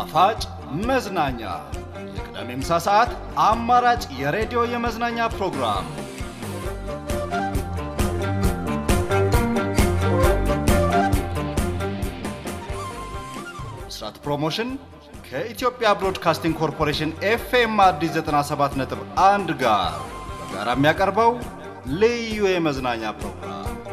ጣፋጭ መዝናኛ የቅዳሜ ምሳ ሰዓት አማራጭ የሬዲዮ የመዝናኛ ፕሮግራም ብስራት ፕሮሞሽን ከኢትዮጵያ ብሮድካስቲንግ ኮርፖሬሽን ኤፍኤም አዲስ 97.1 ጋር በጋራ የሚያቀርበው ልዩ የመዝናኛ ፕሮግራም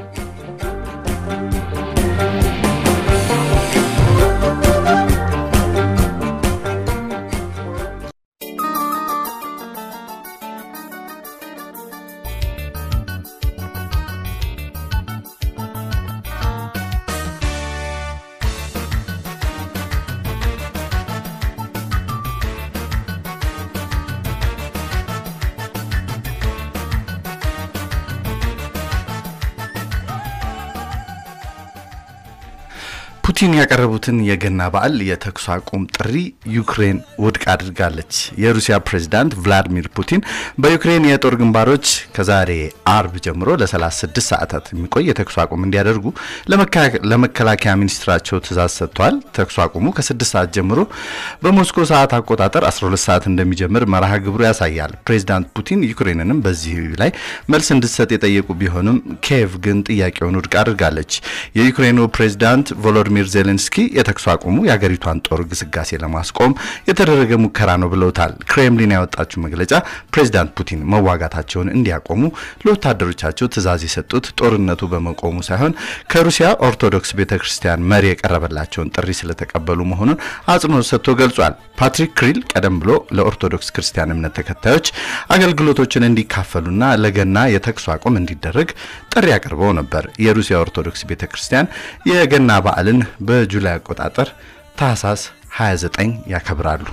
ፑቲን ያቀረቡትን የገና በዓል የተኩስ አቁም ጥሪ ዩክሬን ውድቅ አድርጋለች። የሩሲያ ፕሬዚዳንት ቭላዲሚር ፑቲን በዩክሬን የጦር ግንባሮች ከዛሬ አርብ ጀምሮ ለ36 ሰዓታት የሚቆይ የተኩስ አቁም እንዲያደርጉ ለመከላከያ ሚኒስትራቸው ትእዛዝ ሰጥተዋል። ተኩስ አቁሙ ከ6 ሰዓት ጀምሮ በሞስኮ ሰዓት አቆጣጠር 12 ሰዓት እንደሚጀምር መርሃ ግብሩ ያሳያል። ፕሬዚዳንት ፑቲን ዩክሬንንም በዚህ ላይ መልስ እንድትሰጥ የጠየቁ ቢሆንም ኪየቭ ግን ጥያቄውን ውድቅ አድርጋለች። የዩክሬኑ ፕሬዚዳንት ቮሎዲሚር ዜሌንስኪ የተኩስ አቁሙ የአገሪቷን ጦር ግስጋሴ ለማስቆም የተደረገ ሙከራ ነው ብለውታል። ክሬምሊን ያወጣችው መግለጫ ፕሬዚዳንት ፑቲን መዋጋታቸውን እንዲያቆሙ ለወታደሮቻቸው ትዕዛዝ የሰጡት ጦርነቱ በመቆሙ ሳይሆን ከሩሲያ ኦርቶዶክስ ቤተ ክርስቲያን መሪ የቀረበላቸውን ጥሪ ስለተቀበሉ መሆኑን አጽንኦት ሰጥቶ ገልጿል። ፓትሪክ ክሪል ቀደም ብሎ ለኦርቶዶክስ ክርስቲያን እምነት ተከታዮች አገልግሎቶችን እንዲካፈሉና ለገና የተኩስ አቁም እንዲደረግ ጥሪ አቅርበው ነበር። የሩሲያ ኦርቶዶክስ ቤተ ክርስቲያን የገና በዓልን በጁላይ አቆጣጠር ታህሳስ 29 ያከብራሉ።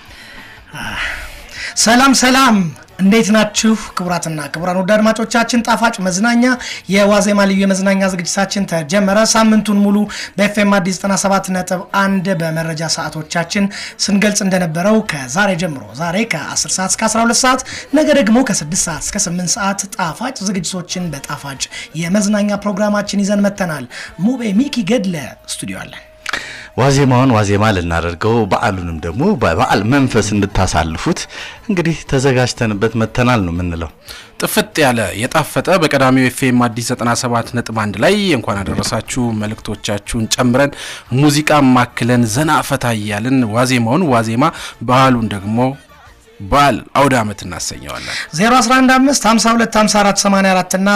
ሰላም ሰላም፣ እንዴት ናችሁ? ክቡራትና ክቡራን ውድ አድማጮቻችን ጣፋጭ መዝናኛ የዋዜማ ልዩ የመዝናኛ ዝግጅታችን ተጀመረ። ሳምንቱን ሙሉ በኤፍኤም አዲስ 97 ነጥብ አንድ በመረጃ ሰዓቶቻችን ስንገልጽ እንደነበረው ከዛሬ ጀምሮ ዛሬ ከ10 ሰዓት እስከ 12 ሰዓት ነገ ደግሞ ከ6 ሰዓት እስከ 8 ሰዓት ጣፋጭ ዝግጅቶችን በጣፋጭ የመዝናኛ ፕሮግራማችን ይዘን መጥተናል። ሙቤ ሚኪ ገድለ ስቱዲዮ አለን። ዋዜማውን ዋዜማ ልናደርገው በዓሉንም ደግሞ በበዓል መንፈስ እንድታሳልፉት እንግዲህ ተዘጋጅተንበት መተናል ነው የምንለው። ጥፍጥ ያለ የጣፈጠ በቀዳሚው ኤፍኤም አዲስ 97 ነጥብ አንድ ላይ እንኳን አደረሳችሁ መልእክቶቻችሁን ጨምረን ሙዚቃ ማክለን ዘና ፈታ እያልን ዋዜማውን ዋዜማ ባህሉን ደግሞ በዓል አውደ ዓመት እናሰኘዋለን። 0115525484 እና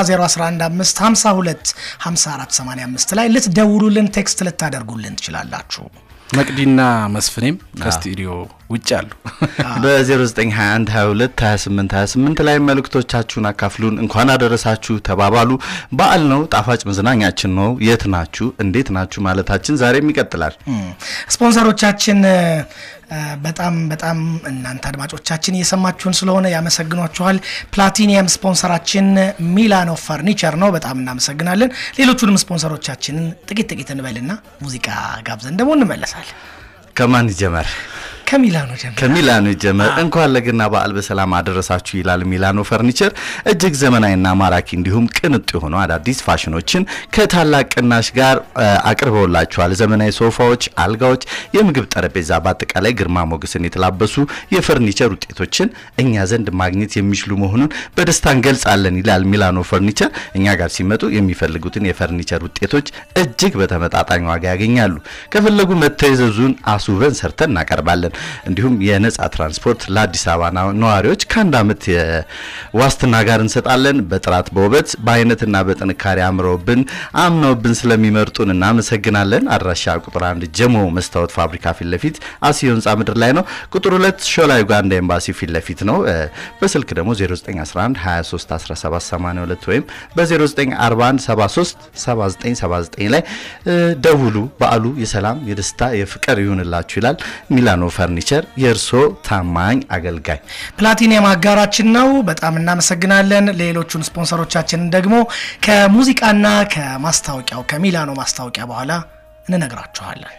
0115525485 ላይ ልትደውሉልን ቴክስት ልታደርጉልን ትችላላችሁ። መቅዲና መስፍኔም ከስቱዲዮ ውጭ አሉ። በ0921 22 28 28 ላይ መልእክቶቻችሁን አካፍሉን። እንኳን አደረሳችሁ ተባባሉ። በዓል ነው፣ ጣፋጭ መዝናኛችን ነው። የት ናችሁ? እንዴት ናችሁ? ማለታችን ዛሬም ይቀጥላል። ስፖንሰሮቻችን በጣም በጣም እናንተ አድማጮቻችን እየሰማችሁን ስለሆነ ያመሰግኗችኋል። ፕላቲኒየም ስፖንሰራችን ሚላኖ ፈርኒቸር ነው። በጣም እናመሰግናለን። ሌሎቹንም ስፖንሰሮቻችንን ጥቂት ጥቂት እንበልና ሙዚቃ ጋብዘን ደግሞ እንመለሳለን። ከማን ይጀመር? ከሚላኖ ጀምር። ከሚላኖ ይጀመር። እንኳን ለገና በዓል በሰላም አደረሳችሁ ይላል ሚላኖ ፈርኒቸር። እጅግ ዘመናዊና ማራኪ እንዲሁም ቅንጡ የሆኑ አዳዲስ ፋሽኖችን ከታላቅ ቅናሽ ጋር አቅርበውላችኋል። ዘመናዊ ሶፋዎች፣ አልጋዎች፣ የምግብ ጠረጴዛ፣ በአጠቃላይ ግርማ ሞገስን የተላበሱ የፈርኒቸር ውጤቶችን እኛ ዘንድ ማግኘት የሚችሉ መሆኑን በደስታ እንገልጻለን ይላል ሚላኖ ፈርኒቸር። እኛ ጋር ሲመጡ የሚፈልጉትን የፈርኒቸር ውጤቶች እጅግ በተመጣጣኝ ዋጋ ያገኛሉ። ከፈለጉ መተዘዙን አስውበን ሰርተን እናቀርባለን። እንዲሁም የነጻ ትራንስፖርት ለአዲስ አበባ ነዋሪዎች ከአንድ ዓመት ዋስትና ጋር እንሰጣለን። በጥራት በውበት በአይነትና በጥንካሬ አምረውብን አምነውብን ስለሚመርጡን እናመሰግናለን። አድራሻ ቁጥር አንድ ጀሞ መስታወት ፋብሪካ ፊት ለፊት አስዮ ህንፃ ምድር ላይ ነው። ቁጥር ሁለት ሾላ ዩጋንዳ ኤምባሲ ፊት ለፊት ነው። በስልክ ደግሞ 0911 23 17 82 ወይም በ0941 73 7979 ላይ ደውሉ። በዓሉ የሰላም የደስታ የፍቅር ይሁንላችሁ ይላል ሚላኖ ፈርኒቸር የእርሶ ታማኝ አገልጋይ ፕላቲኒየም አጋራችን ነው። በጣም እናመሰግናለን። ሌሎቹን ስፖንሰሮቻችንን ደግሞ ከሙዚቃና ከማስታወቂያው ከሚላኖ ማስታወቂያ በኋላ እንነግራችኋለን።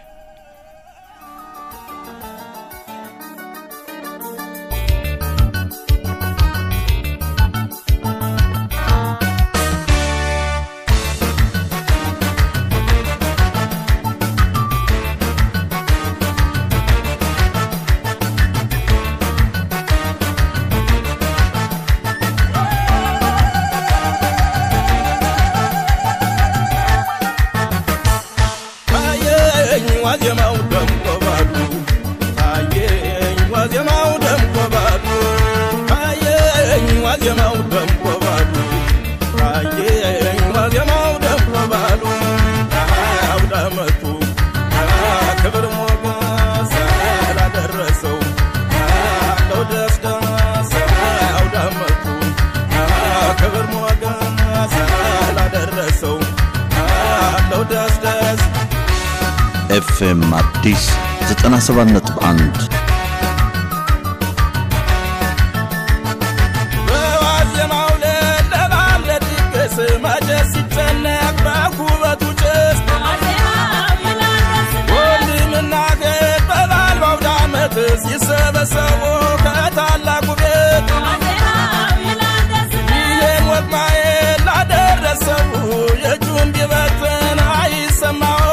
ዋዜማው ደምቆ ባሉ ታየኝ ዋዜማው ደምቆ ባሉ ታየኝ ዋዜማው ደምቆ ባሉ ታየኝ ዋዜማው ደምቆ ባሉ አውደ ዓመቱ ክብር ሞገስ ላደረሰው አለው ደስ ደስ አውደ ዓመቱ ክብር ሞገስ ላደረሰው አለው ደስ ደስ ኤፍኤም አዲስ 97.1 በዋዜማው ለለባም ለድግስ መቼስ ሲጨነቅ በኩበቱ ጭስ ወንድምና እህት በበዓል በአውደ ዓመት ሲሰበሰቡ ከታላቁ ቤት ይህን ወግ ማየት ላደረሰው የእጁን ቢበትን አይሰማው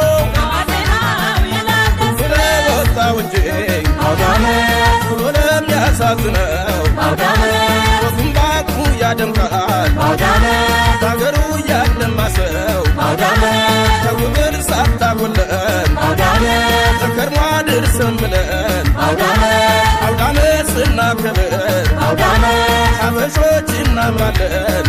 ስለወጣው እንጂ ብሎ ለሚያሳዝነው ወጉም ባቁ ያደምቃል በአገሩ ያለማ ሰው ከውግር ሳታጎለን ተከርሟ ድርሰን ብለን አውዳመት ስናከብር አበሾች እናምራለን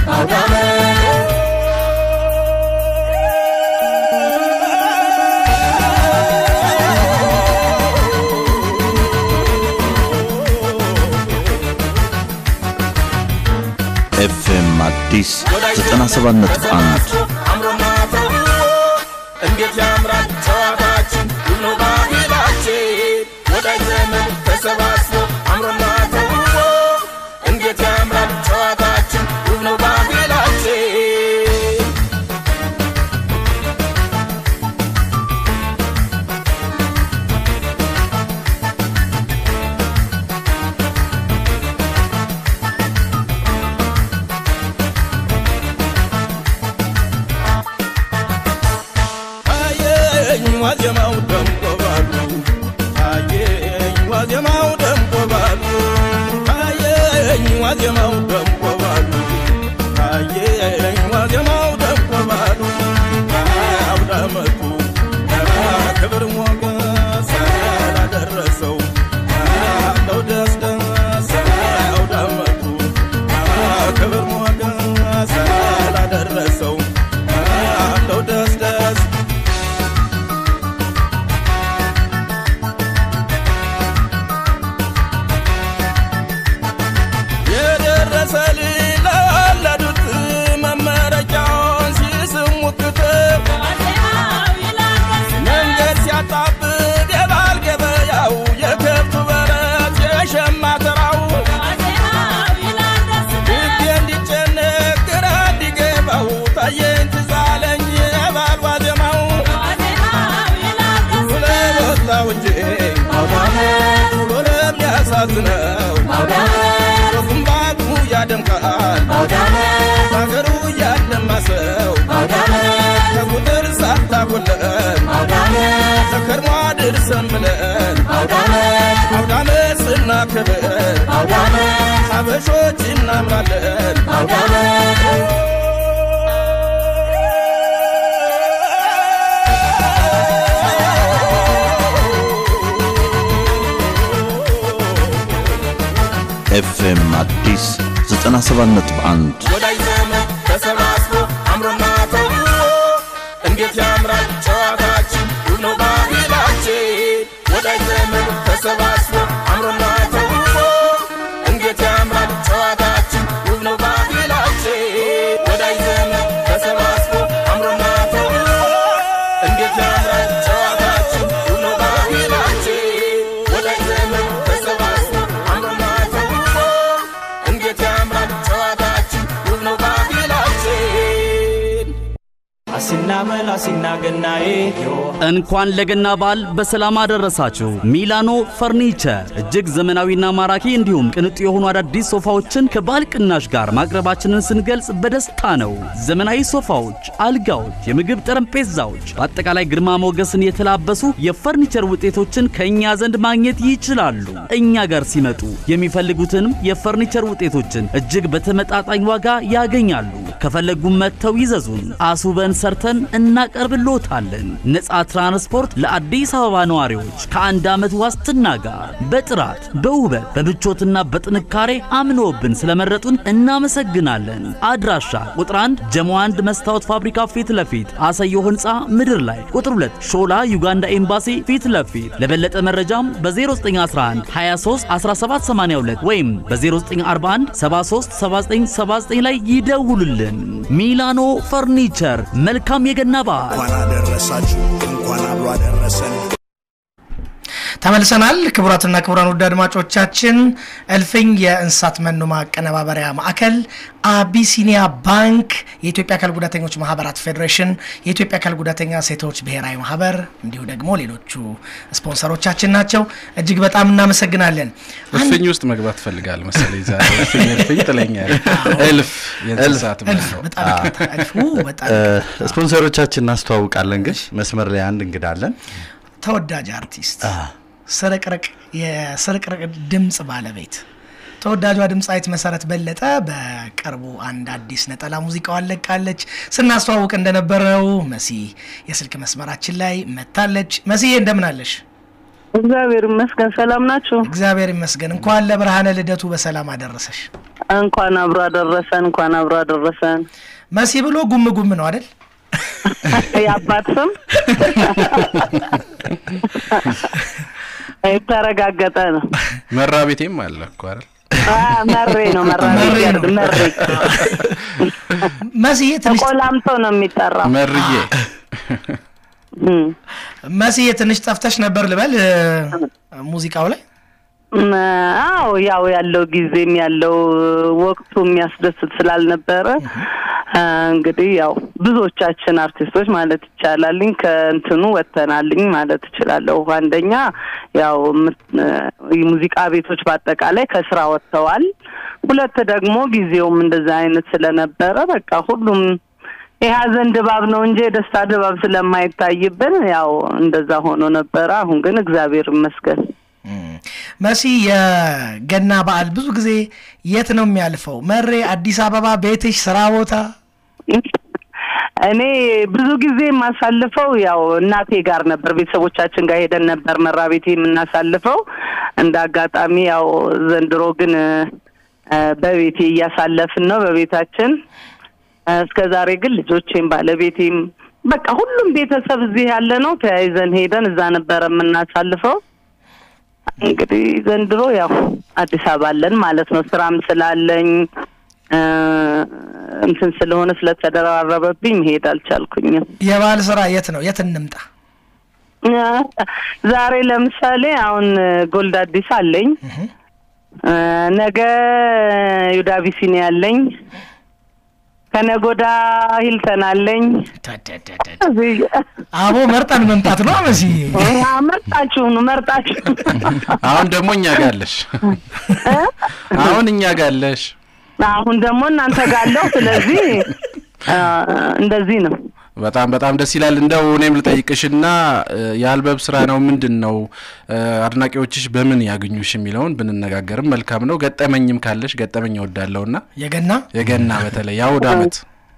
ኤፍኤም አዲስ 97.1 አምሮና ተውቦ እንዴት ያምራል ጨዋታችን ውብ ነው ባህላችን ወዳጅ ዘመድ ተሰባስቦ አምሮና ተውቦ እንዴት ያምራል ጨዋታችን ውብ ነው ባህላችን ታየኝ ዋዜማው ደምቆ ባሉ ታየኝ ዋዜማው ደምቆ ባሉ ታየኝ ዋዜማው ደምቆ ባሉ ታየኝ ዋዜማው ደምቆ ባሉ አውደ ዓመቱ ክብር ሞገስ ላደረሰው አለው ደስ ደስ አውደ ዓመቱ ክብር ሞገስ ላደረሰው አለው ደስ ደስ የደረሰ ለወለዱት መመረቂያውን ሲስሙት ክትብ መንገድ ሲያጣብብ የባል ገበያው የከብቱ በረት የሸማ ተራው ልቤ እንዲጨነቅ ግራ እንዲገባው ታየኝ ትዝ አለኝ የባል ዋዜማው ስለወጣው እንጂ ብሎ ለሚያሳዝነው ወጉም ባቁ ያደምቃል በአገሩ ያለማ ሰው ከቁጥር ሳታጎለን ተከርሟ ድርሰን ብለን አውዳመት ስናከብር አበሾች እናምራለን ኤፍኤም አዲስ 97.1 ወዳጅ ዘመድ ተሰባስቦ አምሮና ተውቦ እንዴት ያምራል ጨዋታችን ውብ ነው ባህላችን ወዳጅ ዘመድ ተሰባስቦ አምሮና ተውቦ እንዴት ያምራል ጨዋታችን ውብ ነው ባህላችን ወዳጅ ዘመድ ተሰባስቦ አምሮና ተውቦ እንዴት ያምራል ጨዋታችን ውብ ነው ባህላችን ወዳጅ ዘመድ ተሰባስቦ አምሮና ተውቦ እንዴት ያምራል ጨዋታችን ውብ ነው ባህላችን አሲናመል አሲናገናዬ እንኳን ለገና በዓል በሰላም አደረሳችሁ። ሚላኖ ፈርኒቸር እጅግ ዘመናዊና ማራኪ እንዲሁም ቅንጡ የሆኑ አዳዲስ ሶፋዎችን ከበዓል ቅናሽ ጋር ማቅረባችንን ስንገልጽ በደስታ ነው። ዘመናዊ ሶፋዎች፣ አልጋዎች፣ የምግብ ጠረጴዛዎች፣ በአጠቃላይ ግርማ ሞገስን የተላበሱ የፈርኒቸር ውጤቶችን ከእኛ ዘንድ ማግኘት ይችላሉ። እኛ ጋር ሲመጡ የሚፈልጉትንም የፈርኒቸር ውጤቶችን እጅግ በተመጣጣኝ ዋጋ ያገኛሉ። ከፈለጉም መጥተው ይዘዙን። አስውበን ሰርተን እናቀርብሎታለን። ነፃ ትራንስፖርት ለአዲስ አበባ ነዋሪዎች ከአንድ ዓመት ዋስትና ጋር በጥራት በውበት በምቾትና በጥንካሬ አምኖብን ስለመረጡን እናመሰግናለን። አድራሻ ቁጥር 1 ጀሞ 1 መስታወት ፋብሪካ ፊት ለፊት አሰዮ ህንፃ ምድር ላይ፣ ቁጥር 2 ሾላ ዩጋንዳ ኤምባሲ ፊት ለፊት። ለበለጠ መረጃም በ0911 23 1782 ወይም በ0941 73 7979 ላይ ይደውሉልን። ሚላኖ ፈርኒቸር መልካም የገና በዓል። እንኳን አደረሳችሁ፣ እንኳን አብሮ አደረሰን። ተመልሰናል። ክቡራትና ክቡራን ውድ አድማጮቻችን እልፍኝ የእንስሳት መኖ ማቀነባበሪያ ማዕከል፣ አቢሲኒያ ባንክ፣ የኢትዮጵያ አካል ጉዳተኞች ማህበራት ፌዴሬሽን፣ የኢትዮጵያ አካል ጉዳተኛ ሴቶች ብሔራዊ ማህበር እንዲሁ ደግሞ ሌሎቹ ስፖንሰሮቻችን ናቸው። እጅግ በጣም እናመሰግናለን። እልፍኝ ውስጥ መግባት ትፈልጋል መሰለኝ ዛሬ እልፍኝ እልፍኝ ትለኛለህ። እልፍ የእንስሳት እልፍ መኖ በጣም ይቅርታ፣ እልፍ ው፣ በጣም ስፖንሰሮቻችን እናስተዋውቃለን። ግን መስመር ላይ አንድ እንግዳ አለን። ተወዳጅ አርቲስት ስርቅርቅ የስርቅርቅ ድምፅ ባለቤት ተወዳጇ ድምፃዊት መሰረት በለጠ በቅርቡ አንድ አዲስ ነጠላ ሙዚቃዋን ለቃለች። ስናስተዋውቅ እንደነበረው መሲ የስልክ መስመራችን ላይ መታለች። መሲዬ እንደምን አለሽ? እግዚአብሔር ይመስገን። ሰላም ናችሁ? እግዚአብሔር ይመስገን። እንኳን ለብርሃነ ልደቱ በሰላም አደረሰሽ። እንኳን አብሮ አደረሰን። እንኳን አብሮ አደረሰን። መሲ ብሎ ጉም ጉም ነው አይደል? የአባት ስም የተረጋገጠ ነው። መራ ቤቴም አለ እኮ አይደል? አ፣ መሬ ነው መራ መሬ ቤት ነው። መሬ መስዬ ትንሽ ተቆላምጦ ነው የሚጠራው። መርዬ እም፣ መስዬ ትንሽ ጠፍተሽ ነበር ልበል እ፣ ሙዚቃው ላይ እም፣ አዎ ያው ያለው ጊዜም ያለው ወቅቱ የሚያስደስት ስላልነበረ አ፣ እንግዲህ ያው ብዙዎቻችን አርቲስቶች ማለት ይቻላልኝ ከእንትኑ ወጥተናልኝ ማለት እችላለሁ። አንደኛ ያው ምት- እ፣ የሙዚቃ ቤቶች በአጠቃላይ ከስራ ወጥተዋል። ሁለት ደግሞ ጊዜውም እንደዛ አይነት ስለነበረ በቃ ሁሉም የሀዘን ድባብ ነው እንጂ የደስታ ድባብ ስለማይታይብን ያው እንደዛ ሆኖ ነበረ። አሁን ግን እግዚአብሔር ይመስገን መሲ የገና በዓል ብዙ ጊዜ የት ነው የሚያልፈው? መሬ፣ አዲስ አበባ፣ ቤትሽ፣ ስራ ቦታ? እኔ ብዙ ጊዜ የማሳልፈው ያው እናቴ ጋር ነበር፣ ቤተሰቦቻችን ጋር ሄደን ነበር መራ ቤቴ የምናሳልፈው። እንደ አጋጣሚ ያው ዘንድሮ ግን እ፣ በቤቴ እያሳለፍን ነው በቤታችን። እ፣ እስከ ዛሬ ግን ልጆቼም ባለቤቴም በቃ ሁሉም ቤተሰብ እዚህ ያለ ነው። ተያይዘን ሄደን እዛ ነበረ የምናሳልፈው። እንግዲህ ዘንድሮ ያው አዲስ አበባ አለን ማለት ነው። ስራም ስላለኝ እ፣ እንትን ስለሆነ ስለተደራረበብኝ መሄድ አልቻልኩኝም። የበዓል ስራ የት ነው? የት እንምጣ? ዛሬ ለምሳሌ አሁን ጎልድ አዲስ አለኝ፣ እ፣ ነገ ዩዳ ቢሲኒ አለኝ፣ ከነጎዳ ሂልተን አለኝ። እዚህ አቦ መርጠን መምጣት ነው መሲ። አ፣ መርጣችሁ ነው መርጣችሁ አሁን ደግሞ እኛ ጋለሽ አሁን እኛ ጋለሽ አሁን ደግሞ እናንተ ጋለሁ። ስለዚህ አ፣ እንደዚህ ነው። በጣም በጣም ደስ ይላል። እንደው እኔም ልጠይቅሽና እ፣ የአልበም ስራ ነው ምንድን ነው እ፣ አድናቂዎችሽ በምን ያገኙሽ የሚለውን ብንነጋገርም መልካም ነው። ገጠመኝም ካለሽ ገጠመኝ እወዳለሁና የገና የገና በተለይ የአውደ ዓመት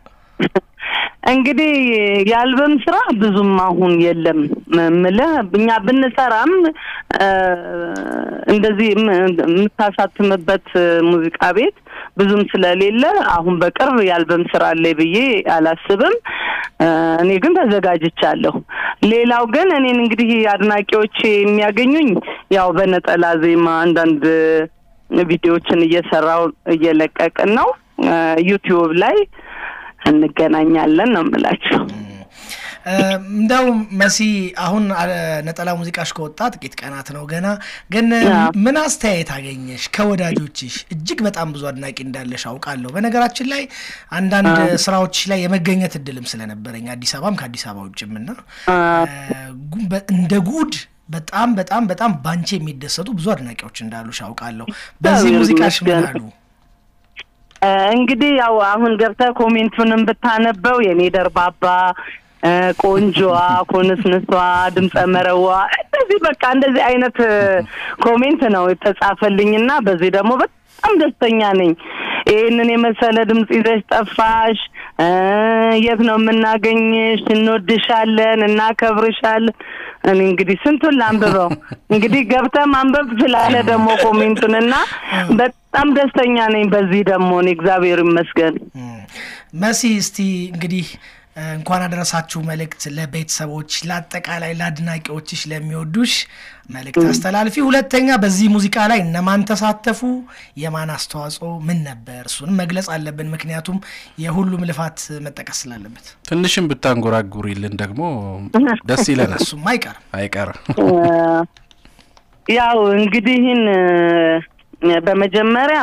እንግዲህ የአልበም ስራ ብዙም አሁን የለም ምልህ እኛ ብንሰራም እ፣ እንደዚህ የም- የምታሳትምበት ሙዚቃ ቤት ብዙም ስለሌለ አሁን በቅርብ የአልበም ስራ አለ ብዬ አላስብም። እ፣ እኔ ግን ተዘጋጅቻለሁ። ሌላው ግን እኔን እንግዲህ አድናቂዎች የሚያገኙኝ ያው በነጠላ ዜማ አንዳንድ ቪዲዮዎችን እየሰራው እየለቀቅን ነው እ፣ ዩቲዩብ ላይ እንገናኛለን ነው የምላችሁ። እ፣ እንደው መሲ አሁን አ፣ ነጠላ ሙዚቃሽ ከወጣ ጥቂት ቀናት ነው ገና። ግን አዎ። ምን አስተያየት አገኘሽ ከወዳጆችሽ? እጅግ በጣም ብዙ አድናቂ እንዳለሽ አውቃለሁ። በነገራችን ላይ አንዳንድ ስራዎች ላይ የመገኘት እድልም ስለነበረኝ አዲስ አበባም ከአዲስ አበባ ውጭም እና እ፣ ጉ- በ- እንደ ጉድ በጣም በጣም በጣም ባንቺ የሚደሰቱ ብዙ አድናቂዎች እንዳሉሽ አውቃለሁ። በዚህ እግዚአብሔር ሙዚቃሽ ምን ይመስገን። አሉ? እ፣ እንግዲህ ያው አሁን ገብተህ ኮሜንቱንም ብታነበው የኔ ደርባባ እ፣ ቆንጆዋ፣ ኮንስንሷ፣ ድምፀ መረዋ እንደዚህ በቃ እንደዚህ አይነት እ፣ ኮሜንት ነው የተጻፈልኝና በዚህ ደግሞ በጣም ደስተኛ ነኝ። ይህንን የመሰለ ድምፅ ይዘሽ ጠፋሽ፣ እ፣ የት ነው የምናገኝሽ? እንወድሻለን፣ እናከብርሻለን። እኔ እንግዲህ ስንቱን ላንብበው። እንግዲህ ገብተህ ማንበብ ስላለ ደግሞ ኮሜንቱን እና በጣም ደስተኛ ነኝ በዚህ ደግሞ እኔ እግዚአብሔር ይመስገን። መሲ እስቲ እንግዲህ እ፣ እንኳን አደረሳችሁ መልእክት ለቤተሰቦች፣ ለአጠቃላይ ለአድናቂዎችሽ፣ ለሚወዱሽ መልእክት አስተላልፊ። ሁለተኛ በዚህ ሙዚቃ ላይ እነማን ተሳተፉ፣ የማን አስተዋጽኦ ምን ነበር? እሱንም መግለጽ አለብን፣ ምክንያቱም የሁሉም ልፋት መጠቀስ ስላለበት ትንሽም ብታንጎራጉሪልን ደግሞ ደስ ይለናል። እሱም አይቀርም አይቀርም። እ፣ ያው እንግዲህን እ፣ በመጀመሪያ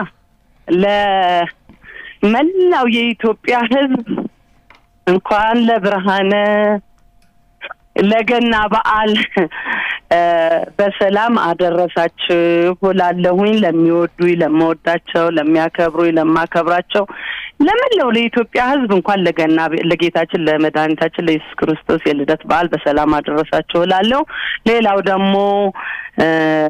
ለመላው የኢትዮጵያ ሕዝብ እንኳን ለብርሃነ ለገና በዓል እ፣ በሰላም አደረሳችሁ ላለሁኝ ለሚወዱኝ፣ ለመወዳቸው፣ ለሚያከብሩኝ፣ ለማከብራቸው ለመላው ለኢትዮጵያ ሕዝብ እንኳን ለገና ለጌታችን ለመድኃኒታችን ለኢየሱስ ክርስቶስ የልደት በዓል በሰላም አደረሳችሁ ላለው ሌላው ደግሞ እ፣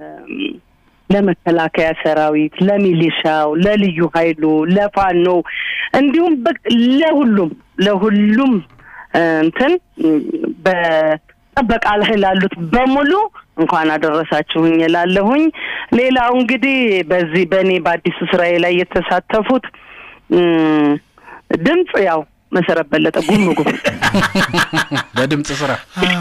ለመከላከያ ሰራዊት፣ ለሚሊሻው፣ ለልዩ ኃይሉ፣ ለፋኖ እንዲሁም በ- ለሁሉም ለሁሉም እ፣ እንትን በጠበቃ ላይ ላሉት በሙሉ እንኳን አደረሳችሁኝ እላለሁኝ። ሌላው እንግዲህ በዚህ በእኔ በአዲሱ ስራዬ ላይ የተሳተፉት እም፣ ድምፅ ያው መሰረት በለጠ ጉምጉ በድምፅ ስራ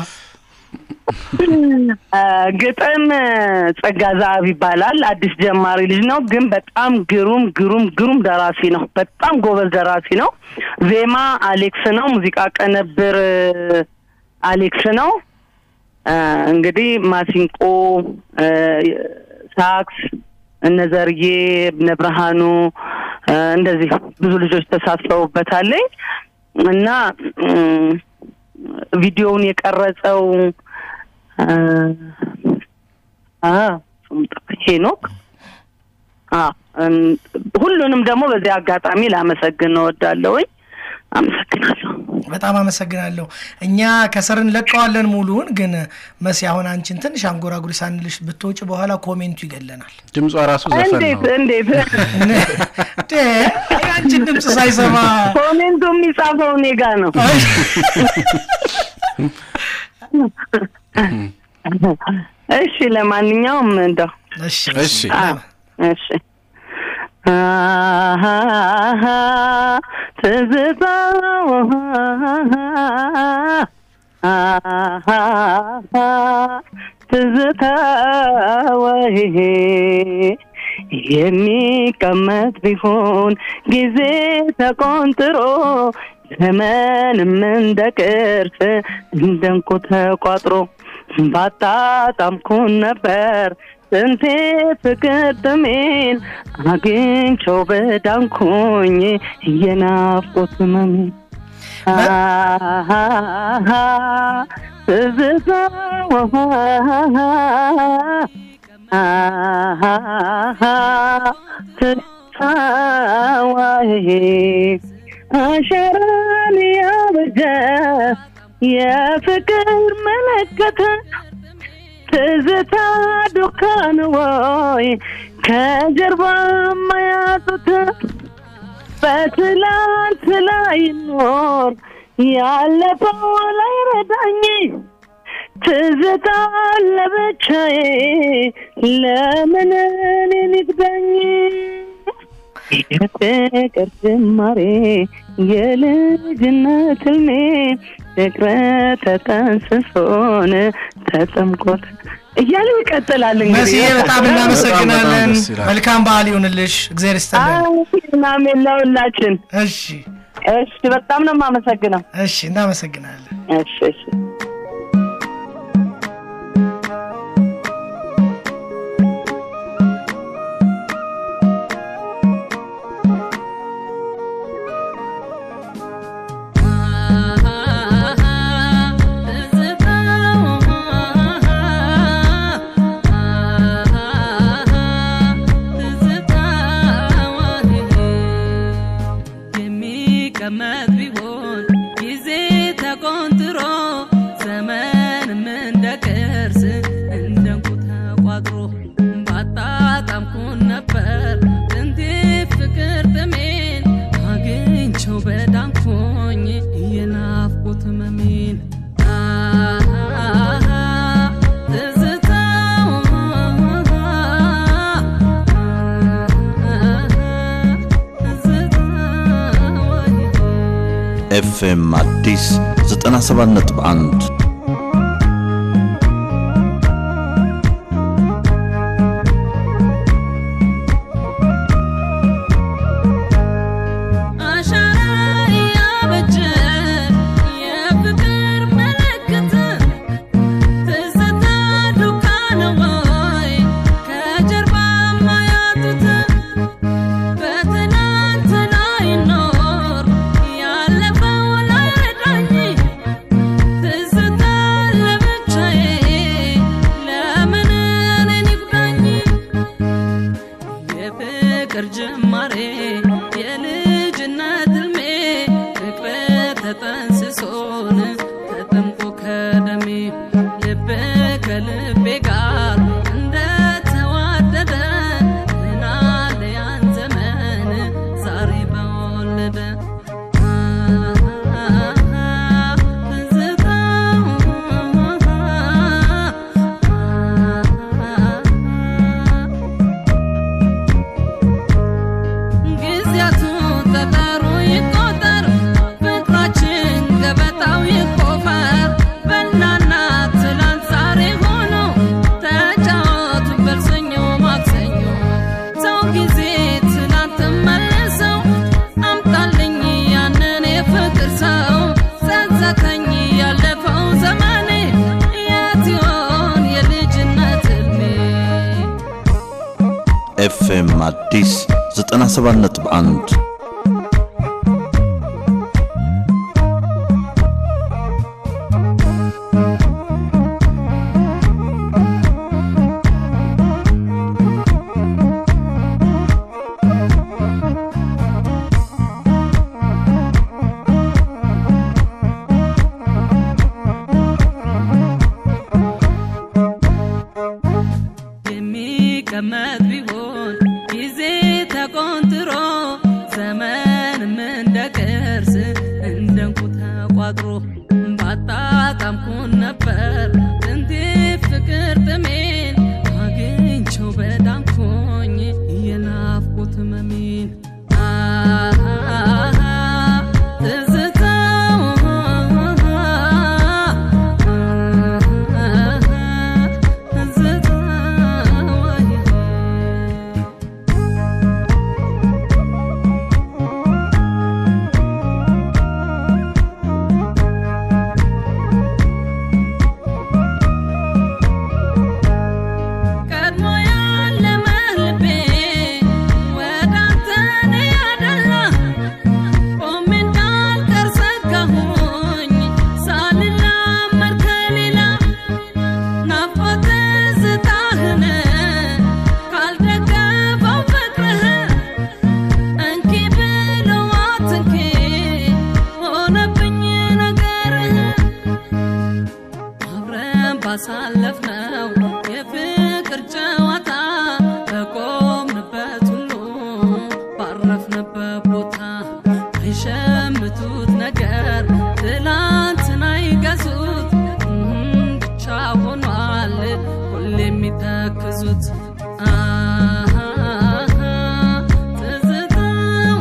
ግጥም ጸጋ ዛብ ይባላል። አዲስ ጀማሪ ልጅ ነው፣ ግን በጣም ግሩም ግሩም ግሩም ደራሲ ነው። በጣም ጎበዝ ደራሲ ነው። ዜማ አሌክስ ነው። ሙዚቃ ቀነብር አሌክስ ነው። እ፣ እንግዲህ ማሲንቆ፣ እ፣ ሳክስ እነ ዘርዬ እነ ብርሃኑ እ፣ እንደዚህ ብዙ ልጆች ተሳትፈውበታለኝ እና እም፣ ቪዲዮውን የቀረጸው አ አ ሄኖክ አ እም፣ ሁሉንም ደግሞ በዚህ አጋጣሚ ላመሰግን እወዳለሁኝ። አመሰግናለሁ። በጣም አመሰግናለሁ። እኛ ከስር እንለቀዋለን ሙሉውን፣ ግን መሲ አሁን አንቺን ትንሽ አንጎራጉሪ ሳንልሽ ብትወጪ በኋላ ኮሜንቱ ይገለናል። ድምጿ ራሱ ዘፈን እንዴት ነው። እንዴት ዴ፣ የአንቺን ድምፅ ሳይሰማ ኮሜንቱ የሚጻፈው እኔ ጋ ነው። እሺ፣ ለማንኛውም እንደው እሺ እሺ አ- እሺ አሃሃ ትዝታው አሃሃ ትዝታው የሚቀመጥ ቢሆን ጊዜ ተቆንጥሮ ዘመንም እንደ ቅርስ እንደ እንቁ ተቋጥሮ ባጣጣምኩን ነበር ስንቴ ፍቅር ጥሜን አግኝቼው በዳንኩኝ የናፍቆት ህመሜ አሃሃ ትዝታው አሃሃ ትዝታዋዬ አሸራን ያበጀ የፍቅር መለከት ትዝታ ዱካን ወይ ከጀርባ ማያጡት በትላንት ላይ ኖር ያለፈው ላይ ረዳኝ ትዝታ ለብቻዬ ለምን እኔን ይግዳኝ የፍቅር ጅማሬ የልጅነት ህልሜ ፍቅረ ተጠንስሶን ተጠምቆት እያሉ ይቀጥላል። መሲ እንግዲህ በጣም እናመሰግናለን። በጣም ደስ ይላል። መልካም በዓል ይሁንልሽ። እግዚአብሔር ይስጥልን። ናሜን ለሁላችን። እሺ እሺ፣ በጣም ነው የማመሰግነው። እሺ፣ እናመሰግናለን። እሺ እሺ። የሚቀመጥ ቢሆን ጊዜ ተቆንጥሮ ዘመንም እንደ ቅርስ እንደ እንቁ ተቋጥሮ ባጣጣምኩን ነበር ጥንቴ ፍቅር ጥሜን አግኝቼው በዳንኩኝ ኤፍኤም አዲስ 97.1 አሻራ ያበጀ የፍቅር ምልክት ትዝታ ዱካ ነው ወይ ከጀርባ ማያጡት በትናንት ላይ ኖር ያለፈው ላይ ረዳኝ ትዝታ ለብቻዬ ለምን እኔን ይጉዳኝ የፍቅር ጅማሬ የልጅነት ህልሜ ፍቅር ተጠንስሶን ተጠምቆ ከደሜ ልብ ከልቤ ጋር እንደተዋደደ ምናለ ያን ዘመን ዛሬ በወለደ ጊዜያቱ ጠጠሩ ይቆጠር ፍቅራችን ገበታው ይቆፈር በናና ትላንት ዛሬ ሆኖ ተጫወቱ በልሰኞ ማክሰኞ ሰው ጊዜ ትላንት መልሰው አምጣልኝ ያንን የፍቅር ሰው ጸጸተኝ ያለፈው ዘመኔ የት ይሆን የልጅነት ህልሜ ኤፍኤም አዲስ 97.1 የሚቀመጥ ቢሆን ጊዜ ተቆንጥሮ ዘመንም እንደ ቅርስ እንደ እንቁ ተቋጥሮ ባጣጣምኩን ነበር ጥንቴ ፍቅር ጥሜን አግኝቼው በዳንኩኝ የናፍቆት መሜን ቀድሞ ያለመ ልቤ ወደ አንተ ነው ያደላ ቆሜ እንዳልቀር ሰጋሁኝ ሳልላመድ ከሌላ ናፍቆት ትዝታህን ካልደገፈው ፍቅርህ እንኪ ብለው አትንኪ ሆነብኝ ነገርህ አብረን ባሳለፍነው የፍቅር ጨዋታ በቆምንበት ሁሉ ባረፍንበት ቦታ አይሸምቱት ነገር ትላንትን አይገዙት እም ብቻ ሆኗል ሁሌ የሚተክዙት አሃ ትዝታው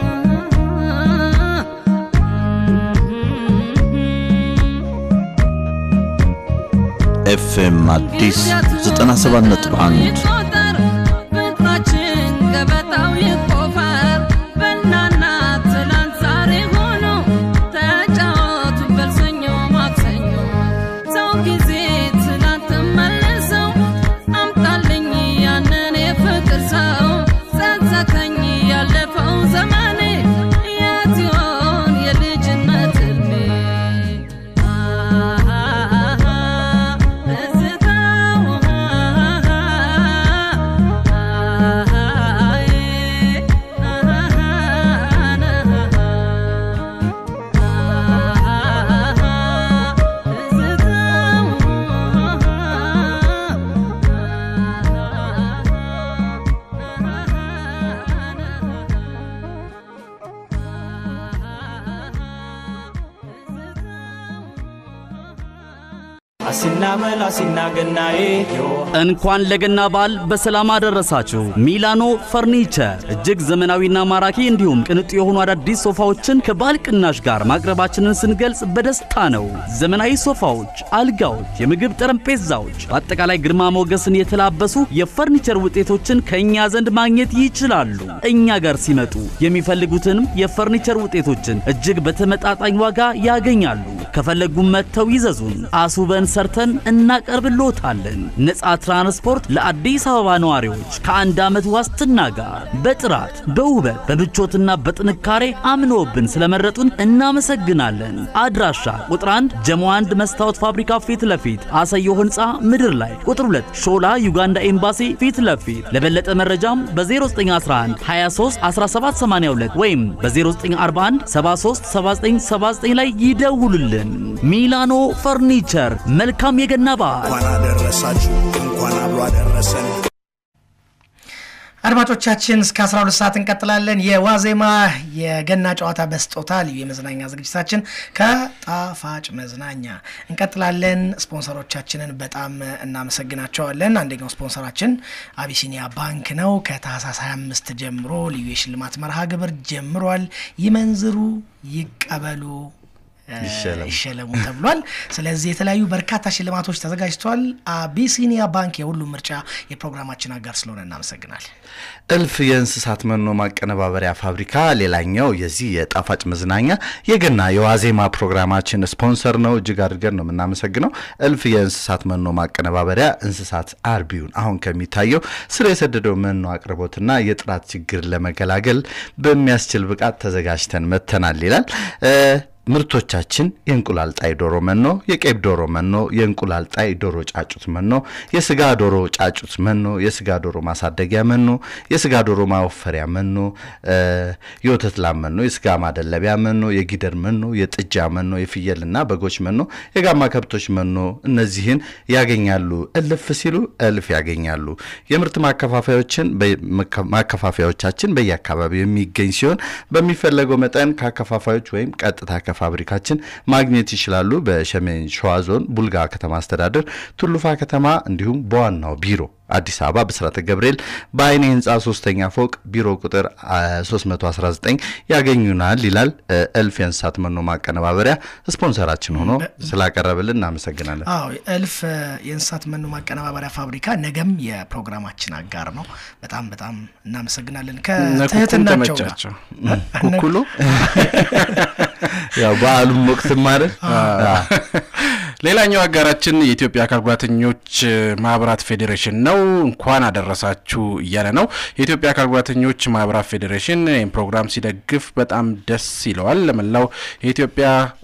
ኤፍኤም አዲስ 97.1 ይቆጠር ፍቅራችን ገበታው ይቆፈር በናና ትላንት ዛሬ ሆኖ ተጫወቱ በልሰኞ ማክሰኞ ሰው ጊዜ ትላንት መልሰው አምጣልኝ ያንን የፍቅር ሰው ጸጸተኝ ያለፈው ዘመኔ የት ይሆን የልጅነት ህልሜ ትዝታው አሲና መላ አሲና ገናዬ ዮ እንኳን ለገና በዓል በሰላም አደረሳችሁ። ሚላኖ ፈርኒቸር እጅግ ዘመናዊና ማራኪ እንዲሁም ቅንጡ የሆኑ አዳዲስ ሶፋዎችን ከበዓል ቅናሽ ጋር ማቅረባችንን ስንገልጽ በደስታ ነው። ዘመናዊ ሶፋዎች፣ አልጋዎች፣ የምግብ ጠረጴዛዎች፣ በአጠቃላይ ግርማ ሞገስን የተላበሱ የፈርኒቸር ውጤቶችን ከእኛ ዘንድ ማግኘት ይችላሉ። እኛ ጋር ሲመጡ የሚፈልጉትንም የፈርኒቸር ውጤቶችን እጅግ በተመጣጣኝ ዋጋ ያገኛሉ። ከፈለጉም መጥተው ይዘዙን፣ አስውበን ሰርተን እናቀርብልዎታለን። ነፃ ትራንስፖርት ለአዲስ አበባ ነዋሪዎች ከአንድ ዓመት ዋስትና ጋር በጥራት በውበት በምቾትና በጥንካሬ አምነውብን ስለመረጡን እናመሰግናለን። አድራሻ ቁጥር 1 ጀሞ 1 መስታወት ፋብሪካ ፊት ለፊት አሰዮ ህንፃ ምድር ላይ፣ ቁጥር 2 ሾላ ዩጋንዳ ኤምባሲ ፊት ለፊት። ለበለጠ መረጃም በ0911 23 1782 ወይም በ0941 73 7979 ላይ ይደውሉልን። ሚላኖ ፈርኒቸር መልካም የገና በዓል። እንኳን አደረሳችሁ፣ እንኳን አብሮ አደረሰን። አድማጮቻችን እስከ 12 ሰዓት እንቀጥላለን። የዋዜማ የገና ጨዋታ በስጦታ ልዩ የመዝናኛ ዝግጅታችን ከጣፋጭ መዝናኛ እንቀጥላለን። ስፖንሰሮቻችንን በጣም እናመሰግናቸዋለን። አንደኛው ስፖንሰራችን አቢሲኒያ ባንክ ነው። ከታህሳስ 25 ጀምሮ ልዩ የሽልማት መርሃ ግብር ጀምሯል። ይመንዝሩ፣ ይቀበሉ ይሸለሙ ተብሏል። ስለዚህ የተለያዩ በርካታ ሽልማቶች ተዘጋጅተዋል። አቢሲኒያ ባንክ የሁሉም ምርጫ የፕሮግራማችን አጋር ስለሆነ እናመሰግናለን። እልፍ የእንስሳት መኖ ማቀነባበሪያ ፋብሪካ ሌላኛው የዚህ የጣፋጭ መዝናኛ የገና የዋዜማ ፕሮግራማችን ስፖንሰር ነው። እጅግ አድርገን ነው የምናመሰግነው። እልፍ የእንስሳት መኖ ማቀነባበሪያ እንስሳት አርቢውን አሁን ከሚታየው ስር የሰደደው መኖ አቅርቦትና የጥራት ችግር ለመገላገል በሚያስችል ብቃት ተዘጋጅተን መጥተናል ይላል። ምርቶቻችን የእንቁላል ጣይ ዶሮ መኖ፣ የቄብ ዶሮ መኖ፣ የእንቁላል ጣይ ዶሮ ጫጩት መኖ፣ የስጋ ዶሮ ጫጩት መኖ፣ የስጋ ዶሮ ማሳደጊያ መኖ፣ የስጋ ዶሮ ማወፈሪያ መኖ፣ የወተት ላም መኖ፣ የስጋ ማደለቢያ መኖ፣ የጊደር መኖ፣ የጥጃ መኖ፣ የፍየልና በጎች መኖ፣ የጋማ ከብቶች መኖ እነዚህን ያገኛሉ። እልፍ ሲሉ እልፍ ያገኛሉ። የምርት ማከፋፈያዎችን ማከፋፈያዎቻችን በየአካባቢው የሚገኝ ሲሆን በሚፈለገው መጠን ከአከፋፋዮች ወይም ቀጥታ ከፋብሪካችን ማግኘት ይችላሉ። በሰሜን ሸዋ ዞን ቡልጋ ከተማ አስተዳደር ቱሉፋ ከተማ እንዲሁም በዋናው ቢሮ አዲስ አበባ ብስራተ ገብርኤል በአይኔ ህንፃ ሶስተኛ ፎቅ ቢሮ ቁጥር 319 ያገኙናል ይላል። እልፍ የእንስሳት መኖ ማቀነባበሪያ ስፖንሰራችን ሆኖ ስላቀረብልን እናመሰግናለን። አዎ እልፍ የእንስሳት መኖ ማቀነባበሪያ ፋብሪካ ነገም የፕሮግራማችን አጋር ነው። በጣም በጣም እናመሰግናለን። ከትህትናቸው ጋር ተመቻቸው ኩኩሉ ያው በዓሉም ወቅት ማለት ሌላኛው አጋራችን የኢትዮጵያ አካል ጉዳተኞች ማህበራት ፌዴሬሽን ነው። እንኳን አደረሳችሁ እያለ ነው። የኢትዮጵያ አካል ጉዳተኞች ማህበራት ፌዴሬሽን ይህን ፕሮግራም ሲደግፍ በጣም ደስ ይለዋል። ለመላው የኢትዮጵያ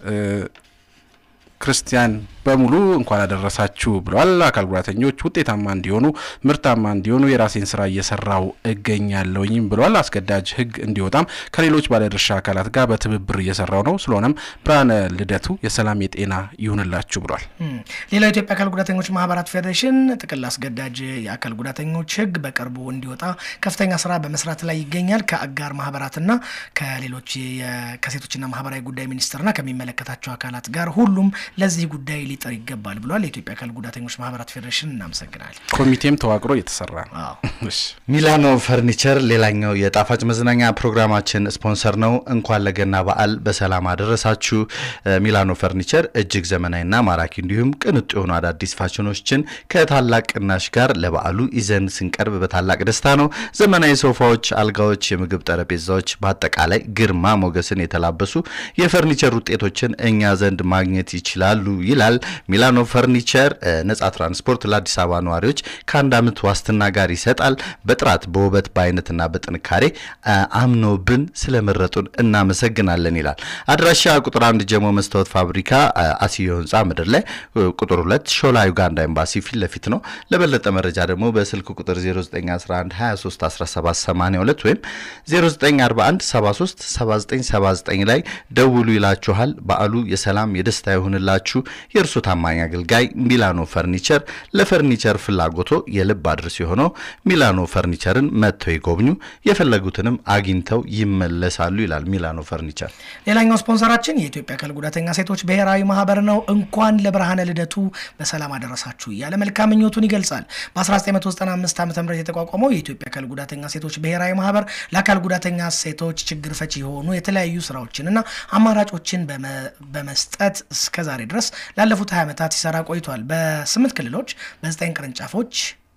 ክርስቲያን በሙሉ እንኳን አደረሳችሁ ብለዋል። አካል ጉዳተኞች ውጤታማ እንዲሆኑ ምርታማ እንዲሆኑ የራሴን ስራ እየሰራው እገኛለሁኝም ብለዋል። አስገዳጅ ሕግ እንዲወጣም ከሌሎች ባለድርሻ አካላት ጋር በትብብር እየሰራው ነው። ስለሆነም ብርሃነ ልደቱ የሰላም የጤና ይሁንላችሁ ብሏል። ሌላው የኢትዮጵያ አካል ጉዳተኞች ማህበራት ፌዴሬሽን ጥቅል አስገዳጅ የአካል ጉዳተኞች ሕግ በቅርቡ እንዲወጣ ከፍተኛ ስራ በመስራት ላይ ይገኛል። ከአጋር ማህበራትና ከሌሎች ከሴቶችና ማህበራዊ ጉዳይ ሚኒስቴርና ከሚመለከታቸው አካላት ጋር ሁሉም ለዚህ ጉዳይ ሊጠር ይገባል ብሏል። የኢትዮጵያ አካል ጉዳተኞች ማህበራት ፌዴሬሽን እናመሰግናለን። ኮሚቴም ተዋቅሮ እየተሰራ ነው። እሺ። ሚላኖ ፈርኒቸር ሌላኛው የጣፋጭ መዝናኛ ፕሮግራማችን ስፖንሰር ነው። እንኳን ለገና በዓል በሰላም አደረሳችሁ። ሚላኖ ፈርኒቸር እጅግ ዘመናዊና ማራኪ እንዲሁም ቅንጡ የሆኑ አዳዲስ ፋሽኖችን ከታላቅ ቅናሽ ጋር ለበዓሉ ይዘን ስንቀርብ በታላቅ ደስታ ነው። ዘመናዊ ሶፋዎች፣ አልጋዎች፣ የምግብ ጠረጴዛዎች በአጠቃላይ ግርማ ሞገስን የተላበሱ የፈርኒቸር ውጤቶችን እኛ ዘንድ ማግኘት ይችላሉ ይላል። ሚላኖ ፈርኒቸር ነጻ ትራንስፖርት ለአዲስ አበባ ነዋሪዎች ከአንድ ዓመት ዋስትና ጋር ይሰጣል። በጥራት በውበት በአይነትና በጥንካሬ አምኖብን ስለመረጡን እናመሰግናለን ይላል። አድራሻ ቁጥር አንድ ጀሞ መስታወት ፋብሪካ አስዮ ህንፃ ምድር ላይ፣ ቁጥር ሁለት ሾላ ዩጋንዳ ኤምባሲ ፊት ለፊት ነው። ለበለጠ መረጃ ደግሞ በስልክ ቁጥር 0911 23 17 82 ወይም 0941 73 7979 ላይ ደውሉ ይላችኋል። በዓሉ የሰላም የደስታ ይሁንላችሁ። የእርሶ ታማኝ አገልጋይ ሚላኖ ፈርኒቸር ለፈርኒቸር ፍላጎቶ የልብ አድርስ የሆነው ሚላኖ ፈርኒቸርን መጥተው ይጎብኙ፣ የፈለጉትንም አግኝተው ይመለሳሉ ይላል ሚላኖ ፈርኒቸር። ሌላኛው ስፖንሰራችን የኢትዮጵያ አካል ጉዳተኛ ሴቶች ብሔራዊ ማህበር ነው። እንኳን ለብርሃነ ልደቱ በሰላም አደረሳችሁ እያለ መልካም ምኞቱን ይገልጻል። በ1995 ዓ ም የተቋቋመው የኢትዮጵያ አካል ጉዳተኛ ሴቶች ብሔራዊ ማህበር ለአካል ጉዳተኛ ሴቶች ችግር ፈቺ የሆኑ የተለያዩ ስራዎችንና አማራጮችን በመስጠት እስከ ዛሬ ድረስ ላለፉት 20 ዓመታት ሲሰራ ቆይቷል። በስምንት ክልሎች በዘጠኝ ቅርንጫፎች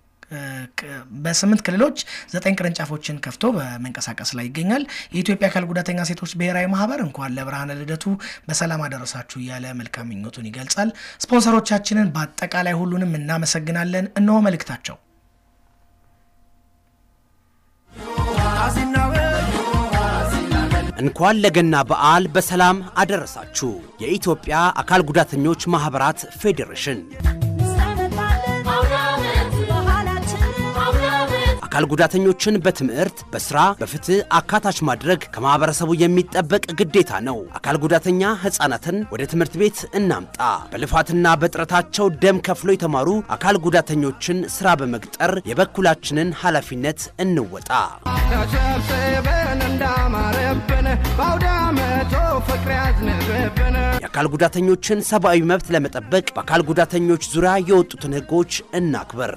በስምንት ክልሎች ዘጠኝ ቅርንጫፎችን ከፍቶ በመንቀሳቀስ ላይ ይገኛል። የኢትዮጵያ አካል ጉዳተኛ ሴቶች ብሔራዊ ማህበር እንኳን ለብርሃነ ልደቱ በሰላም አደረሳችሁ እያለ መልካም ምኞቱን ይገልጻል። ስፖንሰሮቻችንን በአጠቃላይ ሁሉንም እናመሰግናለን። እነሆ መልእክታቸው። እንኳን ለገና በዓል በሰላም አደረሳችሁ። የኢትዮጵያ አካል ጉዳተኞች ማኅበራት ፌዴሬሽን አካል ጉዳተኞችን በትምህርት፣ በስራ፣ በፍትህ አካታች ማድረግ ከማህበረሰቡ የሚጠበቅ ግዴታ ነው። አካል ጉዳተኛ ህፃናትን ወደ ትምህርት ቤት እናምጣ። በልፋትና በጥረታቸው ደም ከፍሎ የተማሩ አካል ጉዳተኞችን ስራ በመቅጠር የበኩላችንን ኃላፊነት እንወጣ። ተሰብስበን እንዳማረብን በአውደ ዓመቱ ፍቅር ያዝንብብን የአካል ጉዳተኞችን ሰብአዊ መብት ለመጠበቅ በአካል ጉዳተኞች ዙሪያ የወጡትን ህጎች እናክብር።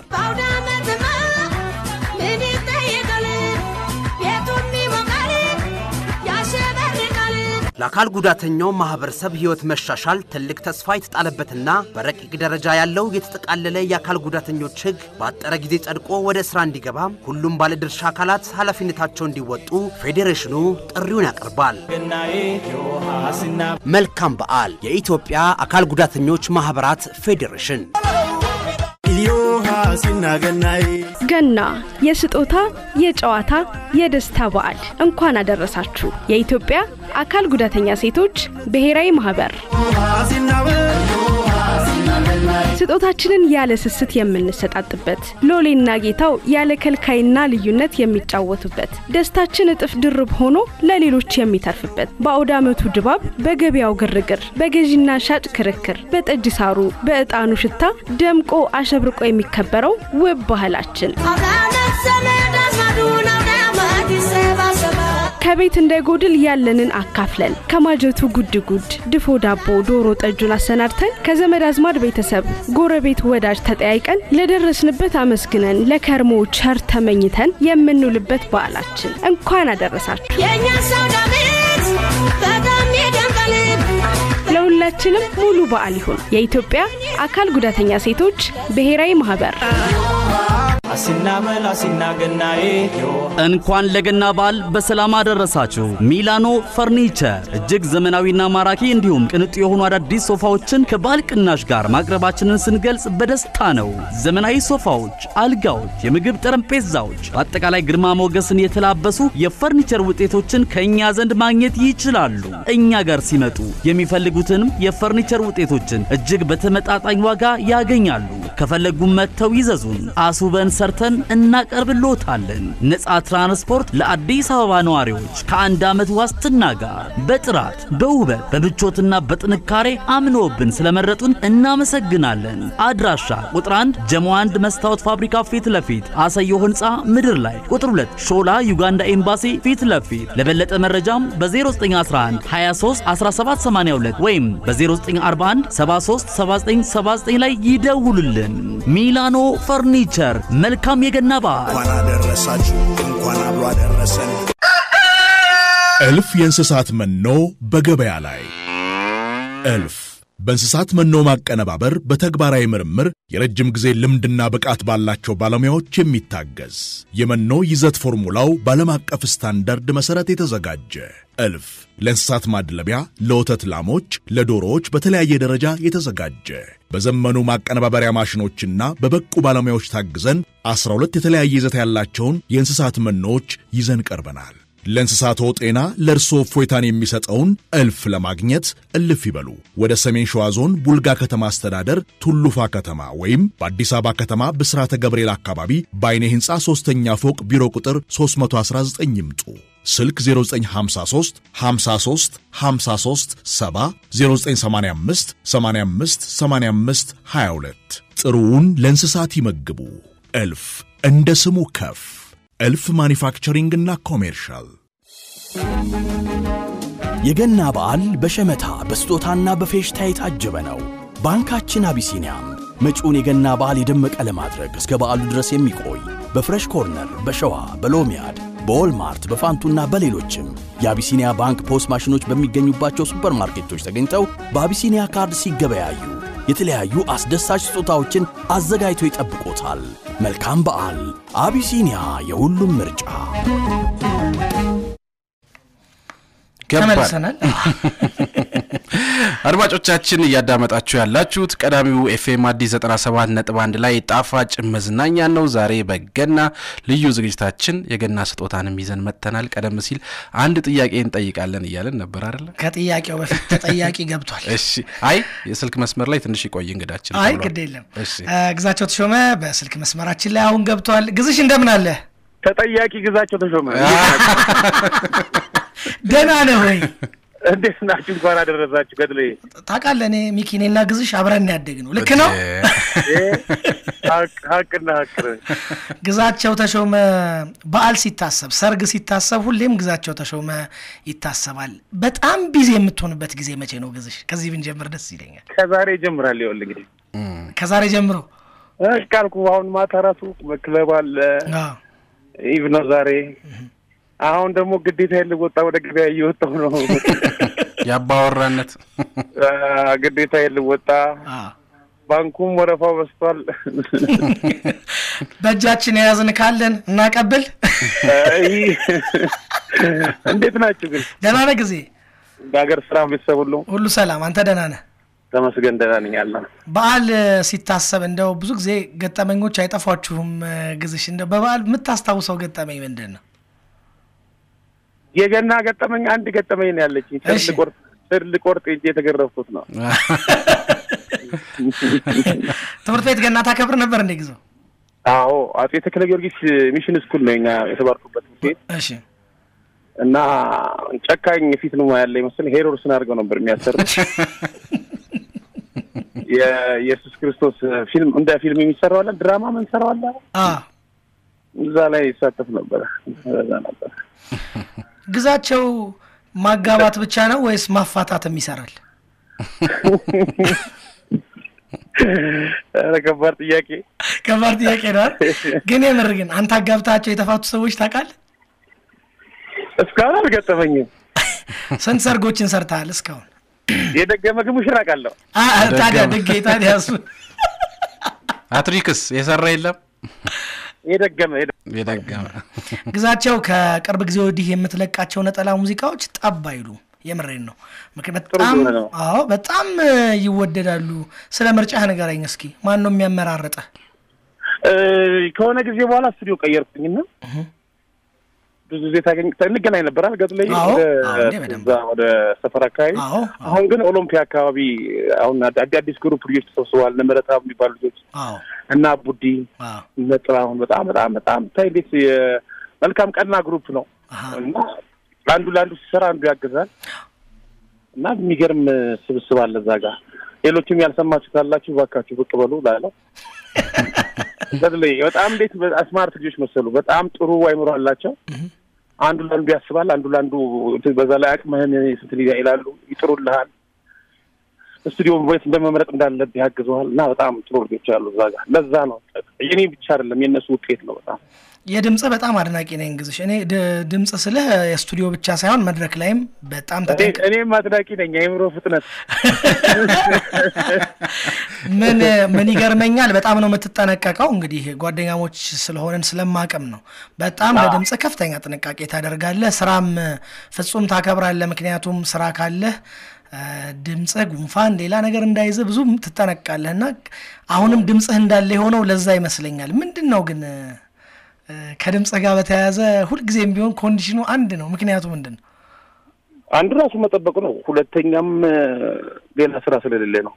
ለአካል ጉዳተኛው ማህበረሰብ ህይወት መሻሻል ትልቅ ተስፋ የተጣለበትና በረቂቅ ደረጃ ያለው የተጠቃለለ የአካል ጉዳተኞች ህግ በአጠረ ጊዜ ጸድቆ ወደ ስራ እንዲገባ ሁሉም ባለድርሻ አካላት ኃላፊነታቸው እንዲወጡ ፌዴሬሽኑ ጥሪውን ያቀርባል። መልካም በዓል! የኢትዮጵያ አካል ጉዳተኞች ማህበራት ፌዴሬሽን ገና የስጦታ የጨዋታ የደስታ በዓል እንኳን አደረሳችሁ። የኢትዮጵያ አካል ጉዳተኛ ሴቶች ብሔራዊ ማህበር ስጦታችንን ያለ ስስት የምንሰጣጥበት፣ ሎሌና ጌታው ያለ ከልካይና ልዩነት የሚጫወቱበት፣ ደስታችን እጥፍ ድርብ ሆኖ ለሌሎች የሚተርፍበት፣ በአውደ ዓመቱ ድባብ፣ በገበያው ግርግር፣ በገዢና ሻጭ ክርክር፣ በጠጅ ሳሩ፣ በዕጣኑ ሽታ ደምቆ አሸብርቆ የሚከበረው ውብ ባህላችን ከቤት እንዳይጎድል ያለንን አካፍለን ከማጀቱ ጉድ ጉድ ድፎ ዳቦ ዶሮ ጠጁን አሰናድተን ከዘመድ አዝማድ ቤተሰብ ጎረቤት ወዳጅ ተጠያይቀን ለደረስንበት አመስግነን ለከርሞ ቸር ተመኝተን የምንውልበት በዓላችን እንኳን አደረሳችሁ። ለሁላችንም ሙሉ በዓል ይሁን። የኢትዮጵያ አካል ጉዳተኛ ሴቶች ብሔራዊ ማህበር አሲናመል አሲናገናዬ እንኳን ለገና በዓል በሰላም አደረሳችሁ። ሚላኖ ፈርኒቸር እጅግ ዘመናዊና ማራኪ እንዲሁም ቅንጡ የሆኑ አዳዲስ ሶፋዎችን ከበዓል ቅናሽ ጋር ማቅረባችንን ስንገልጽ በደስታ ነው። ዘመናዊ ሶፋዎች፣ አልጋዎች፣ የምግብ ጠረጴዛዎች፣ በአጠቃላይ ግርማ ሞገስን የተላበሱ የፈርኒቸር ውጤቶችን ከእኛ ዘንድ ማግኘት ይችላሉ። እኛ ጋር ሲመጡ የሚፈልጉትንም የፈርኒቸር ውጤቶችን እጅግ በተመጣጣኝ ዋጋ ያገኛሉ። ከፈለጉም መጥተው ይዘዙን። አስውበን ሰርተን እናቀርብልዎታለን። ነፃ ትራንስፖርት ለአዲስ አበባ ነዋሪዎች ከአንድ ዓመት ዋስትና ጋር በጥራት በውበት በምቾትና በጥንካሬ አምኖብን ስለመረጡን እናመሰግናለን። አድራሻ ቁጥር 1 ጀሞ 1 መስታወት ፋብሪካ ፊት ለፊት አሰዮ ህንፃ ምድር ላይ፣ ቁጥር 2 ሾላ ዩጋንዳ ኤምባሲ ፊት ለፊት። ለበለጠ መረጃም በ0911 23 1782 ወይም በ0941 73 7979 ላይ ይደውሉልን። ሚላኖ ፈርኒቸር መልካም የገና በዓል። እንኳን አደረሳችሁ፣ እንኳን አብሮ አደረሰን። እልፍ የእንስሳት መኖ በገበያ ላይ እልፍ በእንስሳት መኖ ማቀነባበር በተግባራዊ ምርምር የረጅም ጊዜ ልምድና ብቃት ባላቸው ባለሙያዎች የሚታገዝ የመኖ ይዘት ፎርሙላው በዓለም አቀፍ ስታንዳርድ መሠረት የተዘጋጀ እልፍ ለእንስሳት ማድለቢያ፣ ለወተት ላሞች፣ ለዶሮዎች በተለያየ ደረጃ የተዘጋጀ በዘመኑ ማቀነባበሪያ ማሽኖችና በበቁ ባለሙያዎች ታግዘን 12 የተለያየ ይዘት ያላቸውን የእንስሳት መኖዎች ይዘን ቀርበናል። ለእንስሳቶ ጤና ለእርስዎ እፎይታን የሚሰጠውን እልፍ ለማግኘት እልፍ ይበሉ። ወደ ሰሜን ሸዋ ዞን ቡልጋ ከተማ አስተዳደር ቱሉፋ ከተማ ወይም በአዲስ አበባ ከተማ ብስራተ ገብርኤል አካባቢ በአይኔ ሕንፃ ሦስተኛ ፎቅ ቢሮ ቁጥር 319 ይምጡ። ስልክ 0953 53 53 70 0985 85 85 22 ጥሩውን ለእንስሳት ይመግቡ። እልፍ እንደ ስሙ ከፍ እልፍ ማኒፋክቸሪንግና ኮሜርሻል የገና በዓል በሸመታ በስጦታና በፌሽታ የታጀበ ነው። ባንካችን አቢሲኒያም መጪውን የገና በዓል የደመቀ ለማድረግ እስከ በዓሉ ድረስ የሚቆይ በፍሬሽ ኮርነር፣ በሸዋ፣ በሎሚያድ፣ በዎልማርት፣ በፋንቱና በሌሎችም የአቢሲኒያ ባንክ ፖስ ማሽኖች በሚገኙባቸው ሱፐርማርኬቶች ተገኝተው በአቢሲኒያ ካርድ ሲገበያዩ የተለያዩ አስደሳች ስጦታዎችን አዘጋጅቶ ይጠብቆታል። መልካም በዓል! አቢሲኒያ የሁሉም ምርጫ። ተመልሰናል። አድማጮቻችን እያዳመጣችሁ ያላችሁት ቀዳሚው ኤፍኤም አዲስ 97 ነጥብ አንድ ላይ ጣፋጭ መዝናኛ ነው። ዛሬ በገና ልዩ ዝግጅታችን የገና ስጦታንም ይዘን መጥተናል። ቀደም ሲል አንድ ጥያቄ እንጠይቃለን እያለን ነበር አይደለ? ከጥያቄው በፊት ተጠያቂ ገብቷል። እሺ። አይ የስልክ መስመር ላይ ትንሽ ይቆይ እንግዳችን። አይ ተብሏል። ግድ የለም። እሺ። እ፣ ግዛቸው ተሾመ በስልክ መስመራችን ላይ አሁን ገብቷል። ግዝሽ እንደምን አለ? ተጠያቂ ግዛቸው ተሾመ ደህና ነህ ወይ? እንዴት ናችሁ? እንኳን አደረሳችሁ። ገድሌ ታውቃለህ እኔ ሚኪኔና ግዝሽ አብረን ያደግ ነው። ልክ ነው። ሀቅ- ሀቅና ሀቅ ነው። ግዛቸው ተሾመ በዓል ሲታሰብ፣ ሰርግ ሲታሰብ ሁሌም ግዛቸው ተሾመ ይታሰባል። በጣም ቢዚ የምትሆንበት ጊዜ መቼ ነው ግዝሽ? ከዚህ ብንጀምር ደስ ይለኛል። ከዛሬ ይጀምራል። ይኸውልህ እንግዲህ ከዛሬ ጀምሮ ካልኩ አሁን ማታ ራሱ ክለብ አለ አዎ። ኢቭ ነው ዛሬ። አሁን ደግሞ ግዴታ ልወጣ ወደ ገበያ እየወጣሁ ነው። የአባወራነት አ፣ ግዴታ ልወጣ ባንኩም ወረፋው በስቷል። በእጃችን የያዝን ካለን እናቀብል። አይ፣ እንዴት ናችሁ ግን? ደህና ነህ ጊዜ? በሀገር ስራ ቤተሰብ ሁሉ ሁሉ ሰላም? አንተ ደህና ነህ? ተመስገን ደህና ነኝ ያለ በዓል እ፣ ሲታሰብ እንደው ብዙ ጊዜ ገጠመኞች አይጠፏችሁም እ፣ ግዝሽ? እንደው በበዓል የምታስታውሰው ገጠመኝ ምንድን ነው? የገና ገጠመኝ አንድ ገጠመኝ ነው ያለችኝ። ስር እሺ። ልቆርጥ ስር ልቆርጥ ሄጄ የተገረፍኩት ነው። ትምህርት ቤት ገና ታከብር ነበር እንደ ጊዜው? አዎ አጼ ተክለ ጊዮርጊስ ሚሽን ስኩል ነው እኛ የተባርኩበት ትምህርት ቤት እሺ እና ጨካኝ ፊት ነው ያለ ይመስል ሄሮድስን አድርገው ነበር የሚያሰሩት። የኢየሱስ ክርስቶስ ፊልም እንደ ፊልም የሚሰራው አለ፣ ድራማ ምን ሰራው አለ፣ አ እዛ ላይ ይሳተፍ ነበረ። እዛ ነበር ግዛቸው ማጋባት ብቻ ነው ወይስ ማፋታትም ይሰራል? ኧረ ከባድ ጥያቄ። ከባድ ጥያቄ ነው አይደል? ግን የምር ግን አንተ አጋብታቸው የተፋቱ ሰዎች ታውቃለህ? እስካሁን አልገጠመኝም። ስንት ሰርጎችን ሰርተሃል እስካሁን? የደገመ ግን ሙሽራ አውቃለሁ። አ- አ- ታዲያ ድጌ ታዲያ እሱ አትሪክስ የሰራ የለም የደገመ የደገመ ግዛቸው ከቅርብ ጊዜ ወዲህ የምትለቃቸው ነጠላ ሙዚቃዎች ጠብ አይሉ የምሬን ነው። ምክ- በጣም ዜና ነው። አዎ በጣም እ፣ ይወደዳሉ። ስለ ምርጫህ ንገረኝ እስኪ። ማን ነው የሚያመራርጠህ? እ፣ ከሆነ ጊዜ በኋላ ስቱዲዮ ቀየርኩኝና ብዙ ጊዜ ታገኝ እንገናኝ ነበር አልገጥ ላይ አዎ፣ ወደ አዎ፣ እንዴ በደንብ። እዛ ወደ ሰፈር አካባቢ አዎ፣ አሁን ግን ኦሎምፒያ አካባቢ አሁን አዲ- አዲስ ግሩፕ ልጆች ተሰብስበዋል። እነ ምህረተአብ የሚባሉ ልጆች አዎ እና ቡዲ አዎ እነ ጥላሁን በጣም በጣም በጣም ታይ እንዴት የመልካም ቀና ግሩፕ ነው እና አንዱ ለአንዱ ሲሰራ አንዱ ያግዛል እና የሚገርም ስብስብ አለ እዛ ጋር። ሌሎችም ያልሰማችሁ ካላችሁ እባካችሁ ብቅ በሉ ላለው በተለይ በጣም እንዴት ስማርት ልጆች መሰሉ። በጣም ጥሩ አይምሮ አላቸው። አንዱ ለአንዱ ያስባል፣ አንዱ ለአንዱ እንትን በዛ ላይ አቅምህን ስንት ሊጋ ይላሉ፣ ይጥሩልሃል። ስቱዲዮ ቤት እንደመምረጥ እንዳለብህ ያግዘዋል እና በጣም ጥሩ ልጆች አሉ እዛ ጋር። ለዛ ነው የኔ ብቻ አይደለም የእነሱ ውጤት ነው በጣም የድምጽ በጣም አድናቂ ነኝ ግዝሽ። እኔ ድ- ድምጽ ስልህ የስቱዲዮ ብቻ ሳይሆን መድረክ ላይም በጣም ተጠንቅ እኔ- እኔም አድናቂ ነኝ። የአእምሮ ፍጥነት ምን ምን ይገርመኛል፣ በጣም ነው የምትጠነቀቀው። እንግዲህ ጓደኛሞች ስለሆነን ስለማቅም ነው። በጣም ለድምፅ ከፍተኛ ጥንቃቄ ታደርጋለህ። ስራም ፍጹም ታከብራለህ። ምክንያቱም ስራ ካለህ እ፣ ድምፅህ ጉንፋን፣ ሌላ ነገር እንዳይዝህ ብዙ ትጠነቀቃለህ እና አሁንም ድምፅህ እንዳለ የሆነው ለዛ ይመስለኛል። ምንድን ነው ግን እ፣ ከድምፅ ጋር በተያያዘ ሁልጊዜም ቢሆን ኮንዲሽኑ አንድ ነው። ምክንያቱ ምንድን ነው? አንዱ ራሱ መጠበቁ ነው። ሁለተኛም እ፣ ሌላ ስራ ስለሌለ ነው።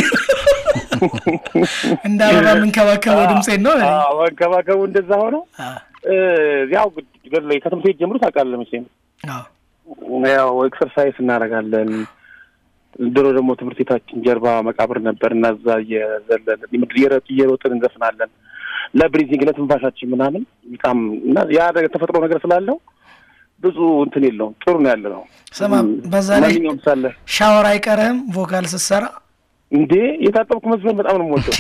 እንደ አበባ የምንከባከበው ድምፄን ነው። አዎ፣ መንከባከቡ እንደዛ ሆነው እ፣ ያው ገድ ላይ ከትምህርት ቤት ጀምሮ ታውቃለህ መቼም አዎ። ያው ኤክሰርሳይዝ እናደርጋለን። ድሮ ደግሞ ትምህርት ቤታችን ጀርባ መቃብር ነበር እና እዛ እየዘለልን ምድር እየረ- እየሮጥን እንዘፍናለን ለብሪዚንግ ለትንፋሻችን ምናምን በጣም እና ያ ነገር ተፈጥሮ ነገር ስላለው ብዙ እንትን የለውም። ጥሩ ነው ያለ ነው። ስማ፣ በዛ ላይ ማንኛውም ሳለ ሻወር አይቀርህም ቮካል ስትሰራ እንዴ የታጠብኩ መዝፈን በጣም ነው የምወደው።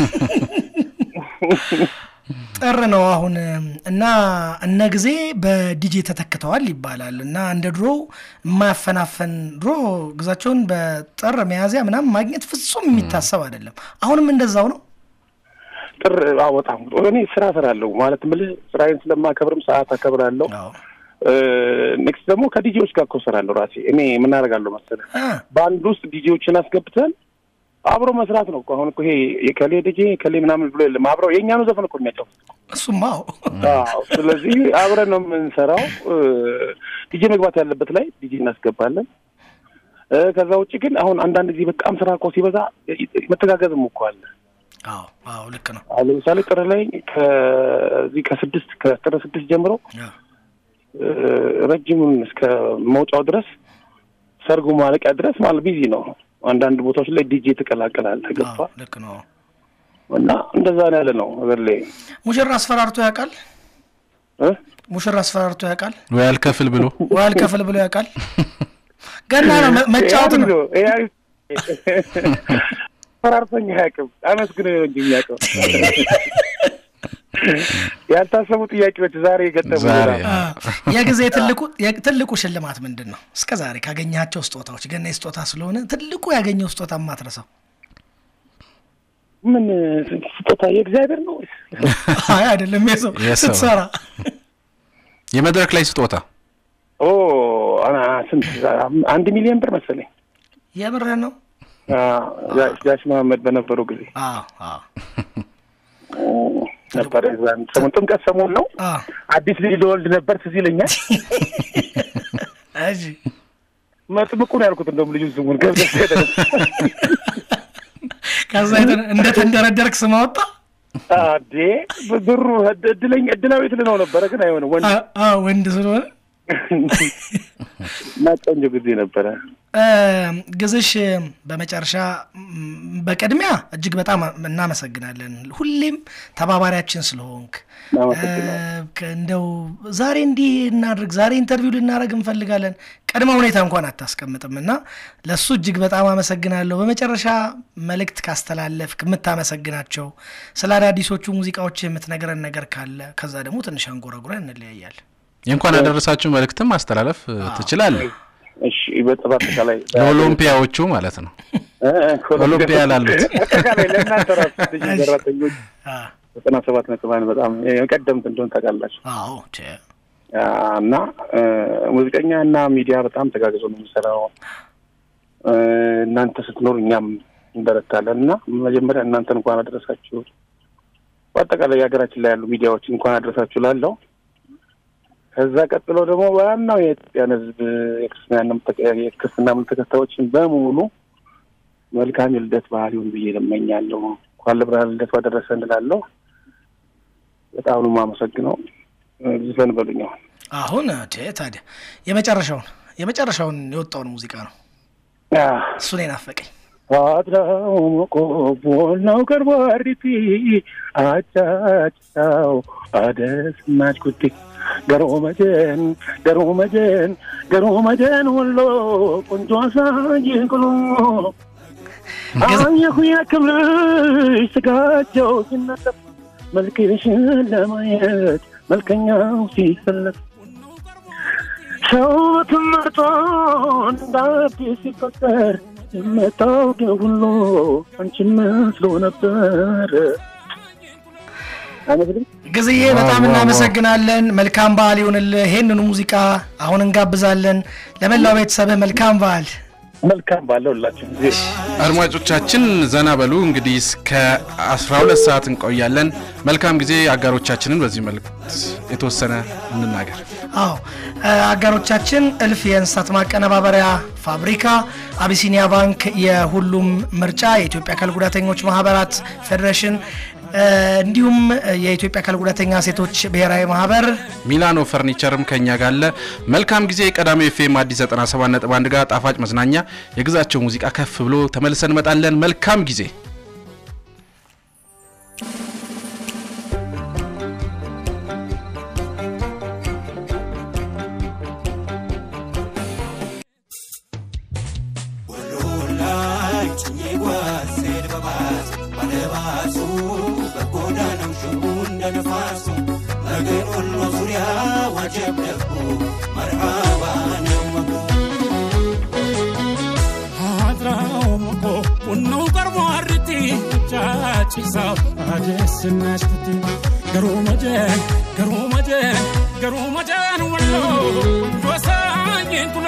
ጥር ነው አሁን እና እነ ጊዜ በዲጄ ተተክተዋል ይባላል እና እንደ ድሮ የማያፈናፈን ድሮ ግዛቸውን በጥር ሚያዝያ ምናምን ማግኘት ፍጹም የሚታሰብ አይደለም። አሁንም እንደዛው ነው። ጥር አዎ፣ በጣም እኔ ስራ እሰራለሁ ማለት የምልህ ስራዬን ስለማከብርም ሰዓት አከብራለሁ። ኔክስት ደግሞ ከዲጄዎች ጋር እኮ እሰራለሁ ራሴ። እኔ ምን አደርጋለሁ መሰለህ በአንድ ውስጥ ዲጄዎችን አስገብተን አብሮ መስራት ነው እኮ። አሁን እኮ ይሄ የከሌ ዲጄ የከሌ ምናምን ብሎ የለም። አብረው የእኛኑ ዘፈን እኮ የሚያጫውት እሱማ አዎ። አዎ። ስለዚህ አብረን ነው የምንሰራው። ዲጄ መግባት ያለበት ላይ ዲጄ እናስገባለን። እ፣ ከዛ ውጭ ግን አሁን አንዳንድ ጊዜ በጣም ስራ እኮ ሲበዛ መተጋገዝም እኮ አለ። አዎ አዎ፣ ልክ ነው። አሁን ለምሳሌ ጥር ላይ ከዚህ ከስድስት ከጥር ስድስት ጀምሮ እ፣ ረጅሙን እስከ መውጫው ድረስ ሰርጉ ማለቂያ ድረስ ማለት ቢዚ ነው። አንዳንድ ቦታዎች ላይ ዲጄ ትቀላቀላለህ። ገባ ልክ ነው። እና እንደዛ ነው ያለ ነው ነገር ላይ ሙሽራ አስፈራርቶ ያውቃል? እ? ሙሽራ አስፈራርቶ ያውቃል? ወይ አልከፍል ብሎ ወይ አልከፍል ብሎ ያውቃል? ገና ነው መ- መጫወት ነው። ፈራርተኛ አያውቅም። አመስግነው ነው እንጂ የሚያውቀው ያልታሰቡ ጥያቄዎች ዛሬ የገጠሙ ዛሬ አ፣ የጊዜ ትልቁ የ- ትልቁ ሽልማት ምንድን ነው? እስከ ዛሬ ካገኘሃቸው ስጦታዎች ገና የስጦታ ስለሆነ ትልቁ ያገኘው ስጦታ የማትረሳው? ምን ስጦታ የእግዚአብሔር ነው ወይስ? አይ አይደለም፣ የሰው የሰው። ስትሰራ የመድረክ ላይ ስጦታ ኦ አና- ስንት አንድ ሚሊዮን ብር መሰለኝ የምርህ ነው? አ፣ ጋ- ጋሽ መሀመድ በነበሩ ጊዜ አዎ አዎ ነበረ። የዛን ሰሞን ጥምቀት ሰሞን ነው። አዲስ ልጅ ልወልድ ነበር ትዝ ይለኛል። እሺ መጥምቁ ነው ያልኩት። እንደውም ልጁ ስሙን ገብተህ ሄደህ ከዛ የተ- እንደተንደረደርክ ስም አወጣ። አዴ ብሩ እድለኛ እድላዊት ልነው ነበረ፣ ግን አይሆንም ወንድ አ- አ፣ ወንድ ስለሆነ እና ቆንጆ ጊዜ ነበረ። እ፣ ግዝሽ በመጨረሻ ም፣ በቅድሚያ እጅግ በጣም እናመሰግናለን። ሁሌም ተባባሪያችን ስለሆንክ እ፣ ከ- እንደው ዛሬ እንዲህ እናድርግ፣ ዛሬ ኢንተርቪው ልናደርግ እንፈልጋለን፣ ቅድመ ሁኔታ እንኳን አታስቀምጥም እና ለእሱ እጅግ በጣም አመሰግናለሁ። በመጨረሻ መልእክት ካስተላለፍክ የምታመሰግናቸው ስለ አዳዲሶቹ ሙዚቃዎች የምትነግረን ነገር ካለ ከዛ ደግሞ ትንሽ አንጎራጉረን እንለያያለን። የእንኳን ያደረሳችሁ መልእክትም ማስተላለፍ እ, ትችላለህ። እሺ በ- በአጠቃላይ ለኦሎምፒያዎቹ ማለት ነው። እ፣ እ፣ ኦሎምፒያ ላሉት አጠቃላይ ለእናንተ ራሱ ልጅ ሰራተኞች ዘጠና ሰባት ነጥብ አንድ በጣም የቀደምት እንደሆን ታውቃላችሁ። አዎ አ፣ እና እ፣ ሙዚቀኛ እና ሚዲያ በጣም ተጋግዞ ነው የሚሰራው። እ፣ እናንተ ስትኖር እኛም እንበረታለን እና መጀመሪያ እናንተን እንኳን አደረሳችሁ። በአጠቃላይ የሀገራችን ላይ ያሉ ሚዲያዎች እንኳን አደረሳችሁ ላለው ከዛ ቀጥሎ ደግሞ ዋናው የኢትዮጵያን ሕዝብ የክርስትና እምነት ተከ- የክርስትና እምነት ተከታዮችን በሙሉ መልካም የልደት በዓል ይሁን ብዬ እመኛለሁ። እንኳን ለብርሃነ ልደቱ አደረሰ እንላለሁ። በጣም ነው የማመሰግነው። ዝፈን በሉኝ አሁን አሁን ቴ ታዲያ የመጨረሻውን የመጨረሻውን የወጣውን ሙዚቃ ነው እሱን የናፈቀኝ አድራው ቆቦናው ቀርቦ አሪቲ አጫጭታው አደስናች ኩቲ ገሮ መጀን ገሮ መጀን ገሮ መጀን ወሎ ቆንጆ አሳይንቅሎ አየሁ ያክብርሽ ስጋቸው ሲነጠፍ መልክሽን ለማየት መልከኛው ሲፈለግ ሰው በትምህርቶ እንደ አዲስ ሲፈጠር የምታውቂው ሁሉ አንቺን መስሎ ነበር። ጊዜዬ በጣም እናመሰግናለን። መልካም በዓል ይሁንልህ። ይሄንኑ ሙዚቃ አሁን እንጋብዛለን። ለመላው ቤተሰብህ መልካም በዓል። መልካም ባለው ሁላችሁ ጊዜ አድማጮቻችን ዘና በሉ። እንግዲህ እስከ 12 ሰዓት እንቆያለን። መልካም ጊዜ። አጋሮቻችንን በዚህ መልእክት የተወሰነ እንናገር። አዎ እ፣ አጋሮቻችን እልፍ የእንስሳት ማቀነባበሪያ ፋብሪካ፣ አቢሲኒያ ባንክ፣ የሁሉም ምርጫ፣ የኢትዮጵያ አካል ጉዳተኞች ማህበራት ፌዴሬሽን እ፣ እንዲሁም የኢትዮጵያ አካል ጉዳተኛ ሴቶች ብሔራዊ ማህበር ሚላኖ ፈርኒቸርም ከኛ ጋር አለ። መልካም ጊዜ። ቀዳሚ ኤፍኤም አዲስ 97.1 ጋር ጣፋጭ መዝናኛ የግዛቸው ሙዚቃ ከፍ ብሎ ተመልሰን እንመጣለን። መልካም ጊዜ። ላይ ጭኜ ጓዜን በባስ ባለባሱ በጎዳናው ሽቡ እንደ ነፋሱ መገን ወሎ ዙሪያ ዋጀብ ደቦ መርሃባ ነው አድራው መኮ ቡናው ቀርቦ አርቲ ጫጭሳው አደስናሽኩት ገሩ መጀን ገሩ መጀን ገሩ መጀን ወሎ ወሳኝን ኩሎ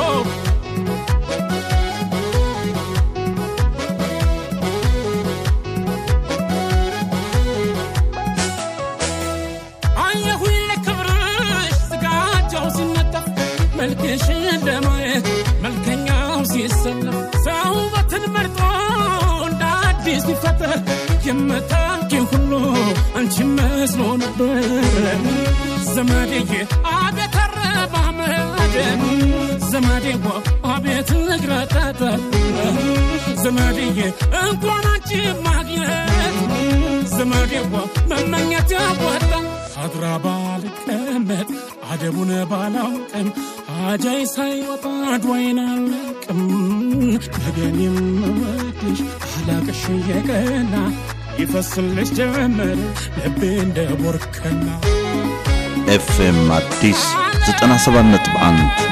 አየሁኝ ለክብርሽ ስጋጃው ሲነጠፍ መልክሽን ለማየት መልከኛው ሲሰለፍ ሰው ውበትን መርጦ እንደ አዲስ ሲፈጠር የምታውቂው ሁሉ አንቺ መስሎ ነበር ዘመዴዬ አቤት አረማመድ ዘመዴዋ አቤት እግረጠጠ ዘመዴዬ እንኳን አንቺ ማግኘት ዘመዴዋ መመኘት ያዋጣ አድራ ባልቀመጥ አደቡን ባላውቅም አጃይ ሳይወጣ ድዋይን አለቅም ነገን የምወድሽ አላቅሽ የቀና ይፈስልሽ ጀመር ልቤ እንደ ቦርከና ኤፍኤም አዲስ 97.1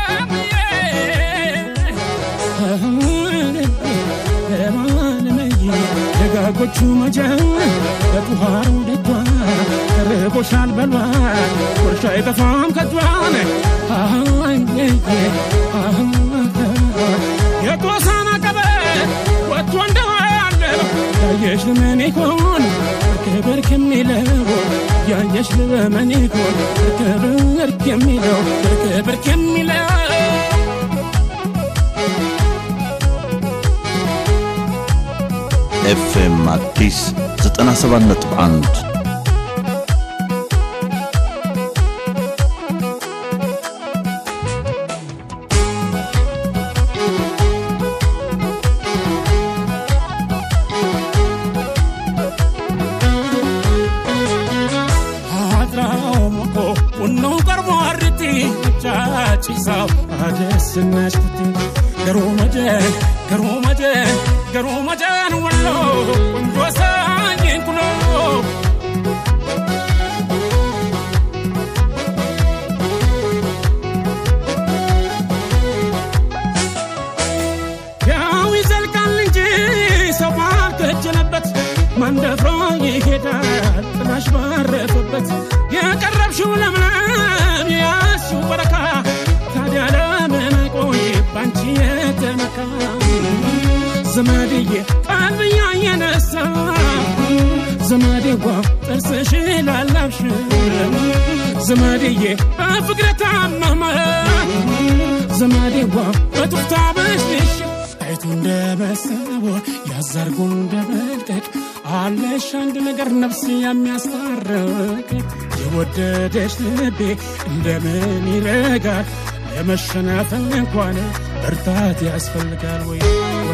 ደጋጎቹ መጀን በጡሃሩ ደጇ ተርቦሻል በሏል ጉርሻ አይጠፋም ከጇን የጦሳና ቀበት ወጥቶ እንደዋለ ያየሽ ልመን ይሆን ክብርክ የሚለው ያየሽ ልመን ይሆን ክብርክ የሚለው ክብርክ የሚለው ኤፍኤም አዲስ 97.1 አድራው ሞቆ ቡናው ቀርቦ አርቲ ጫጭሳው አደስናሽኩት ገሩ መጀን ገሩ መጀን ገሩ መጀን ወሎ ቆንጆ ሳኝን ኩሎ ያው ይዘልቃል እንጂ ሰው ባልከጀለበት መንደፍሮ ይሄዳል ጥላሽ ባረፈበት የቀረብሽው ለምለም የያዝሽው በረካ ታዲያ ለምን አይቆይ ባንቺ የተመካ ዘመድዬ ቀልብያ የነሳ ዘመዴዋ ጥርስሽ ላላብሽ ዘመድዬ በፍቅረ ታመመ ዘመዴዋ በጡፍታ በሽሽ አይቱ እንደ መሰቦር ያዛርጎ እንደ መልቀቅ አለሽ አንድ ነገር ነፍስ የሚያስታርቅ የወደደሽ ልቤ እንደምን ይረጋል ለመሸናፈል እንኳን ብርታት ያስፈልጋል ወይ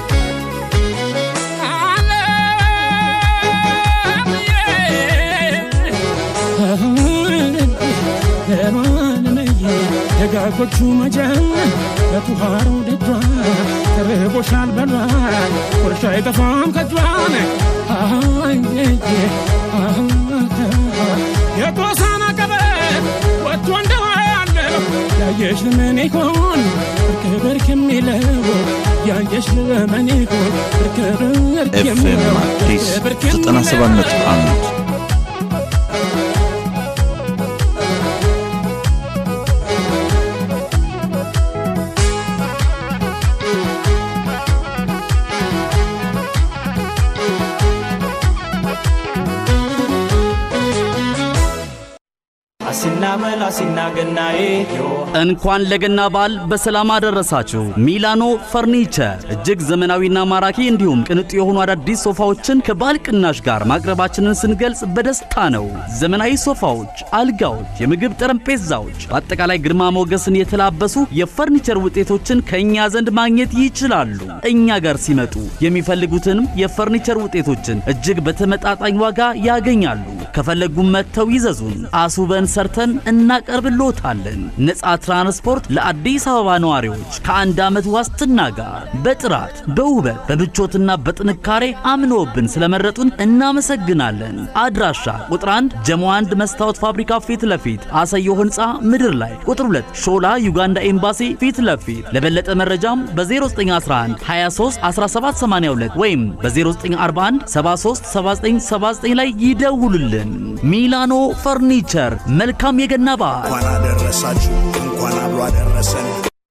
ለማለመየ ደጋጎቹ መጀን በቱሃሩ ደጇ ተርቦሻል በሏል ቁርሻ አይጠፋም ከጇን የጦሳና ቀበት ወጥቶ እንደዋለ ያየሽ ለምን ይሆን ብርክ ብርክ የሚለው ያየሽ ለምን ይሆን ብርክ ብርክ ኤፍኤም የሚለው አዲስ ብርክ የሚለው 97.1 አ መላሲና ገናዬ እንኳን ለገና በዓል በሰላም አደረሳችሁ። ሚላኖ ፈርኒቸር እጅግ ዘመናዊና ማራኪ እንዲሁም ቅንጡ የሆኑ አዳዲስ ሶፋዎችን ከበዓል ቅናሽ ጋር ማቅረባችንን ስንገልጽ በደስታ ነው። ዘመናዊ ሶፋዎች፣ አልጋዎች፣ የምግብ ጠረጴዛዎች፣ በአጠቃላይ ግርማ ሞገስን የተላበሱ የፈርኒቸር ውጤቶችን ከእኛ ዘንድ ማግኘት ይችላሉ። እኛ ጋር ሲመጡ የሚፈልጉትንም የፈርኒቸር ውጤቶችን እጅግ በተመጣጣኝ ዋጋ ያገኛሉ። ከፈለጉም መጥተው ይዘዙን፣ አስውበን ሰርተን እናቀርብሎታለን። ነፃ ትራንስፖርት ለአዲስ አበባ ነዋሪዎች ከአንድ ዓመት ዋስትና ጋር በጥራት በውበት በምቾትና በጥንካሬ አምኖብን ስለመረጡን እናመሰግናለን። አድራሻ ቁጥር 1 ጀሞ 1 መስታወት ፋብሪካ ፊት ለፊት አሰዮ ህንፃ ምድር ላይ፣ ቁጥር 2 ሾላ ዩጋንዳ ኤምባሲ ፊት ለፊት። ለበለጠ መረጃም በ0911 23 1782 ወይም በ0941 73 7979 ላይ ይደውሉልን። ሚላኖ ፈርኒቸር መልካም የገና በዓል። እንኳን አደረሳችሁ፣ እንኳን አብሮ አደረሰን።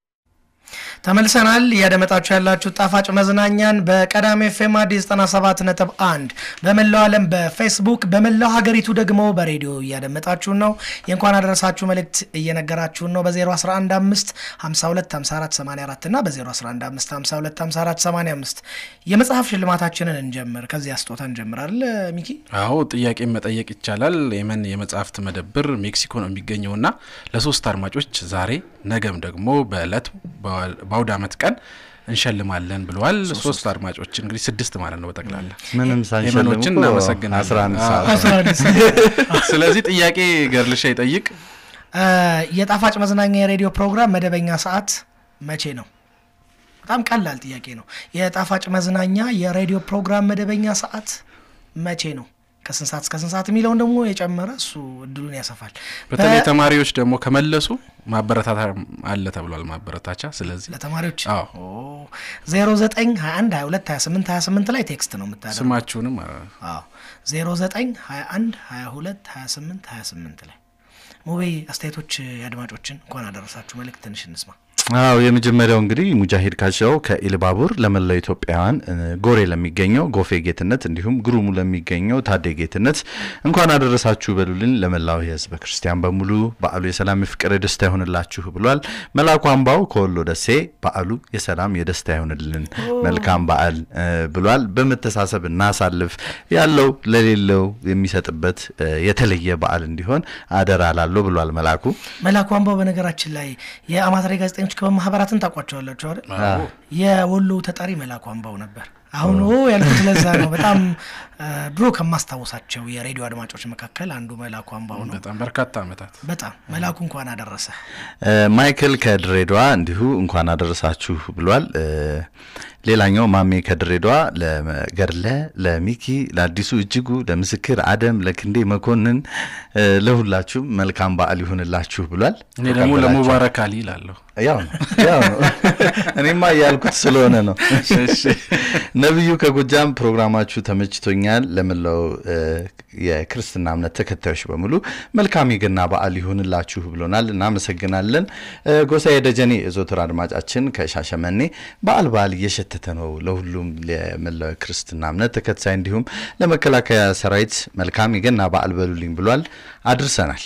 ተመልሰናል። እያደመጣችሁ ያላችሁ ጣፋጭ መዝናኛን በቀዳሚ ኤፍኤም አዲስ 97 ነጥብ 1 በመላው ዓለም በፌስቡክ በመላው ሀገሪቱ ደግሞ በሬዲዮ እያደመጣችሁን ነው። የእንኳን አደረሳችሁ መልእክት እየነገራችሁን ነው በ0115 52 54 84 እና በ0115 52 54 85 የመጽሐፍ ሽልማታችንን እንጀምር። ከዚህ አስጦታ እንጀምራል። ሚኪ አዎ ጥያቄን መጠየቅ ይቻላል። የመን የመጽሐፍት መደብር ሜክሲኮ ነው የሚገኘውና ለሶስት አድማጮች ዛሬ ነገም ደግሞ በእለት በአውደ ዓመት ቀን እንሸልማለን ብለዋል። ሶስት አድማጮች እንግዲህ ስድስት ማለት ነው በጠቅላላ ምንም ሳንሸልም የመኖችን እኮ እናመሰግናለን። 11 ሰዓት አዎ። 11 ሰዓት። ስለዚህ ጥያቄ ገርልሻ ይጠይቅ። የጣፋጭ መዝናኛ የሬዲዮ ፕሮግራም መደበኛ ሰዓት መቼ ነው? በጣም ቀላል ጥያቄ ነው። የጣፋጭ መዝናኛ የሬዲዮ ፕሮግራም መደበኛ ሰዓት መቼ ነው? ከስንት ሰዓት እስከ ስንት ሰዓት የሚለውን ደግሞ የጨመረ እሱ እድሉን ያሰፋል። በተለይ በ- ተማሪዎች ደግሞ ከመለሱ ማበረታታ አለ ተብሏል። ማበረታቻ ስለዚህ ለተማሪዎች አዎ 09 21 22 28 28 ላይ ቴክስት ነው የምታደርገው። ስማችሁንም አዎ 09 21 22 28 28 ላይ ሙቤ አስተያየቶች የአድማጮችን እንኳን አደረሳችሁ መልእክት ትንሽ እንስማ። አዎ የመጀመሪያው እንግዲህ ሙጃሂድ ካሻው ከኢልባቡር ለመላው ኢትዮጵያውያን እ፣ ጎሬ ለሚገኘው ጎፌ ጌትነት እንዲሁም ግሩሙ ለሚገኘው ታዴ ጌትነት እንኳን አደረሳችሁ በሉልን። ለመላው የህዝበ ክርስቲያን በሙሉ በዓሉ የሰላም የፍቅር የደስታ ይሆንላችሁ ብሏል። መላኩ አምባው ከወሎ ደሴ በዓሉ የሰላም የደስታ ይሆንልን መልካም በዓል እ፣ ብሏል። በመተሳሰብ እናሳልፍ ያለው ለሌለው የሚሰጥበት እ፣ የተለየ በዓል እንዲሆን አደራ ላለው ብሏል መላኩ። መላኩ አምባው በነገራችን ላይ የአማተሪ ጋዜጠኞች ክበብ ማህበራትን ታውቋቸዋላችሁ አይደል? አዎ። የወሎ ተጠሪ መላኩ አምባው ነበር። አሁን ኦ ያልኩት ለዛ ነው። በጣም እ፣ ድሮ ከማስታወሳቸው የሬዲዮ አድማጮች መካከል አንዱ መላኩ አምባው ነው። በጣም በርካታ ዓመታት በጣም መላኩ እንኳን አደረሰ። እ፣ ማይክል ከድሬዳዋ እንዲሁ እንኳን አደረሳችሁ ብሏል። እ፣ ሌላኛው ማሜ ከድሬዳዋ ለገድለ፣ ለሚኪ፣ ለአዲሱ እጅጉ፣ ለምስክር አደም፣ ለክንዴ መኮንን እ፣ ለሁላችሁም መልካም በዓል ይሁንላችሁ ብሏል። እኔ ደግሞ ተቀበላችኋል? ለሙባረክ አሊ ይላለሁ። ያው ነው ያው ነው። እኔማ እያልኩት ስለሆነ ነው። ነቢዩ ከጎጃም ፕሮግራማችሁ ተመችቶኛል። ለመላው እ፣ የክርስትና እምነት ተከታዮች በሙሉ መልካም የገና በዓል ይሁንላችሁ ብሎናል። እናመሰግናለን። እ፣ ጎሳዬ ደጀኔ የዘወትር አድማጫችን ከሻሸመኔ በዓል በዓል እየሸተተ ነው። ለሁሉም ለመላው የክርስትና እምነት ተከታይ እንዲሁም ለመከላከያ ሰራዊት መልካም የገና በዓል በሉልኝ ብሏል። አድርሰናል።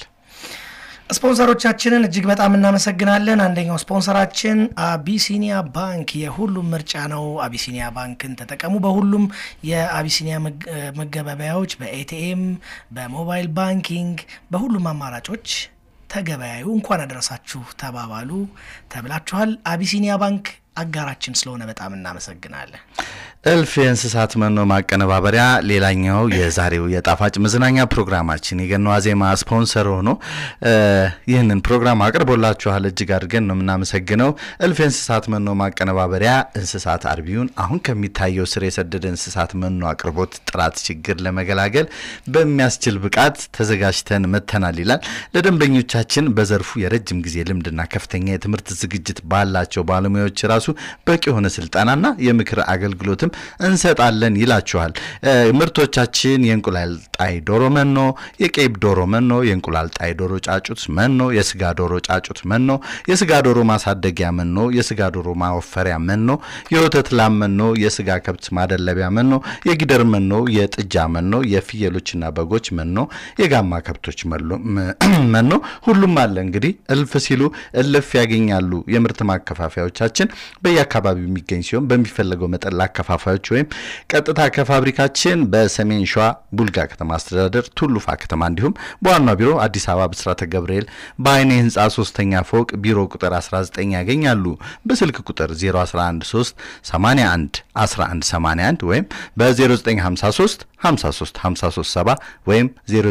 ስፖንሰሮቻችንን እጅግ በጣም እናመሰግናለን። አንደኛው ስፖንሰራችን አቢሲኒያ ባንክ የሁሉም ምርጫ ነው። አቢሲኒያ ባንክን ተጠቀሙ። በሁሉም የአቢሲኒያ መግ- መገበያያዎች በኤቲኤም፣ በሞባይል ባንኪንግ፣ በሁሉም አማራጮች ተገበያዩ። እንኳን አደረሳችሁ ተባባሉ ተብላችኋል። አቢሲኒያ ባንክ አጋራችን ስለሆነ በጣም እናመሰግናለን። እልፍ የእንስሳት መኖ ማቀነባበሪያ ሌላኛው የዛሬው የጣፋጭ መዝናኛ ፕሮግራማችን የገና ዋዜማ ስፖንሰር ሆኖ እ፣ ይህንን ፕሮግራም አቅርቦላችኋል። እጅግ አድርገን ነው የምናመሰግነው። እልፍ የእንስሳት መኖ ማቀነባበሪያ እንስሳት አርቢውን አሁን ከሚታየው ስር የሰደደ እንስሳት መኖ አቅርቦት ጥራት ችግር ለመገላገል በሚያስችል ብቃት ተዘጋጅተን መጥተናል ይላል። ለደንበኞቻችን በዘርፉ የረጅም ጊዜ ልምድና ከፍተኛ የትምህርት ዝግጅት ባላቸው ባለሙያዎች ራሱ ራሱ በቂ የሆነ ስልጠናና የምክር አገልግሎትም እንሰጣለን ይላችኋል። እ፣ ምርቶቻችን የእንቁላል ጣይ ዶሮ መኖ፣ የቄብ ዶሮ መኖ፣ የእንቁላል ጣይ ዶሮ ጫጩት መኖ፣ የስጋ ዶሮ ጫጩት መኖ፣ የስጋ ዶሮ ማሳደጊያ መኖ፣ የስጋ ዶሮ ማወፈሪያ መኖ፣ የወተት ላም መኖ፣ የስጋ ከብት ማደለቢያ መኖ፣ የጊደር መኖ፣ የጥጃ መኖ፣ የፍየሎችና በጎች መኖ፣ የጋማ ከብቶች መሎ- መ- መኖ ሁሉም አለ። እንግዲህ እልፍ ሲሉ እልፍ ያገኛሉ። የምርት ማከፋፈያዎቻችን በየአካባቢው የሚገኝ ሲሆን በሚፈለገው መጠን ለአከፋፋዮች ወይም ቀጥታ ከፋብሪካችን በሰሜን ሸዋ ቡልጋ ከተማ አስተዳደር ቱሉፋ ከተማ እንዲሁም በዋና ቢሮ አዲስ አበባ ብስራተ ገብርኤል በአይኔ ህንፃ ሶስተኛ ፎቅ ቢሮ ቁጥር 19 ያገኛሉ። በስልክ ቁጥር 0113 81 1181 ወይም በ0953 53 53 7 ወይም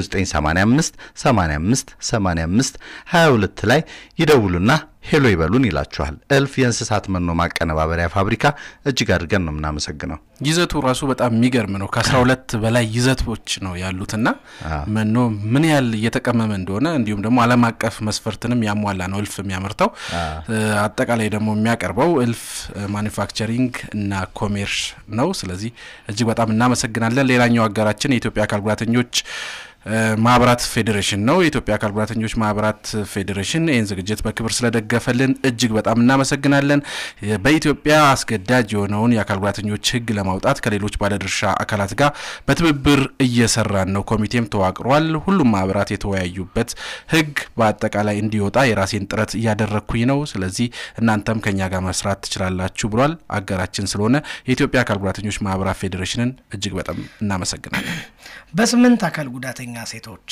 0985 85 85 22 ላይ ይደውሉና ሄሎ ይበሉን ይላችኋል። እልፍ የእንስሳት መኖ ማቀነባበሪያ ፋብሪካ እጅግ አድርገን ነው የምናመሰግነው። ይዘቱ ራሱ በጣም የሚገርም ነው። ከአስራ ሁለት በላይ ይዘቶች ነው ያሉትና መኖ ምን ያህል እየተቀመመ እንደሆነ እንዲሁም ደግሞ ዓለም አቀፍ መስፈርትንም ያሟላ ነው እልፍ የሚያመርተው። እ፣ አጠቃላይ ደግሞ የሚያቀርበው እልፍ ማኒፋክቸሪንግ እና ኮሜርስ ነው። ስለዚህ እጅግ በጣም እናመሰግናለን። ሌላኛው አጋራችን የኢትዮጵያ አካል ጉዳተኞች እ፣ ማህበራት ፌዴሬሽን ነው። የኢትዮጵያ አካል ጉዳተኞች ማህበራት ፌዴሬሽን ይህን ዝግጅት በክብር ስለደገፈልን እጅግ በጣም እናመሰግናለን። የ- በኢትዮጵያ አስገዳጅ የሆነውን የአካል ጉዳተኞች ሕግ ለማውጣት ከሌሎች ባለድርሻ አካላት ጋር በትብብር እየሰራን ነው። ኮሚቴም ተዋቅሯል። ሁሉም ማህበራት የተወያዩበት ሕግ በአጠቃላይ እንዲወጣ የራሴን ጥረት እያደረግኩኝ ነው። ስለዚህ እናንተም ከኛ ጋር መስራት ትችላላችሁ ብሏል። አጋራችን ስለሆነ የኢትዮጵያ አካል ጉዳተኞች ማህበራት ፌዴሬሽንን እጅግ በጣም እናመሰግናለን። በስምንት አካል ጉዳተኛ ሴቶች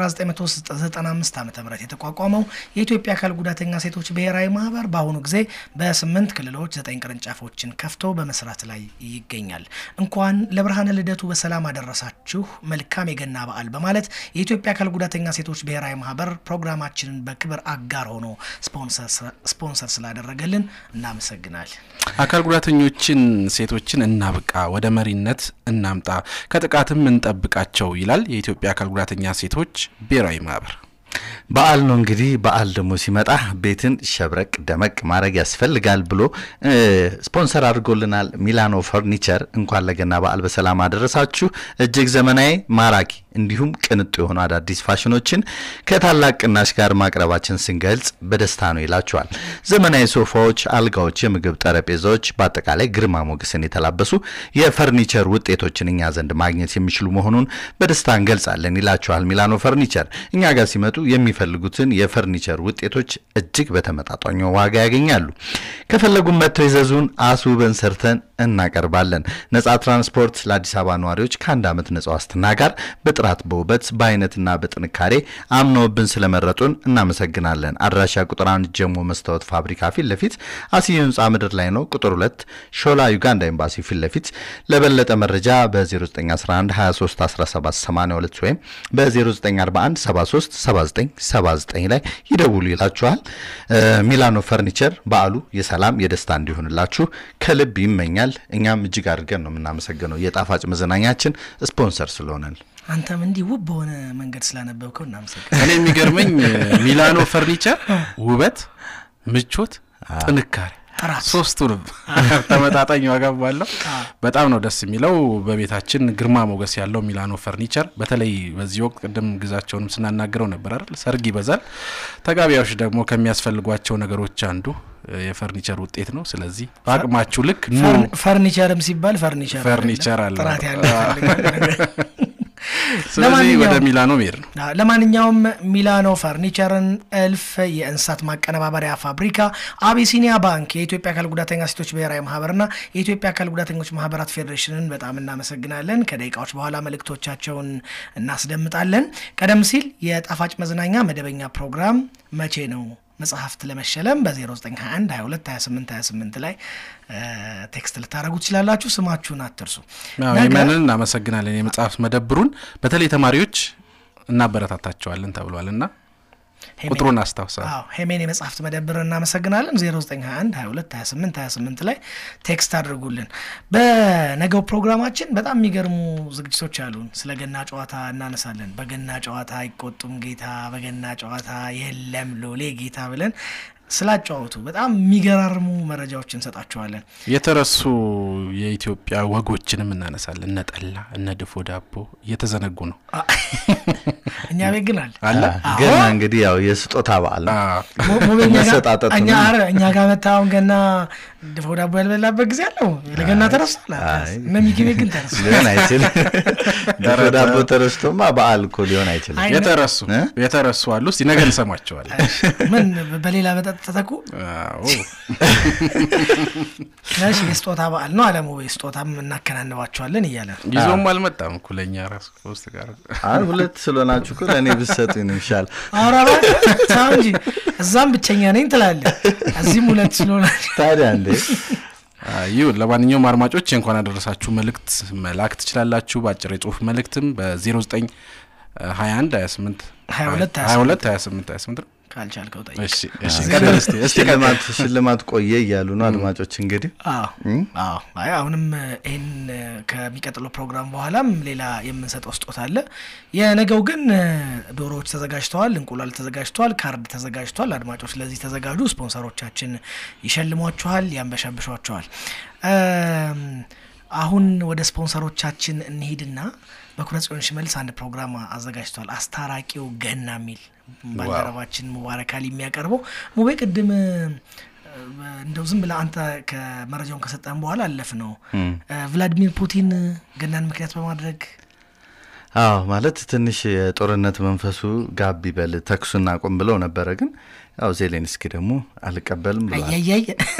በ1995 ዓ ም የተቋቋመው የኢትዮጵያ አካል ጉዳተኛ ሴቶች ብሔራዊ ማህበር በአሁኑ ጊዜ በስምንት ክልሎች ዘጠኝ ቅርንጫፎችን ከፍቶ በመስራት ላይ ይገኛል። እንኳን ለብርሃነ ልደቱ በሰላም አደረሳችሁ፣ መልካም የገና በዓል በማለት የኢትዮጵያ አካል ጉዳተኛ ሴቶች ብሔራዊ ማህበር ፕሮግራማችንን በክብር አጋር ሆኖ ስፖንሰር ስላደረገልን እናመሰግናል። አካል ጉዳተኞችን ሴቶችን እናብቃ፣ ወደ መሪነት እናምጣ፣ ከጥቃትም እንጠብቃቸው ይላል የኢትዮጵያ አካል ጉዳተኛ ሴቶች ብሔራዊ ማህበር። በዓል ነው እንግዲህ። በዓል ደግሞ ሲመጣ ቤትን ሸብረቅ ደመቅ ማድረግ ያስፈልጋል ብሎ እ፣ ስፖንሰር አድርጎልናል ሚላኖ ፈርኒቸር። እንኳን ለገና በዓል በሰላም አደረሳችሁ። እጅግ ዘመናዊ ማራኪ እንዲሁም ቅንጡ የሆኑ አዳዲስ ፋሽኖችን ከታላቅ ቅናሽ ጋር ማቅረባችን ስንገልጽ በደስታ ነው ይላቸዋል። ዘመናዊ ሶፋዎች፣ አልጋዎች፣ የምግብ ጠረጴዛዎች በአጠቃላይ ግርማ ሞገስን የተላበሱ የፈርኒቸር ውጤቶችን እኛ ዘንድ ማግኘት የሚችሉ መሆኑን በደስታ እንገልጻለን ይላቸዋል ሚላኖ ፈርኒቸር። እኛ ጋር ሲመጡ የሚፈልጉትን የፈርኒቸር ውጤቶች እጅግ በተመጣጣኝ ዋጋ ያገኛሉ። ከፈለጉም መጥተው ይዘዙን፣ አስውበን ሰርተን እናቀርባለን። ነጻ ትራንስፖርት ለአዲስ አበባ ነዋሪዎች ከአንድ ዓመት ነጻ ዋስትና ጋር በጥራት በውበት በአይነትና በጥንካሬ አምነውብን ስለመረጡን እናመሰግናለን። አድራሻ ቁጥር አንድ ጀሞ መስታወት ፋብሪካ ፊት ለፊት አስዩ ህንፃ ምድር ላይ ነው። ቁጥር ሁለት ሾላ ዩጋንዳ ኤምባሲ ፊት ለፊት። ለበለጠ መረጃ በ0911 23 17 82 ወይም በ0941 73 79 79 ላይ ይደውሉ ይላችኋል። እ፣ ሚላኖ ፈርኒቸር በዓሉ የሰላም የደስታ እንዲሆንላችሁ ከልብ ይመኛል። እኛም እጅግ አድርገን ነው የምናመሰግነው የጣፋጭ መዝናኛችን ስፖንሰር ስለሆነን። አንተም እንዲህ ውብ በሆነ መንገድ ስላነበብከው እናመሰግናለን። እኔ የሚገርመኝ ሚላኖ ፈርኒቸር ውበት፣ ምቾት፣ ጥንካሬ ሶስቱንም ተመጣጣኝ ዋጋ ባለው በጣም ነው ደስ የሚለው። በቤታችን ግርማ ሞገስ ያለው ሚላኖ ፈርኒቸር በተለይ በዚህ ወቅት ቅድም ግዛቸውንም ስናናግረው ነበር አይደል? ሰርግ ይበዛል። ተጋቢያዎች ደግሞ ከሚያስፈልጓቸው ነገሮች አንዱ የፈርኒቸር ውጤት ነው። ስለዚህ በአቅማችሁ ልክ ኑ። ፈርን- ፈርኒቸርም ሲባል ፈርኒቸር ፈርኒቸር አይደለም፣ አለ። ጥራት ያለው ይፈልጋል። ስለዚህ ለማንኛውም- ወደ ሚላኖ መሄድ ነው። አዎ፣ ለማንኛውም ሚላኖ ፈርኒቸርን፣ እልፍ የእንስሳት ማቀነባበሪያ ፋብሪካ፣ አቢሲኒያ ባንክ፣ የኢትዮጵያ አካል ጉዳተኛ ሴቶች ብሔራዊ ማህበርና የኢትዮጵያ አካል ጉዳተኞች ማህበራት ፌዴሬሽንን በጣም እናመሰግናለን። ከደቂቃዎች በኋላ መልእክቶቻቸውን እናስደምጣለን። ቀደም ሲል የጣፋጭ መዝናኛ መደበኛ ፕሮግራም መቼ ነው መጽሐፍት ለመሸለም በ0921 22 28 28 ላይ እ፣ ቴክስት ልታደረጉ ትችላላችሁ። ስማችሁን አትርሱ። አዎ፣ ነገ- የመንን እናመሰግናለን። የመጽሐፍት መደብሩን በተለይ ተማሪዎች እናበረታታቸዋለን ተብሏል እና ቁጥሩን አስታውሳ አዎ ሄሜን የመጽሐፍት መደብር እናመሰግናለን። 0921 22 28 28 ላይ ቴክስት አድርጉልን። በነገው ፕሮግራማችን በጣም የሚገርሙ ዝግጅቶች አሉን። ስለ ገና ጨዋታ እናነሳለን። በገና ጨዋታ አይቆጡም ጌታ፣ በገና ጨዋታ የለም ሎሌ ጌታ ብለን ስላጫወቱ በጣም የሚገራርሙ መረጃዎች እንሰጣችኋለን። የተረሱ የኢትዮጵያ ወጎችንም እናነሳለን። እነ ጠላ፣ እነ ድፎ ዳቦ እየተዘነጉ ነው። እኛ ቤት ግን አለ አለ ገና እንግዲህ ያው የስጦታ በዓል ነው። ሞ- ሞ- እኛ ጋር- መሰጣጠቱ እኛ ነው። ኧረ እኛ ጋር መታ አሁን ገና ድፎ ዳቦ ያልበላበት ጊዜ አለው። ለገና ተረስቷል። አይ። እነ ሚኪ ቤት ግን ተረስቷል። ሊሆን አይችልም። ድፎ ዳቦ ተረስቶማ በዓል እኮ ሊሆን አይችልም። አይ፣ የተረሱ የተረሱ አሉ። እስቲ ነገ እንሰማቸዋለን። ምን በሌላ መጠጥ ተተኩ? እሺ የስጦታ በዓል ነው አለሙ ስጦታም እናከናንባቸዋለን እያለ ነው። ይዞም አልመጣም እኮ ለእኛ ራሱ ከውስጥ ጋር አይ ሁለት ስለሆናችሁ እኮ ለእኔ ብትሰጡኝ ነው ይሻል። ኧረ እባክህ ተው እንጂ እዛም ብቸኛ ነኝ ትላለህ፣ እዚህም ሁለት ስለሆናችሁ ታዲያ እንዴ ይሁን። ለማንኛውም አድማጮች እንኳን አደረሳችሁ መልእክት መላክ ትችላላችሁ። በአጭር የጽሁፍ መልእክትም በ09 21 28 22 22 28 28 ነው። ካልቻልከው ጠይቅ። እሺ እሺ፣ ቀጥል እስቲ እስቲ ቀጥል። ሽልማት ሽልማት ቆየ እያሉ ነው አድማጮች እንግዲህ አዎ አዎ። አይ አሁንም ይህን ከሚቀጥለው ፕሮግራም በኋላም ሌላ የምንሰጠው ስጦታ አለ። የነገው ግን ዶሮዎች ተዘጋጅተዋል፣ እንቁላል ተዘጋጅተዋል፣ ካርድ ተዘጋጅተዋል። አድማጮች ለዚህ ተዘጋጁ። ስፖንሰሮቻችን ይሸልሟችኋል፣ ያንበሻብሿችኋል። እም፣ አሁን ወደ ስፖንሰሮቻችን እንሂድና በኩረ ጽዮን ሽመልስ አንድ ፕሮግራም አዘጋጅቷል። አስታራቂው ገና የሚል ባልደረባችን ሙባረክ አሊ የሚያቀርበው ሙቤ ቅድም እ፣ እንደው ዝም ብለህ አንተ ከመረጃውን ከሰጠን በኋላ አለፍ ነው እም። ቭላዲሚር ፑቲን ገናን ምክንያት በማድረግ አዎ ማለት ትንሽ የጦርነት መንፈሱ ጋብ ይበል ተኩሱን አቁም ብለው ነበረ። ግን ያው ዜሌንስኪ ደግሞ አልቀበልም ብለዋል። አያያይ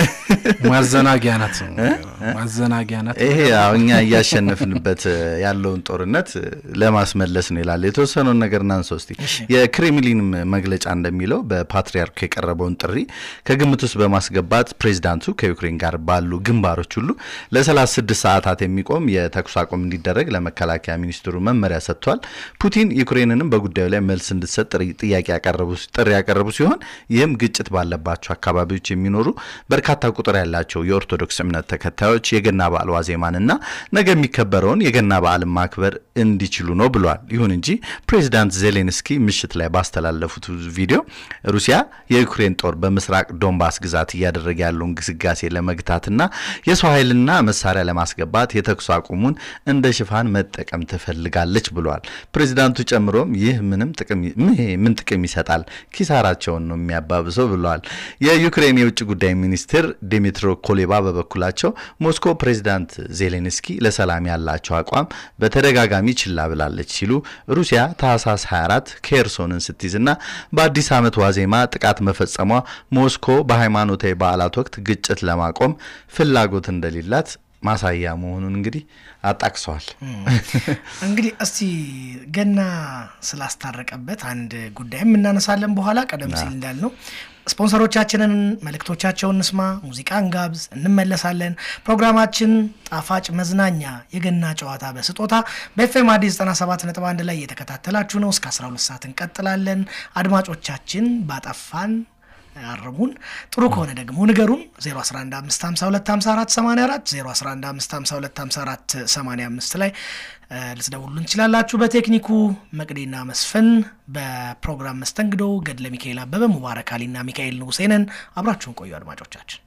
ማዘናጊያ ናት፣ ማዘናጊያ ናት። ይሄ ያው እኛ እያሸነፍንበት ያለውን ጦርነት ለማስመለስ ነው ይላል። የተወሰነውን ነገር እናንሳው እስቲ። የክሬምሊን መግለጫ እንደሚለው በፓትሪያርኩ የቀረበውን ጥሪ ከግምት ውስጥ በማስገባት ፕሬዚዳንቱ ከዩክሬን ጋር ባሉ ግንባሮች ሁሉ ለ36 ሰዓታት የሚቆም የተኩስ አቁም እንዲደረግ ለመከላከያ ሚኒስትሩ መመሪያ ሰጥቷል። ፑቲን ዩክሬንንም በጉዳዩ ላይ መልስ እንድትሰጥ ጥሪ- ጥያቄ ያቀረቡ ጥሪ ያቀረቡ ሲሆን ይህም ግጭት ባለባቸው አካባቢዎች የሚኖሩ በርካታ ቁጥር ያላቸው የኦርቶዶክስ እምነት ተከታዮች የገና በዓል ዋዜማንና ነገ የሚከበረውን የገና በዓልን ማክበር እንዲችሉ ነው ብሏል። ይሁን እንጂ ፕሬዚዳንት ዜሌንስኪ ምሽት ላይ ባስተላለፉት ቪዲዮ ሩሲያ የዩክሬን ጦር በምስራቅ ዶንባስ ግዛት እያደረገ ያለውን ግስጋሴ ለመግታትና የሰው ኃይልና መሳሪያ ለማስገባት የተኩስ አቁሙን እንደ ሽፋን መጠቀም ትፈልጋለች ብሏል። ፕሬዚዳንቱ ጨምሮም ይህ ምንም ጥቅም ይሄ ምን ጥቅም ይሰጣል? ኪሳራቸውን ነው የሚያባብሰው ብለዋል። የዩክሬን የውጭ ጉዳይ ሚኒስትር ዲሚትሮ ኮሌባ በበኩላቸው ሞስኮ ፕሬዚዳንት ዜሌንስኪ ለሰላም ያላቸው አቋም በተደጋጋሚ ችላ ብላለች ሲሉ ሩሲያ ታህሳስ 24 ኬርሶንን ስትይዝና በአዲስ ዓመት ዋዜማ ጥቃት መፈጸሟ ሞስኮ በሃይማኖታዊ በዓላት ወቅት ግጭት ለማቆም ፍላጎት እንደሌላት ማሳያ መሆኑን እንግዲህ አጣቅሰዋል። እንግዲህ እስቲ ገና ስላስታረቀበት አንድ ጉዳይም እናነሳለን በኋላ ቀደም ሲል እንዳልነው ስፖንሰሮቻችንን መልእክቶቻቸውን እንስማ፣ ሙዚቃ እንጋብዝ፣ እንመለሳለን። ፕሮግራማችን ጣፋጭ መዝናኛ የገና ጨዋታ በስጦታ በኤፍኤም አዲስ 97.1 ላይ እየተከታተላችሁ ነው። እስከ 12 ሰዓት እንቀጥላለን። አድማጮቻችን ባጠፋን አርሙን ጥሩ ከሆነ ደግሞ ንገሩን 0115525484 0115525485 ላይ እ፣ ልትደውሉን ትችላላችሁ። በቴክኒኩ መቅዴና መስፍን፣ በፕሮግራም መስተንግዶ ገድለ ሚካኤል አበበ፣ ሙባረክ አሊና ሚካኤል ንጉሴንን አብራችሁን ቆዩ አድማጮቻችን።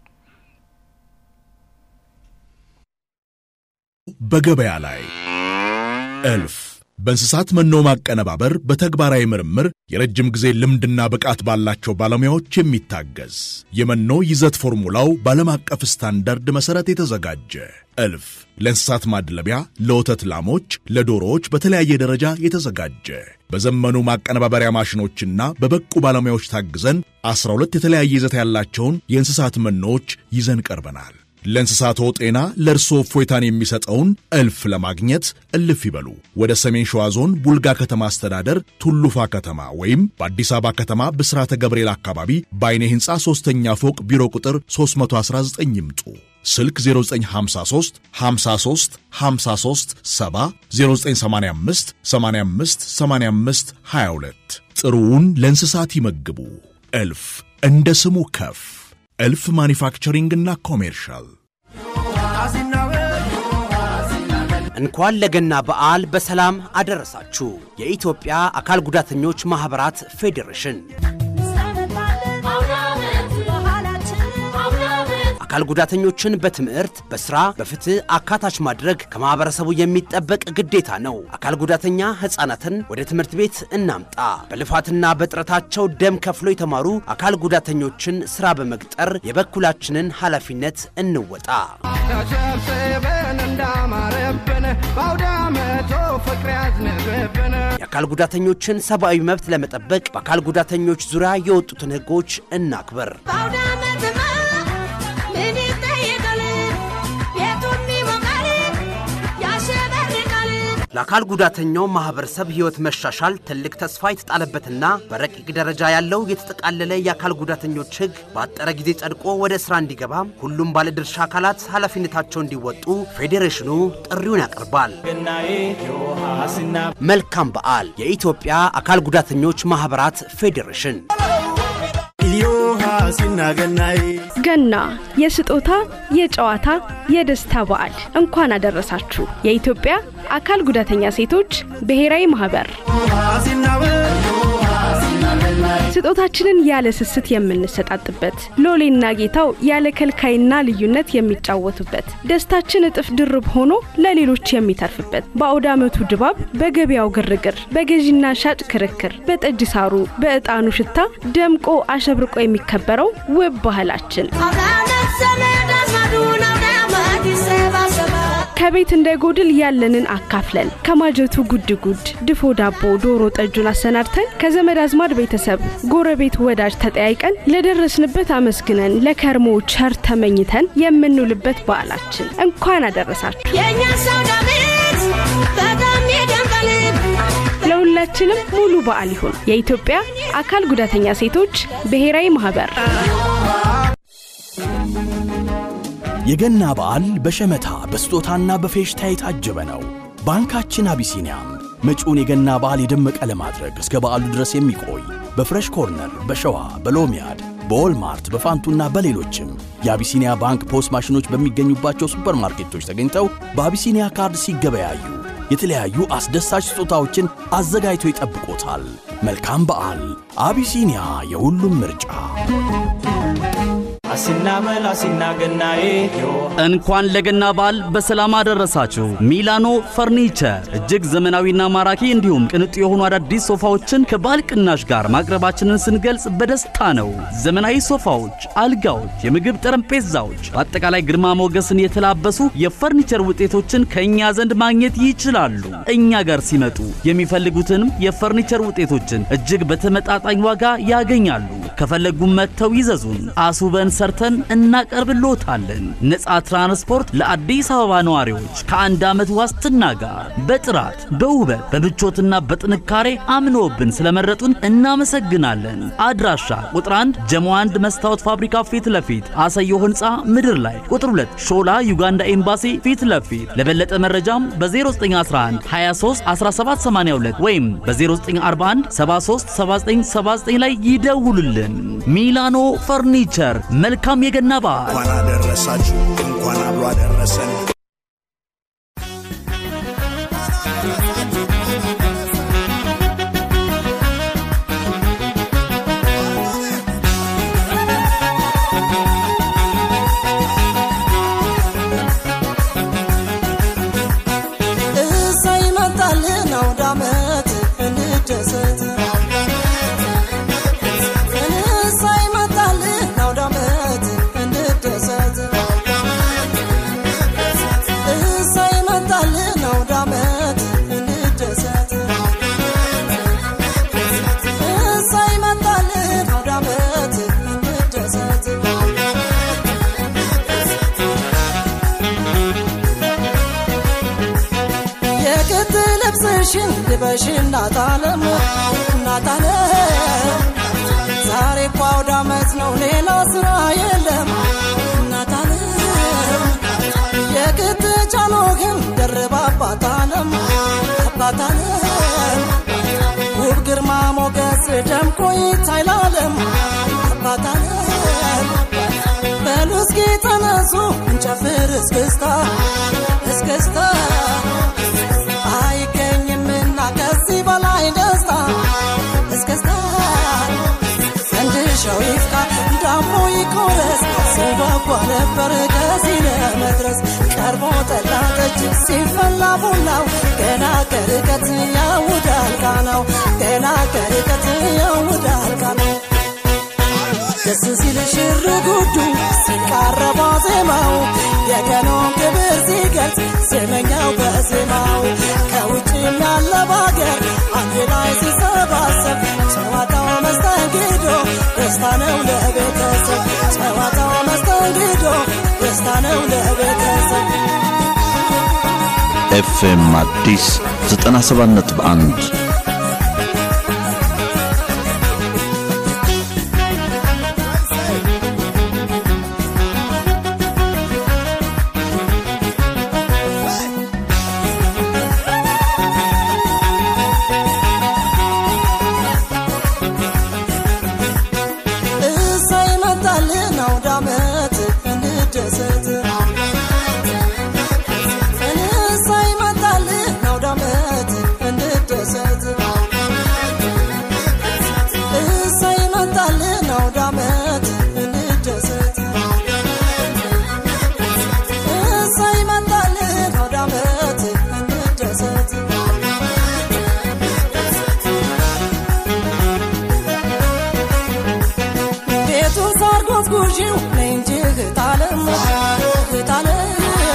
በገበያ ላይ እልፍ በእንስሳት መኖ ማቀነባበር በተግባራዊ ምርምር የረጅም ጊዜ ልምድና ብቃት ባላቸው ባለሙያዎች የሚታገዝ የመኖ ይዘት ፎርሙላው በዓለም አቀፍ ስታንዳርድ መሠረት የተዘጋጀ እልፍ ለእንስሳት ማድለቢያ፣ ለወተት ላሞች፣ ለዶሮዎች በተለያየ ደረጃ የተዘጋጀ በዘመኑ ማቀነባበሪያ ማሽኖችና በበቁ ባለሙያዎች ታግዘን 12 የተለያየ ይዘት ያላቸውን የእንስሳት መኖዎች ይዘን ቀርበናል። ለእንስሳቶ ጤና ለእርሶ እፎይታን የሚሰጠውን እልፍ ለማግኘት እልፍ ይበሉ። ወደ ሰሜን ሸዋ ዞን ቡልጋ ከተማ አስተዳደር ቱሉፋ ከተማ ወይም በአዲስ አበባ ከተማ ብስራተ ገብርኤል አካባቢ በአይኔ ሕንፃ ሦስተኛ ፎቅ ቢሮ ቁጥር 319 ይምጡ። ስልክ 0953 53 53 70 0985 85 85 22 ጥሩውን ለእንስሳት ይመግቡ። እልፍ እንደ ስሙ ከፍ እልፍ ማኒፋክቸሪንግና ኮሜርሻል እንኳን ለገና በዓል በሰላም አደረሳችሁ። የኢትዮጵያ አካል ጉዳተኞች ማኅበራት ፌዴሬሽን አካል ጉዳተኞችን በትምህርት፣ በስራ፣ በፍትህ አካታች ማድረግ ከማህበረሰቡ የሚጠበቅ ግዴታ ነው። አካል ጉዳተኛ ህፃናትን ወደ ትምህርት ቤት እናምጣ። በልፋትና በጥረታቸው ደም ከፍሎ የተማሩ አካል ጉዳተኞችን ስራ በመቅጠር የበኩላችንን ኃላፊነት እንወጣ። ተሰብስበን እንዳማረብን በአውደ ዓመቱ ፍቅር ያዝንብብን የአካል ጉዳተኞችን ሰብአዊ መብት ለመጠበቅ በአካል ጉዳተኞች ዙሪያ የወጡትን ህጎች እናክብር። ምን ይጠየቃል? ቤቱም ይሞቃል፣ ያሸበርቃል። ለአካል ጉዳተኛው ማህበረሰብ ህይወት መሻሻል ትልቅ ተስፋ የተጣለበትና በረቂቅ ደረጃ ያለው የተጠቃለለ የአካል ጉዳተኞች ህግ በአጠረ ጊዜ ጸድቆ ወደ ስራ እንዲገባ ሁሉም ባለድርሻ አካላት ኃላፊነታቸው እንዲወጡ ፌዴሬሽኑ ጥሪውን ያቀርባል። መልካም በዓል! የኢትዮጵያ አካል ጉዳተኞች ማህበራት ፌዴሬሽን ገና የስጦታ የጨዋታ የደስታ በዓል እንኳን አደረሳችሁ። የኢትዮጵያ አካል ጉዳተኛ ሴቶች ብሔራዊ ማህበር ስጦታችንን ያለ ስስት የምንሰጣጥበት፣ ሎሌና ጌታው ያለ ከልካይና ልዩነት የሚጫወቱበት፣ ደስታችን እጥፍ ድርብ ሆኖ ለሌሎች የሚተርፍበት፣ በአውደ ዓመቱ ድባብ፣ በገበያው ግርግር፣ በገዢና ሻጭ ክርክር፣ በጠጅ ሳሩ፣ በዕጣኑ ሽታ ደምቆ አሸብርቆ የሚከበረው ውብ ባህላችን አውደ ዓመት ዘመድ አዝማዱን አውደ ዓመት ይሰባሰባል። ከቤት እንዳይጎድል ያለንን አካፍለን ከማጀቱ ጉድ ጉድ ድፎ ዳቦ ዶሮ ጠጁን አሰናድተን ከዘመድ አዝማድ ቤተሰብ ጎረቤት ወዳጅ ተጠያይቀን ለደረስንበት አመስግነን ለከርሞ ቸር ተመኝተን የምንውልበት በዓላችን እንኳን አደረሳችሁ። የእኛ ሰው ዳዊት በጣም ይደምቃል። ለሁላችንም ሙሉ በዓል ይሁን። የኢትዮጵያ አካል ጉዳተኛ ሴቶች ብሔራዊ ማህበር የገና በዓል በሸመታ በስጦታና በፌሽታ የታጀበ ነው። ባንካችን አቢሲኒያም መጪውን የገና በዓል የደመቀ ለማድረግ እስከ በዓሉ ድረስ የሚቆይ በፍሬሽ ኮርነር፣ በሸዋ፣ በሎሚያድ፣ በዎልማርት፣ በፋንቱና በሌሎችም የአቢሲኒያ ባንክ ፖስ ማሽኖች በሚገኙባቸው ሱፐርማርኬቶች ተገኝተው በአቢሲኒያ ካርድ ሲገበያዩ የተለያዩ አስደሳች ስጦታዎችን አዘጋጅቶ ይጠብቆታል። መልካም በዓል! አቢሲኒያ የሁሉም ምርጫ። አሲና በል አሲና ገናዬ እንኳን ለገና በዓል በሰላም አደረሳችሁ። ሚላኖ ፈርኒቸር እጅግ ዘመናዊና ማራኪ እንዲሁም ቅንጡ የሆኑ አዳዲስ ሶፋዎችን ከባል ቅናሽ ጋር ማቅረባችንን ስንገልጽ በደስታ ነው። ዘመናዊ ሶፋዎች፣ አልጋዎች፣ የምግብ ጠረጴዛዎች፣ በአጠቃላይ ግርማ ሞገስን የተላበሱ የፈርኒቸር ውጤቶችን ከእኛ ዘንድ ማግኘት ይችላሉ። እኛ ጋር ሲመጡ የሚፈልጉትንም የፈርኒቸር ውጤቶችን እጅግ በተመጣጣኝ ዋጋ ያገኛሉ። ከፈለጉም መጥተው ይዘዙን። አስውበን ሰርተን እናቀርብሎታለን። ነፃ ትራንስፖርት ለአዲስ አበባ ነዋሪዎች ከአንድ ዓመት ዋስትና ጋር በጥራት በውበት በምቾትና በጥንካሬ አምኖብን ስለመረጡን እናመሰግናለን። አድራሻ ቁጥር 1 ጀሞ 1 መስታወት ፋብሪካ ፊት ለፊት አሰየው ህንፃ ምድር ላይ፣ ቁጥር 2 ሾላ ዩጋንዳ ኤምባሲ ፊት ለፊት። ለበለጠ መረጃም በ0911 23 1782 ወይም በ0941 73 7979 ላይ ይደውሉልን። ሚላኖ ፈርኒቸር መልካም የገና በዓል። እንኳን አደረሳችሁ፣ እንኳን አብሮ አደረሰን። እሰይ መጣልን አውደ ዓመት እንደሰት እሰይ መጣልን አውደ ዓመት እንደሰት እሰይ መጣልን አውደ ዓመት እንደሰት እሰይ መጣልን አውደ ዓመት እንደሰት የክት ልብስሽን ልበሽ እናታለም እናታለም ዛሬ እኮ አውደ ዓመት ነው ሌላ ስራ የለም እናታለም የክት ጫኖህን ደርባ አባታለም አባታለም ውብ ግርማ ሞገስ ደምቆ ይታይላለም አባታለም በሉ እስኪ ተነሱ እንጨፍር እስክስታ እስክስታ አይገኝምና ከዚህ በላይ ደስታ እስክስታ ፈንድሻው ይፍካ ዳሞ ይቆረስ ስንጓጓለ ነበር ከዚህ ለመድረስ ቀርቦ ጠላ ጠጅ ሲፈላ ቡናው ገና ከርቀት ያውዳል ቃናው ገና ከርቀት ያውዳል ቃናው ደስ ሲል ሽር ጉዱ ሲቃረባ ዜማው የቀኑን ክብር ሲገልጽ ዜመኛው በዜማው ከውጭም ያለ ባገር አንድ ላይ ሲሰባሰብ ጨዋታው መስተንግዶ ደስታ ነው ለቤተሰብ ጨዋታው መስተንግዶ ደስታ ነው ለቤተሰብ ኤፍኤም አዲስ 97.1 እሰይ መጣልን አውደ ዓመት እንደሰት እሰይ መጣልን አውደ ዓመት እንደሰት እሰይ መጣልን አውደ ዓመት እንደሰት እሰይ መጣልን አውደ ዓመት እንደሰት ቤቱ ሳር ጎዝጉዢው ነይ እንጂ እህታለም እህታለም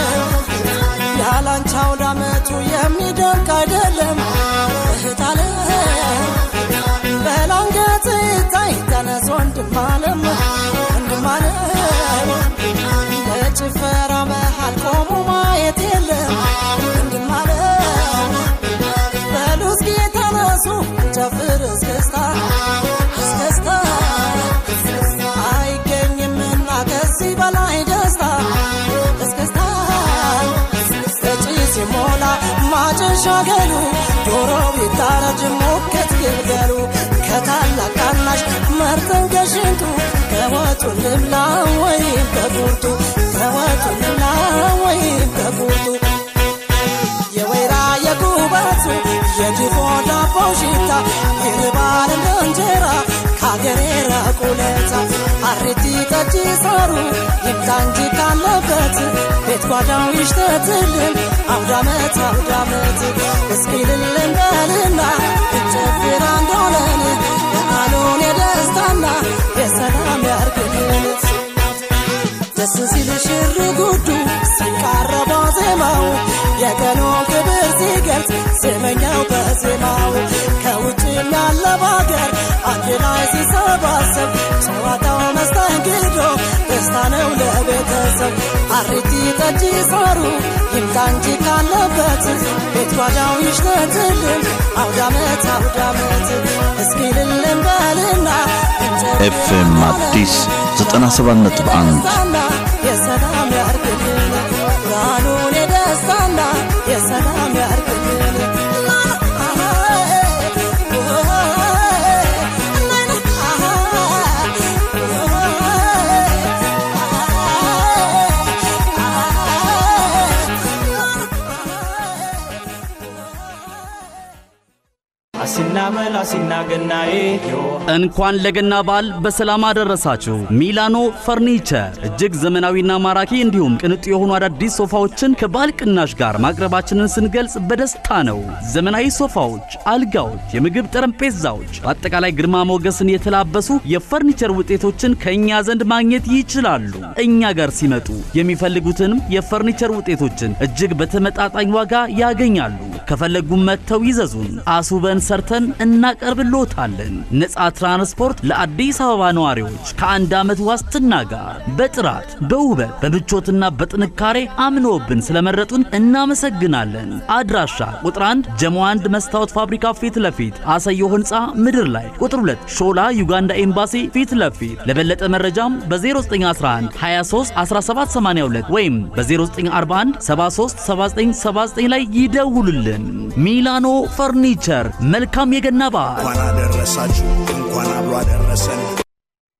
ያላንቺ አውደ ዓመቱ የሚደንቅ አይደለም እህታለም በላንገት ይታይ ተነስ ወንድማለም ወንድማለም በጭፈራ መሃል ቆሞ ማየት የለም ወንድማለም በሉ እስኪ ተነሱ ጨፍር እስክስታ እስክስታ አይገኝምና ከዚህ በላይ ደስታ እስክስታ በጭስ ሲሞላ ማጨሻ ገሉ ዶሮ ቢታረድ ሞከት ግልገሉ ከታላቅ ታናሽ መርጠን ከሽንቱ ከወጡ ልብላ ወይም ከቁርጡ ከወጡ ልብላ ወይም ከቁርጡ የወይራ የጉበቱ የድፎ ዳቦ ሽታ ይርባል እንደ እንጀራ ከአገሬ ራቁለታ አሬቲ ጠጅ ሳሩ ይምጣ እንጂ ካለበት ቤት ጓዳው ይሽተትልን አውዳመት አውዳመት እስኪ ልልን በልና እንጨፍር አንድ ሆነን በዓሉን የደስታና የሰላም ያርግልን ደስ ሲል ሽር ጉዱ ሲቃረባ ዜማው የቀኑን ክብር ሲገልጽ ዜመኛው በዜማው ከውጭም ያለ ባገር አንድ ላይ ሲሰባሰብ ጨዋታው መስተንግዶ ደስታ ነው ለቤተሰብ አሪቲ ጠጅ ሳሩ ይምጣ እንጂ ካለበት ቤት ጓዳው ይሽተትልን አውዳመት አውዳመት እስኪ ልልን በልና ኤፍኤም አዲስ 97.1 ደስታና የሰላም ያርግልን ብርሃኑን የደስታና የሰላም ያርግልን አሲና መላ ሲና ገናዬ እንኳን ለገና በዓል በሰላም አደረሳችሁ። ሚላኖ ፈርኒቸር እጅግ ዘመናዊና ማራኪ እንዲሁም ቅንጡ የሆኑ አዳዲስ ሶፋዎችን ከባለ ቅናሽ ጋር ማቅረባችንን ስንገልጽ በደስታ ነው። ዘመናዊ ሶፋዎች፣ አልጋዎች፣ የምግብ ጠረጴዛዎች፣ በአጠቃላይ ግርማ ሞገስን የተላበሱ የፈርኒቸር ውጤቶችን ከእኛ ዘንድ ማግኘት ይችላሉ። እኛ ጋር ሲመጡ የሚፈልጉትንም የፈርኒቸር ውጤቶችን እጅግ በተመጣጣኝ ዋጋ ያገኛሉ። ከፈለጉም መጥተው ይዘዙን። አስውበን ሰርተን እናቀርብልዎታለን። ነፃ ትራንስፖርት ለአዲስ አበባ ነዋሪዎች ከአንድ ዓመት ዋስትና ጋር በጥራት በውበት በምቾትና በጥንካሬ አምነውብን ስለመረጡን እናመሰግናለን። አድራሻ ቁጥር 1 ጀሞ 1 መስታወት ፋብሪካ ፊት ለፊት አሰዮ ህንፃ ምድር ላይ፣ ቁጥር 2 ሾላ ዩጋንዳ ኤምባሲ ፊት ለፊት። ለበለጠ መረጃም በ0911 23 1782 ወይም በ0941 73 7979 ላይ ይደውሉልን። ሚላኖ ፈርኒቸር መልካም የገና በዓል። እንኳን አደረሳችሁ፣ እንኳን አብሮ አደረሰን።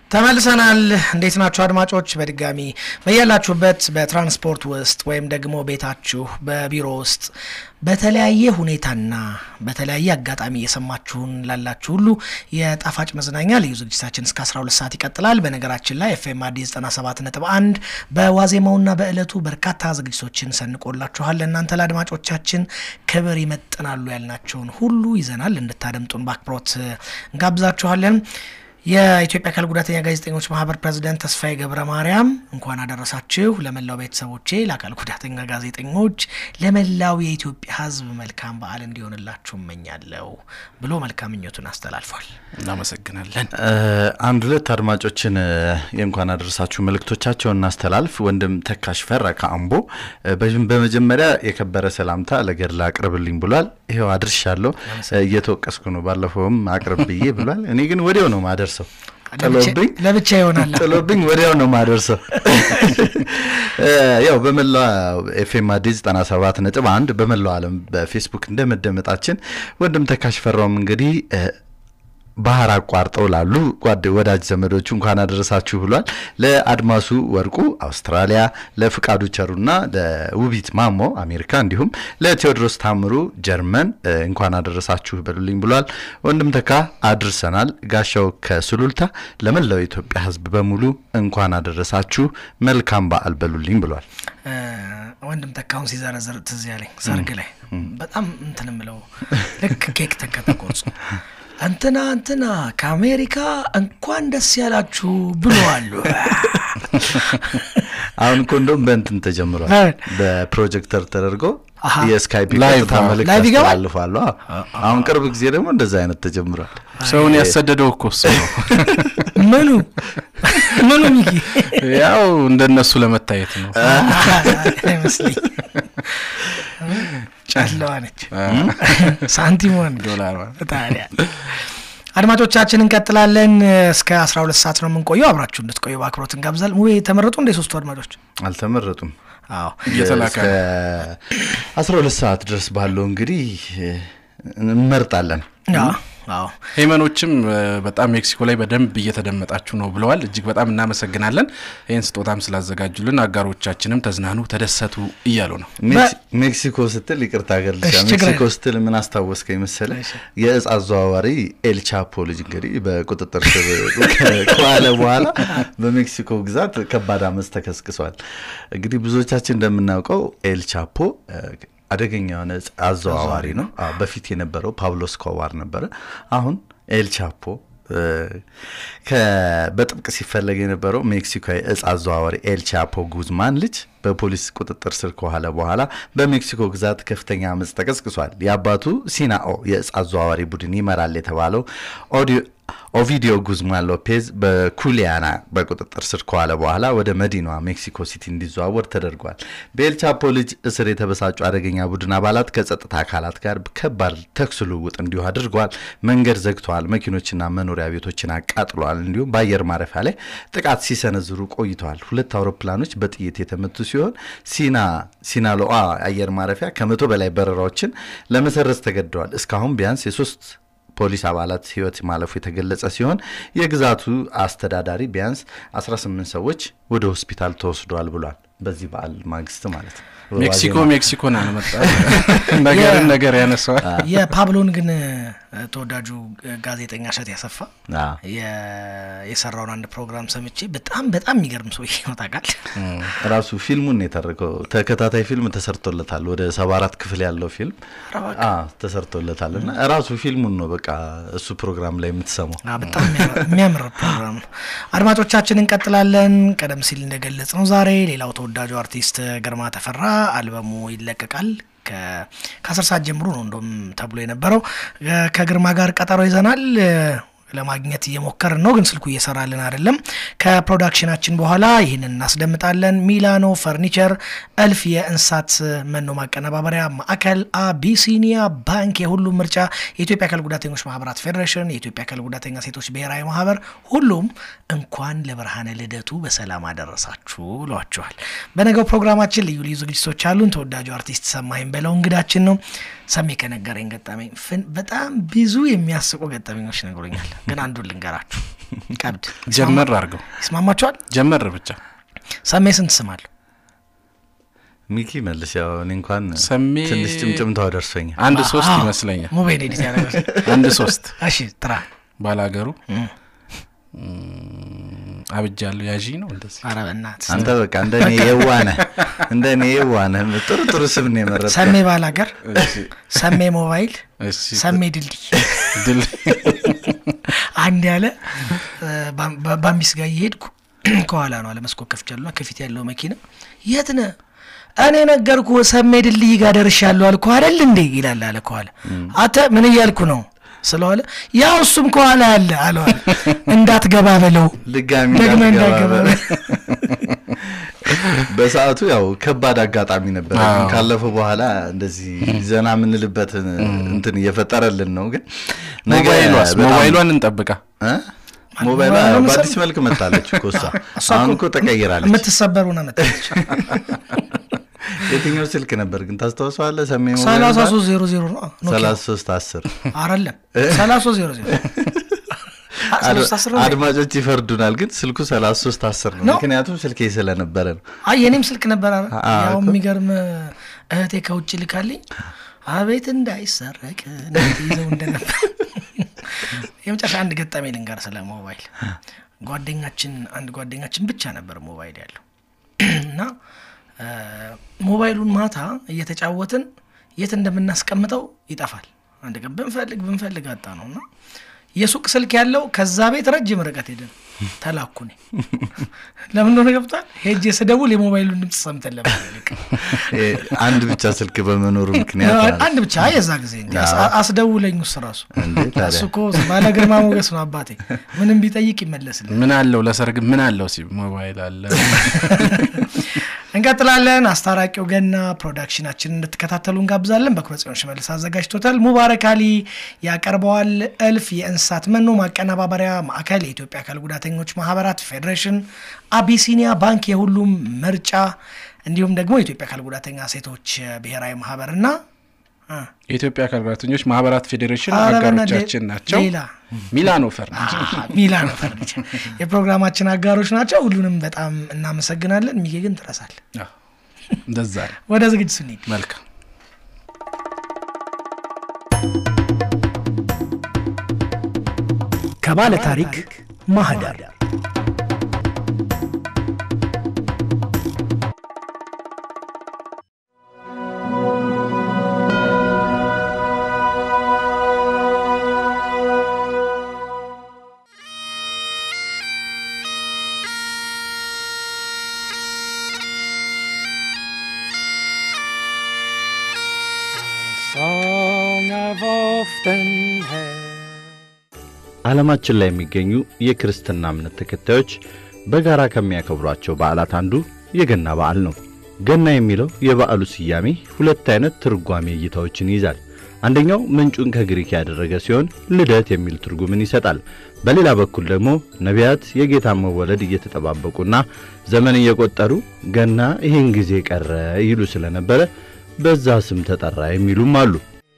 ተመልሰናል። እንዴት ናችሁ አድማጮች? በድጋሚ በያላችሁበት በትራንስፖርት ውስጥ ወይም ደግሞ ቤታችሁ፣ በቢሮ ውስጥ በተለያየ ሁኔታና በተለያየ አጋጣሚ እየሰማችሁን ላላችሁ ሁሉ የጣፋጭ መዝናኛ ልዩ ዝግጅታችን እስከ 12 ሰዓት ይቀጥላል። በነገራችን ላይ ኤፍኤም አዲስ 97 ነጥብ አንድ በዋዜማውና በእለቱ በርካታ ዝግጅቶችን ሰንቆላችኋል። ለእናንተ ለአድማጮቻችን ክብር ይመጥናሉ ያልናቸውን ሁሉ ይዘናል። እንድታደምጡን በአክብሮት እንጋብዛችኋለን። የኢትዮጵያ አካል ጉዳተኛ ጋዜጠኞች ማህበር ፕሬዚደንት ተስፋዬ ገብረ ማርያም እንኳን አደረሳችሁ። ለመላው ቤተሰቦቼ፣ ለአካል ጉዳተኛ ጋዜጠኞች፣ ለመላው የኢትዮጵያ ሕዝብ መልካም በዓል እንዲሆንላችሁ እመኛለሁ ብሎ መልካም ምኞቱን አስተላልፏል። እናመሰግናለን። አንድ ሁለት አድማጮችን የእንኳን አደረሳችሁ መልእክቶቻቸውን እናስተላልፍ። ወንድም ተካሽ ፈራ ከአምቦ በመጀመሪያ የከበረ ሰላምታ ለገድላ አቅርብልኝ ብሏል። ይኸው አድርሻለሁ። እየተወቀስኩ ነው። ባለፈውም አቅርብ ብዬ ብሏል። እኔ ግን ወዲያው ነው ማደርሰው ጥሎብኝ ለብቻ ይሆናል ጥሎብኝ ወዲያው ነው ማደርሰው። ያው በመላው ኤፍኤም አዲስ 97 ነጥብ አንድ በመላው ዓለም በፌስቡክ እንደመደመጣችን ወንድም ተካሽ ፈራውም እንግዲህ ባህር አቋርጠው ላሉ ጓድ ወዳጅ ዘመዶቹ እንኳን አደረሳችሁ ብሏል። ለአድማሱ ወርቁ አውስትራሊያ፣ ለፍቃዱ ቸሩና ለውቢት ማሞ አሜሪካ፣ እንዲሁም ለቴዎድሮስ ታምሩ ጀርመን እንኳን አደረሳችሁ በሉልኝ ብሏል። ወንድም ተካ አድርሰናል። ጋሻው ከሱሉልታ ለመላው የኢትዮጵያ ሕዝብ በሙሉ እንኳን አደረሳችሁ መልካም በዓል በሉልኝ ብሏል። ወንድም ተካውን ሲዘረዝር ትዝ ያለኝ ሰርግ ላይ በጣም እንትን ምለው ልክ ኬክ ተከተቆጹ እንትና እንትና ከአሜሪካ እንኳን ደስ ያላችሁ ብለዋሉ። አሁን እኮ እንደውም በእንትን ተጀምሯል። በፕሮጀክተር ተደርጎ የስካይፕ ላይቭ ቀጥታ መልእክት ላይቭ ይገባል? ያስተላልፋሉ። አዎ። አሁን ቅርብ ጊዜ ደግሞ እንደዛ አይነት ተጀምሯል። ሰውን ያሰደደው እኮ እሱ ነው። ምኑ ምኑ ሚኪ ያው እንደነሱ ለመታየት ነው። አይመስለኝ ጨለዋ ነች ሳንቲሞን ዶላር ታዲያ አድማጮቻችን እንቀጥላለን። እስከ 12 ሰዓት ነው የምንቆየው። አብራችሁ እንድትቆዩ በአክብሮት እንጋብዛል። ሙቤ ተመረጡ እንደ ሶስቱ አድማጮች አልተመረጡም። አዎ እየተላከ እስከ 12 ሰዓት ድረስ ባለው እንግዲህ እንመርጣለን። አዎ አዎ ሄመኖችም እ፣ በጣም ሜክሲኮ ላይ በደንብ እየተደመጣችሁ ነው ብለዋል። እጅግ በጣም እናመሰግናለን። ይህን ስጦታም ስላዘጋጁልን አጋሮቻችንም ተዝናኑ፣ ተደሰቱ እያሉ ነው። ሜክሲ- ሜክሲኮ ስትል ይቅርታ ሀገር ልሻ እሺ፣ ችግር ሜክሲኮ የለም። ስትል ምን አስታወስከኝ መሰለ? የእጽ አዘዋዋሪ ኤልቻፖ ልጅ እንግዲህ በቁጥጥር ስር ከ- ከዋለ በኋላ በሜክሲኮ ግዛት ከባድ አመፅ ተከስክሷል። እንግዲህ ብዙዎቻችን እንደምናውቀው ኤልቻፖ አደገኛ የሆነ እጽ አዘዋዋሪ ነው። አዎ፣ በፊት የነበረው ፓብሎ ስኮባር ነበረ። አሁን ኤልቻፖ እ፣ ከ- በጥብቅ ሲፈለግ የነበረው ሜክሲኮዊ እጽ አዘዋዋሪ ኤልቻፖ ጉዝማን ልጅ በፖሊስ ቁጥጥር ስር ከዋለ በኋላ በሜክሲኮ ግዛት ከፍተኛ አመፅ ተቀስቅሷል። የአባቱ ሲናኦ የእጽ አዘዋዋሪ ቡድን ይመራል የተባለው ኦዲዮ ኦቪዲዮ ጉዝማን ሎፔዝ በኩሊያና በቁጥጥር ስር ከዋለ በኋላ ወደ መዲናዋ ሜክሲኮ ሲቲ እንዲዘዋወር ተደርጓል። በኤልቻፖ ልጅ እስር የተበሳጩ አደገኛ ቡድን አባላት ከጸጥታ አካላት ጋር ከባድ ተኩስ ልውውጥ እንዲሁ አድርገዋል። መንገድ ዘግተዋል። መኪኖችና መኖሪያ ቤቶችን አቃጥለዋል። እንዲሁም በአየር ማረፊያ ላይ ጥቃት ሲሰነዝሩ ቆይተዋል። ሁለት አውሮፕላኖች በጥይት የተመቱ ሲሆን ሲና ሲናሎአ አየር ማረፊያ ከመቶ በላይ በረራዎችን ለመሰረዝ ተገደዋል። እስካሁን ቢያንስ የሶስት ፖሊስ አባላት ህይወት ማለፉ የተገለጸ ሲሆን የግዛቱ አስተዳዳሪ ቢያንስ 18 ሰዎች ወደ ሆስፒታል ተወስደዋል ብሏል። በዚህ በዓል ማግስት ማለት ነው። ሜክሲኮ ዋዜማ። ሜክሲኮን አልመጣ ነገርን ነገር ያነሳዋል። የፓብሎን ግን ተወዳጁ ጋዜጠኛ እሸት ያሰፋ አዎ። የ- የሰራውን አንድ ፕሮግራም ሰምቼ በጣም በጣም የሚገርም ሰው ነው ታውቃለህ። ራሱ ፊልሙን የተረከው ተከታታይ ፊልም ተሰርቶለታል። ወደ ሰባ አራት ክፍል ያለው ፊልም አ ተሰርቶለታል እና ራሱ ፊልሙን ነው በቃ እሱ ፕሮግራም ላይ የምትሰማው። አ፣ በጣም የሚያምር- የሚያምር ፕሮግራም ነው። አድማጮቻችን እንቀጥላለን። ቀደም ሲል እንደገለጽ ነው ዛሬ ሌላው ተወዳጁ አርቲስት ግርማ ተፈራ አልበሙ ይለቀቃል። ከ- ከአስር ሰዓት ጀምሮ ነው እንደም ተብሎ የነበረው እ፣ ከግርማ ጋር ቀጠሮ ይዘናል እ፣ ለማግኘት እየሞከርን ነው፣ ግን ስልኩ እየሰራልን አይደለም። ከፕሮዳክሽናችን በኋላ ይህንን እናስደምጣለን። ሚላኖ ፈርኒቸር፣ እልፍ የእንስሳት መኖ ማቀነባበሪያ ማዕከል፣ አቢሲኒያ ባንክ፣ የሁሉም ምርጫ፣ የኢትዮጵያ አካል ጉዳተኞች ማህበራት ፌዴሬሽን፣ የኢትዮጵያ አካል ጉዳተኛ ሴቶች ብሔራዊ ማህበር፣ ሁሉም እንኳን ለብርሃነ ልደቱ በሰላም አደረሳችሁ ብሏቸዋል። በነገው ፕሮግራማችን ልዩ ልዩ ዝግጅቶች አሉን። ተወዳጁ አርቲስት ሰማኝ በለው እንግዳችን ነው። ሰሜ ከነገረኝ ገጠመኝ ፍን- በጣም ብዙ የሚያስቁ ገጠመኞች ነግሮኛል፣ ግን አንዱን ልንገራችሁ። ቀብድ ጀመር አድርገው ይስማማችኋል? ጀመር ብቻ ሰሜ ስንት ስም አለው? ሚኪ መልስ። ያው እኔ እንኳን ሰሜ ትንሽ ጭምጭምታው ደርሶኛል። አንድ ሶስት አዎ፣ ይመስለኛል። ሙቤን ኤዲት ያደርጋል። አንድ ሶስት እሺ ጥራ። ባላገሩ አብጃለሁ ያዢ ነው እንደዚህ። ኧረ በእናትህ አንተ በቃ እንደ እኔ የዋነህ እንደ እኔ የዋነህ ጥሩ ጥሩ ስም ነው የመረጥከው። ሰሜ ባላገር፣ እሺ፣ ሰሜ ሞባይል፣ እሺ። ሰሜ ድልድይ ድል አንድ ያለ እ፣ ባም- ባ- ባምቢስ ጋር እየሄድኩ ከኋላ ነው አለ መስኮት ከፍቻለሁ። ከፊት ያለው መኪና የት ነህ? እኔ ነገርኩ ሰሜ ድልድይ ጋር ደርሻለሁ አልኩ አይደል እንዴ ይላል አለ ከኋላ። አንተ ምን እያልኩ ነው ስለዋለ ያው እሱም ከኋላ ያለ አለዋለ እንዳትገባ በለው ድጋሚ ደግመህ እንዳትገባ እንዳትገባ በለው። በሰዓቱ ያው ከባድ አጋጣሚ ነበር። አዎ። ካለፈው በኋላ እንደዚህ ዘና የምንልበት እንትን እየፈጠረልን ነው። ግን ነገ ሞባይሏስ በጣም- ሞባይሏን እንጠብቃ እ? ሞባይሏ ሞባይሏ ያው መሰል- በአዲስ መልክ መታለች እኮ እሷ። እሷ አሁን እኮ እኮ ተቀይራለች። የምትሰበሩ ነው መጣች የትኛው ስልክ ነበር ግን ታስታውሰዋለህ? ሰሜ ሞባይል ሰላሳ ባል- ሶስት ዜሮ ዜሮ ነው ኖኪያ። ሰላሳ ሶስት አስር አይደለም ሰላሳ ሶስት ዜሮ ዜሮ አድ- ሶስት አስር ነው። አድማጮች ይፈርዱናል፣ ግን ስልኩ ሰላሳ ሶስት አስር ነው። ነው? ምክንያቱም ስልኬ ስለነበረ ነው። አይ የኔም ስልክ ነበር አረ አዎ ያው እኮ። የሚገርም እህቴ ከውጭ ልካልኝ አቤት እንዳይሰረቅ እንዴት ይዘው እንደነበር የመጨረሻ አንድ ገጠሜ ልንገር ስለ ሞባይል ጓደኛችን አንድ ጓደኛችን ብቻ ነበር ሞባይል ያለው እና እ፣ ሞባይሉን ማታ እየተጫወትን የት እንደምናስቀምጠው ይጠፋል አንድ ቀን ብንፈልግ ብንፈልግ አጣ ነው እና የሱቅ ስልክ ያለው ከዛ ቤት ረጅም ርቀት ሄደን ተላኩ እኔ ለምን እንደሆነ ገብቷል ሄጄ ስደውል የሞባይሉን ድምፅ ሰምተን ለመልቅ እ፣ አንድ ብቻ ስልክ በመኖሩ ምክንያት ማለት አንድ ብቻ የዛ ጊዜ እንዲ አዎ። አስደውለኝ ውስጥ ራሱ እንዴ ታዲያ እሱ እኮ ባለ ግርማ ሞገስ ነው አባቴ ምንም ቢጠይቅ ይመለስልኝ ምን አለው ለሰርግ ምን አለው ሲ ሞባይል አለ እንቀጥላለን አስታራቂው ገና ፕሮዳክሽናችን እንድትከታተሉ እንጋብዛለን በኩረ ጽዮን ሽመልስ አዘጋጅቶታል ሙባረክ አሊ ያቀርበዋል እልፍ የእንስሳት መኖ ማቀነባበሪያ ማዕከል የኢትዮጵያ አካል ጉዳተኞች ማህበራት ፌዴሬሽን አቢሲኒያ ባንክ የሁሉም ምርጫ እንዲሁም ደግሞ የኢትዮጵያ አካል ጉዳተኛ ሴቶች ብሔራዊ ማህበርና እ፣ የኢትዮጵያ አካል ጉዳተኞች ማህበራት ፌዴሬሽን ኧረ በእናትህ አጋሮቻችን ናቸው። ሌላ ሚላኖ ፈርኒቸር ሚላን ፈርኒቸር የፕሮግራማችን አጋሮች ናቸው ሁሉንም በጣም እናመሰግናለን ሚጌ ግን ትረሳል አዎ፣ እንደዛ ነው። ወደ ዝግጅቱ እንሂድ መልካም ከባለ ታሪክ ማህደር song I've often heard. ዓለማችን ላይ የሚገኙ የክርስትና እምነት ተከታዮች በጋራ ከሚያከብሯቸው በዓላት አንዱ የገና በዓል ነው። ገና የሚለው የበዓሉ ስያሜ ሁለት አይነት ትርጓሜ እይታዎችን ይይዛል። አንደኛው ምንጩን ከግሪክ ያደረገ ሲሆን ልደት የሚል ትርጉምን ይሰጣል። በሌላ በኩል ደግሞ ነቢያት የጌታን መወለድ እየተጠባበቁና ዘመን እየቆጠሩ ገና ይህን ጊዜ ቀረ ይሉ ስለነበረ በዛ ስም ተጠራ የሚሉም አሉ።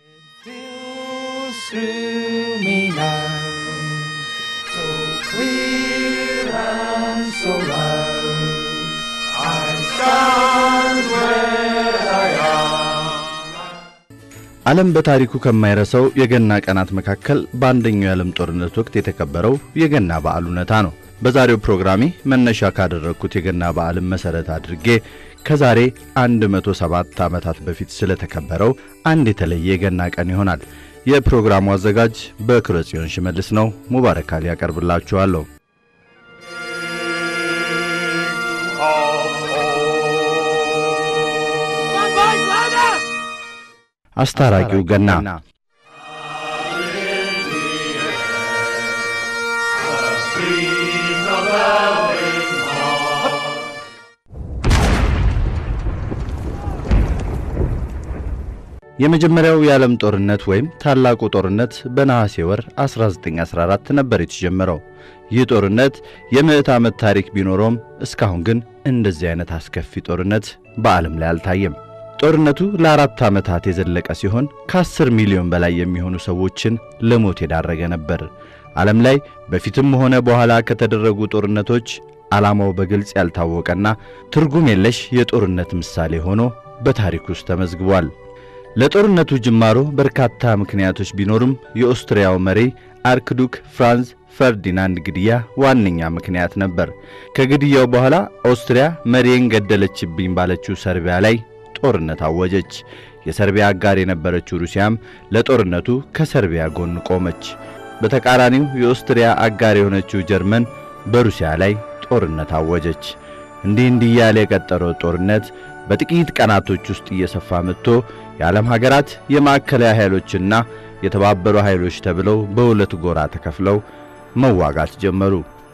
through me now. So clear and so loud. I stand where I am. ዓለም በታሪኩ ከማይረሳው የገና ቀናት መካከል በአንደኛው የዓለም ጦርነት ወቅት የተከበረው የገና በዓል እውነታ ነው። በዛሬው ፕሮግራሜ መነሻ ካደረግኩት የገና በዓልን መሠረት አድርጌ ከዛሬ 107 ዓመታት በፊት ስለተከበረው አንድ የተለየ የገና ቀን ይሆናል። የፕሮግራሙ አዘጋጅ በክረ ጽዮን ሽመልስ ነው። ሙባረክ አሊ ያቀርብላችኋለሁ። አስታራቂው ገና የመጀመሪያው የዓለም ጦርነት ወይም ታላቁ ጦርነት በነሐሴ ወር 1914 ነበር የተጀመረው። ይህ ጦርነት የምዕት ዓመት ታሪክ ቢኖረውም እስካሁን ግን እንደዚህ አይነት አስከፊ ጦርነት በዓለም ላይ አልታየም። ጦርነቱ ለአራት ዓመታት የዘለቀ ሲሆን ከአስር ሚሊዮን በላይ የሚሆኑ ሰዎችን ለሞት የዳረገ ነበር። ዓለም ላይ በፊትም ሆነ በኋላ ከተደረጉ ጦርነቶች ዓላማው በግልጽ ያልታወቀና ትርጉም የለሽ የጦርነት ምሳሌ ሆኖ በታሪክ ውስጥ ተመዝግቧል። ለጦርነቱ ጅማሮ በርካታ ምክንያቶች ቢኖሩም የኦስትሪያው መሪ አርክዱክ ፍራንዝ ፈርዲናንድ ግድያ ዋነኛ ምክንያት ነበር። ከግድያው በኋላ ኦስትሪያ መሪን ገደለችብኝ ባለችው ሰርቢያ ላይ ጦርነት አወጀች። የሰርቢያ አጋር የነበረችው ሩሲያም ለጦርነቱ ከሰርቢያ ጎን ቆመች። በተቃራኒው የኦስትሪያ አጋር የሆነችው ጀርመን በሩሲያ ላይ ጦርነት አወጀች። እንዲህ እንዲህ እያለ የቀጠለው ጦርነት በጥቂት ቀናቶች ውስጥ እየሰፋ መጥቶ የዓለም ሀገራት የማዕከላዊ ኃይሎችና የተባበሩ ኃይሎች ተብለው በሁለት ጎራ ተከፍለው መዋጋት ጀመሩ።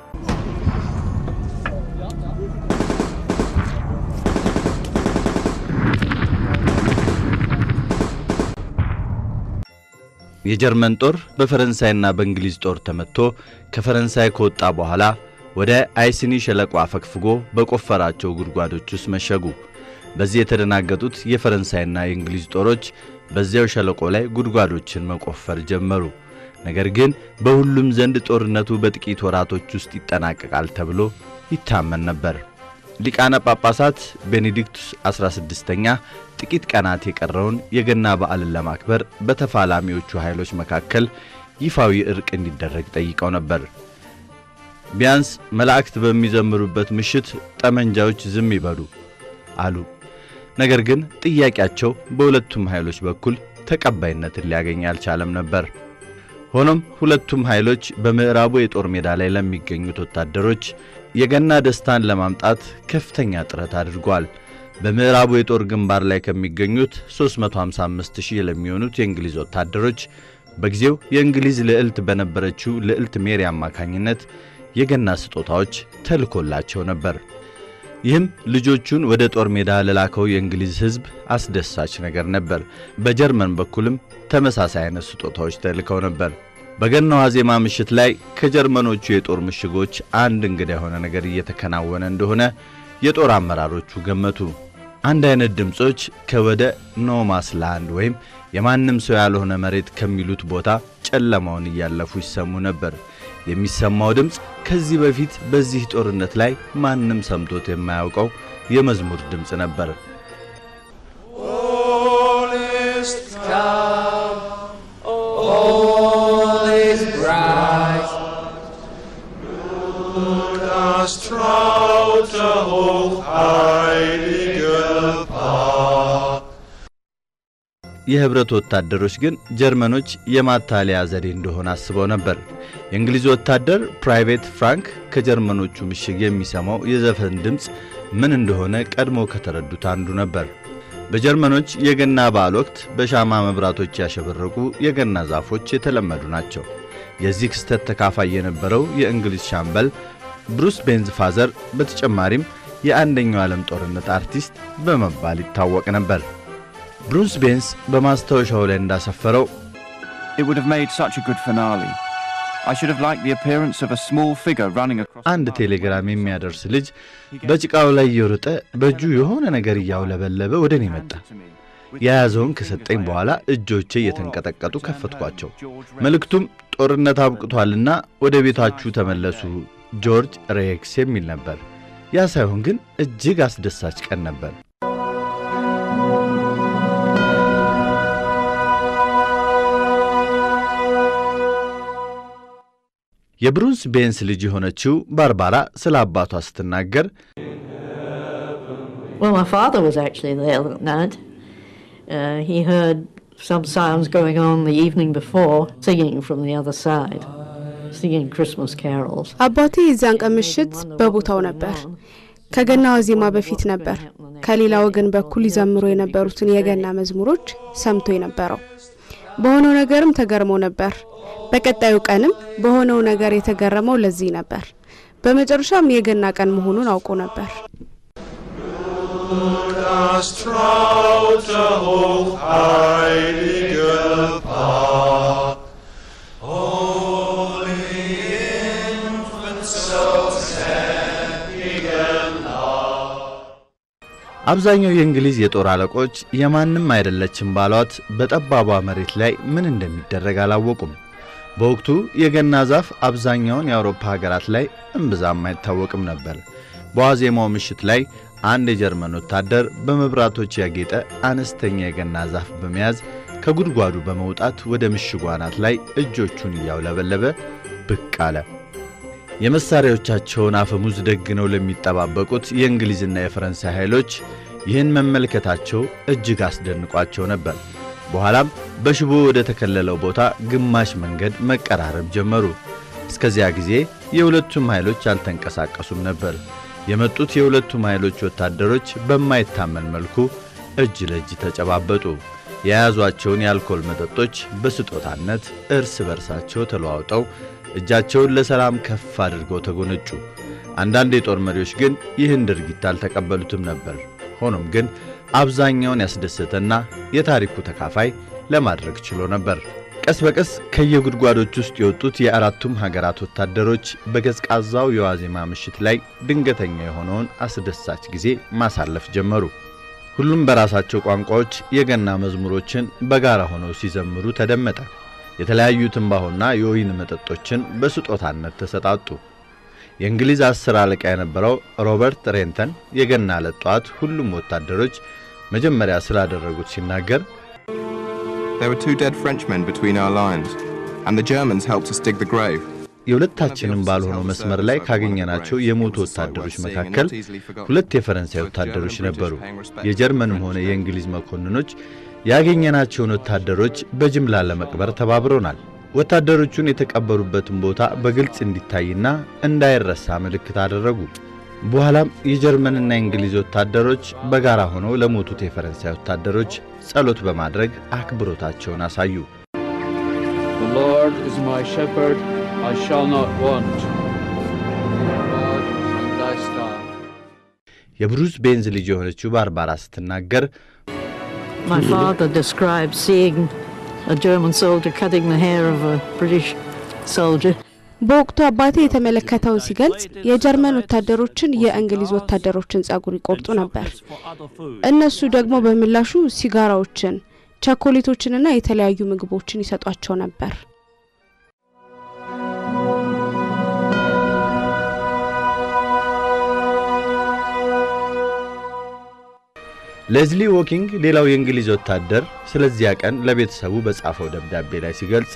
የጀርመን ጦር በፈረንሳይና በእንግሊዝ ጦር ተመትቶ ከፈረንሳይ ከወጣ በኋላ ወደ አይስኒ ሸለቆ አፈግፍጎ በቆፈራቸው ጉድጓዶች ውስጥ መሸጉ። በዚህ የተደናገጡት የፈረንሳይና የእንግሊዝ ጦሮች በዚያው ሸለቆ ላይ ጉድጓዶችን መቆፈር ጀመሩ። ነገር ግን በሁሉም ዘንድ ጦርነቱ በጥቂት ወራቶች ውስጥ ይጠናቀቃል ተብሎ ይታመን ነበር። ሊቃነ ጳጳሳት ቤኔዲክቱስ 16ኛ ጥቂት ቀናት የቀረውን የገና በዓልን ለማክበር በተፋላሚዎቹ ኃይሎች መካከል ይፋዊ እርቅ እንዲደረግ ጠይቀው ነበር። ቢያንስ መላእክት በሚዘምሩበት ምሽት ጠመንጃዎች ዝም ይበሉ አሉ። ነገር ግን ጥያቄያቸው በሁለቱም ኃይሎች በኩል ተቀባይነትን ሊያገኝ አልቻለም ነበር። ሆኖም ሁለቱም ኃይሎች በምዕራቡ የጦር ሜዳ ላይ ለሚገኙት ወታደሮች የገና ደስታን ለማምጣት ከፍተኛ ጥረት አድርጓል። በምዕራቡ የጦር ግንባር ላይ ከሚገኙት 355 ሺህ ለሚሆኑት የእንግሊዝ ወታደሮች በጊዜው የእንግሊዝ ልዕልት በነበረችው ልዕልት ሜሪ አማካኝነት የገና ስጦታዎች ተልኮላቸው ነበር። ይህም ልጆቹን ወደ ጦር ሜዳ ለላከው የእንግሊዝ ሕዝብ አስደሳች ነገር ነበር። በጀርመን በኩልም ተመሳሳይ አይነት ስጦታዎች ተልከው ነበር። በገናው ዋዜማ ምሽት ላይ ከጀርመኖቹ የጦር ምሽጎች አንድ እንግዳ የሆነ ነገር እየተከናወነ እንደሆነ የጦር አመራሮቹ ገመቱ። አንድ አይነት ድምፆች ከወደ ኖማስ ላንድ ወይም የማንም ሰው ያልሆነ መሬት ከሚሉት ቦታ ጨለማውን እያለፉ ይሰሙ ነበር። የሚሰማው ድምፅ ከዚህ በፊት በዚህ ጦርነት ላይ ማንም ሰምቶት የማያውቀው የመዝሙር ድምፅ ነበር። All is calm, all is bright. Das traute hochheilige Paar. የህብረት ወታደሮች ግን ጀርመኖች የማታለያ ዘዴ እንደሆነ አስበው ነበር። የእንግሊዝ ወታደር ፕራይቬት ፍራንክ ከጀርመኖቹ ምሽግ የሚሰማው የዘፈን ድምፅ ምን እንደሆነ ቀድሞ ከተረዱት አንዱ ነበር። በጀርመኖች የገና በዓል ወቅት በሻማ መብራቶች ያሸበረቁ የገና ዛፎች የተለመዱ ናቸው። የዚህ ክስተት ተካፋይ የነበረው የእንግሊዝ ሻምበል ብሩስ ቤንዝ ፋዘር በተጨማሪም የአንደኛው ዓለም ጦርነት አርቲስት በመባል ይታወቅ ነበር። ብሩስ ቤንስ በማስታወሻው ላይ እንዳሰፈረው It would have made such a good finale. I should have liked the appearance of a small figure running across. አንድ ቴሌግራም የሚያደርስ ልጅ በጭቃው ላይ እየሮጠ በእጁ የሆነ ነገር እያውለበለበ ወደ እኔ መጣ። የያዘውን ከሰጠኝ በኋላ እጆቼ እየተንቀጠቀጡ ከፈትኳቸው። መልእክቱም ጦርነት አብቅቷልና ወደ ቤታችሁ ተመለሱ ጆርጅ ሬክስ የሚል ነበር። ያ ሳይሆን ግን እጅግ አስደሳች ቀን ነበር። የብሩስ ቤንስ ልጅ የሆነችው ባርባራ ስለ አባቷ ስትናገር Well, my father was actually there that night. Uh, he heard some sounds going on the evening before, singing from the other side, singing Christmas carols. አባቴ የዚያን ቀን ምሽት በቦታው ነበር። ከገና ዋዜማ በፊት ነበር ከሌላ ወገን በኩል ይዘምሩ የነበሩትን የገና መዝሙሮች ሰምቶ የነበረው። በሆነው ነገርም ተገርሞ ነበር። በቀጣዩ ቀንም በሆነው ነገር የተገረመው ለዚህ ነበር። በመጨረሻም የገና ቀን መሆኑን አውቆ ነበር። Das traute hochheilige Paar. Holy infant, so sad, አብዛኛው የእንግሊዝ የጦር አለቆች የማንም አይደለችም ባሏት በጠባቧ መሬት ላይ ምን እንደሚደረግ አላወቁም። በወቅቱ የገና ዛፍ አብዛኛውን የአውሮፓ ሀገራት ላይ እምብዛም አይታወቅም ነበር። በዋዜማው ምሽት ላይ አንድ የጀርመን ወታደር በመብራቶች ያጌጠ አነስተኛ የገና ዛፍ በመያዝ ከጉድጓዱ በመውጣት ወደ ምሽጉ አናት ላይ እጆቹን እያውለበለበ ብቅ አለ። የመሳሪያዎቻቸውን አፈሙዝ ደግነው ለሚጠባበቁት የእንግሊዝና የፈረንሳይ ኃይሎች ይህን መመልከታቸው እጅግ አስደንቋቸው ነበር። በኋላም በሽቦ ወደ ተከለለው ቦታ ግማሽ መንገድ መቀራረብ ጀመሩ። እስከዚያ ጊዜ የሁለቱም ኃይሎች አልተንቀሳቀሱም ነበር። የመጡት የሁለቱም ኃይሎች ወታደሮች በማይታመን መልኩ እጅ ለእጅ ተጨባበጡ። የያዟቸውን የአልኮል መጠጦች በስጦታነት እርስ በርሳቸው ተለዋውጠው እጃቸውን ለሰላም ከፍ አድርገው ተጎነጩ። አንዳንድ የጦር መሪዎች ግን ይህን ድርጊት አልተቀበሉትም ነበር። ሆኖም ግን አብዛኛውን ያስደሰተና የታሪኩ ተካፋይ ለማድረግ ችሎ ነበር። ቀስ በቀስ ከየጉድጓዶች ውስጥ የወጡት የአራቱም ሀገራት ወታደሮች በቀዝቃዛው የዋዜማ ምሽት ላይ ድንገተኛ የሆነውን አስደሳች ጊዜ ማሳለፍ ጀመሩ። ሁሉም በራሳቸው ቋንቋዎች የገና መዝሙሮችን በጋራ ሆነው ሲዘምሩ ተደመጠ። የተለያዩ ትንባሆና የወይን መጠጦችን በስጦታነት ተሰጣጡ። የእንግሊዝ አስር አለቃ የነበረው ሮበርት ሬንተን የገና ዕለት ጠዋት ሁሉም ወታደሮች መጀመሪያ ስላደረጉት ሲናገር There were two dead Frenchmen between our lines, and the Germans helped us dig the grave. የሁለታችንም ባልሆነው መስመር ላይ ካገኘናቸው የሞቱ ወታደሮች መካከል ሁለት የፈረንሳይ ወታደሮች ነበሩ። የጀርመንም ሆነ የእንግሊዝ መኮንኖች ያገኘናቸውን ወታደሮች በጅምላ ለመቅበር ተባብረውናል። ወታደሮቹን የተቀበሩበትን ቦታ በግልጽ እንዲታይና እንዳይረሳ ምልክት አደረጉ። በኋላም የጀርመንና የእንግሊዝ ወታደሮች በጋራ ሆነው ለሞቱት የፈረንሳይ ወታደሮች ጸሎት በማድረግ አክብሮታቸውን አሳዩ። The Lord is my shepherd, I shall not want. God from thy staff. የብሩስ ቤንዝ ልጅ የሆነችው ባርባራ ስትናገር My father described seeing a German soldier cutting the hair of a British soldier. በወቅቱ አባቴ የተመለከተውን ሲገልጽ የጀርመን ወታደሮችን የእንግሊዝ ወታደሮችን ጸጉር ይቆርጡ ነበር። እነሱ ደግሞ በምላሹ ሲጋራዎችን፣ ቸኮሌቶችንና የተለያዩ ምግቦችን ይሰጧቸው ነበር። ሌዝሊ ዎኪንግ ሌላው የእንግሊዝ ወታደር ስለዚያ ቀን ለቤተሰቡ በጻፈው ደብዳቤ ላይ ሲገልጽ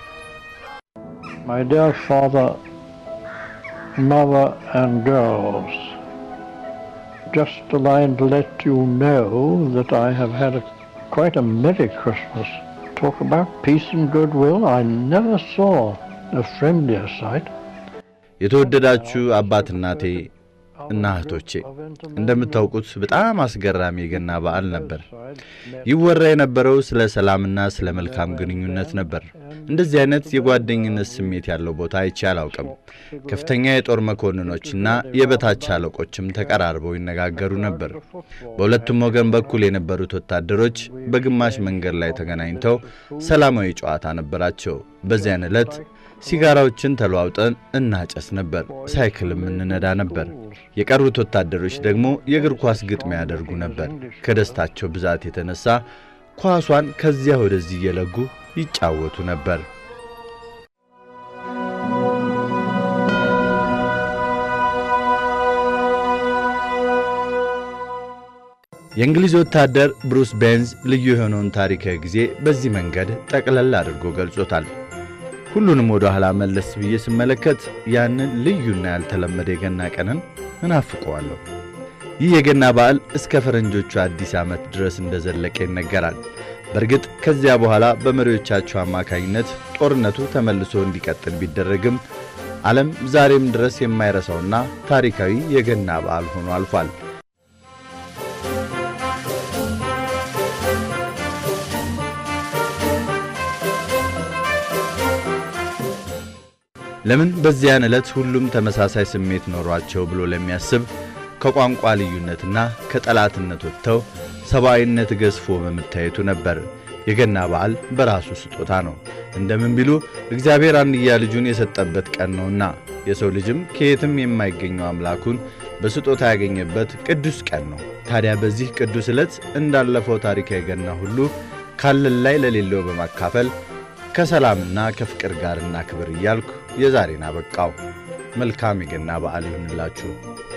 My dear father, mother, and girls, just a line to let you know that I have had a, quite a merry Christmas. Talk about peace and goodwill. I never saw a friendlier sight. የተወደዳችሁ አባት እናቴ እና እህቶቼ እንደምታውቁት በጣም አስገራሚ የገና በዓል ነበር። ይወራ የነበረው ስለ ሰላምና ስለ መልካም ግንኙነት ነበር። እንደዚህ አይነት የጓደኝነት ስሜት ያለው ቦታ አይቼ አላውቅም። ከፍተኛ የጦር መኮንኖችና የበታች አለቆችም ተቀራርበው ይነጋገሩ ነበር። በሁለቱም ወገን በኩል የነበሩት ወታደሮች በግማሽ መንገድ ላይ ተገናኝተው ሰላማዊ ጨዋታ ነበራቸው። በዚያን ዕለት ሲጋራዎችን ተለዋውጠን እናጨስ ነበር። ሳይክልም እንነዳ ነበር። የቀሩት ወታደሮች ደግሞ የእግር ኳስ ግጥሚያ ያደርጉ ነበር። ከደስታቸው ብዛት የተነሳ ኳሷን ከዚያ ወደዚህ እየለጉ ይጫወቱ ነበር። የእንግሊዝ ወታደር ብሩስ ቤንዝ ልዩ የሆነውን ታሪካዊ ጊዜ በዚህ መንገድ ጠቅለል አድርጎ ገልጾታል። ሁሉንም ወደ ኋላ መለስ ብዬ ስመለከት ያንን ልዩና ያልተለመደ የገና ቀንን እናፍቀዋለሁ። ይህ የገና በዓል እስከ ፈረንጆቹ አዲስ ዓመት ድረስ እንደዘለቀ ይነገራል። በእርግጥ ከዚያ በኋላ በመሪዎቻቸው አማካኝነት ጦርነቱ ተመልሶ እንዲቀጥል ቢደረግም ዓለም ዛሬም ድረስ የማይረሳውና ታሪካዊ የገና በዓል ሆኖ አልፏል። ለምን በዚያን ዕለት ሁሉም ተመሳሳይ ስሜት ኖሯቸው ብሎ ለሚያስብ ከቋንቋ ልዩነትና ከጠላትነት ወጥተው ሰብአዊነት ገዝፎ በመታየቱ ነበር። የገና በዓል በራሱ ስጦታ ነው። እንደምን ቢሉ እግዚአብሔር አንድያ ልጁን የሰጠበት ቀን ነውና የሰው ልጅም ከየትም የማይገኘው አምላኩን በስጦታ ያገኘበት ቅዱስ ቀን ነው። ታዲያ በዚህ ቅዱስ ዕለት እንዳለፈው ታሪካዊ ገና ሁሉ ካለን ላይ ለሌለው በማካፈል ከሰላምና ከፍቅር ጋር እናክብር እያልኩ የዛሬን አበቃው። መልካም የገና በዓል ይሁንላችሁ።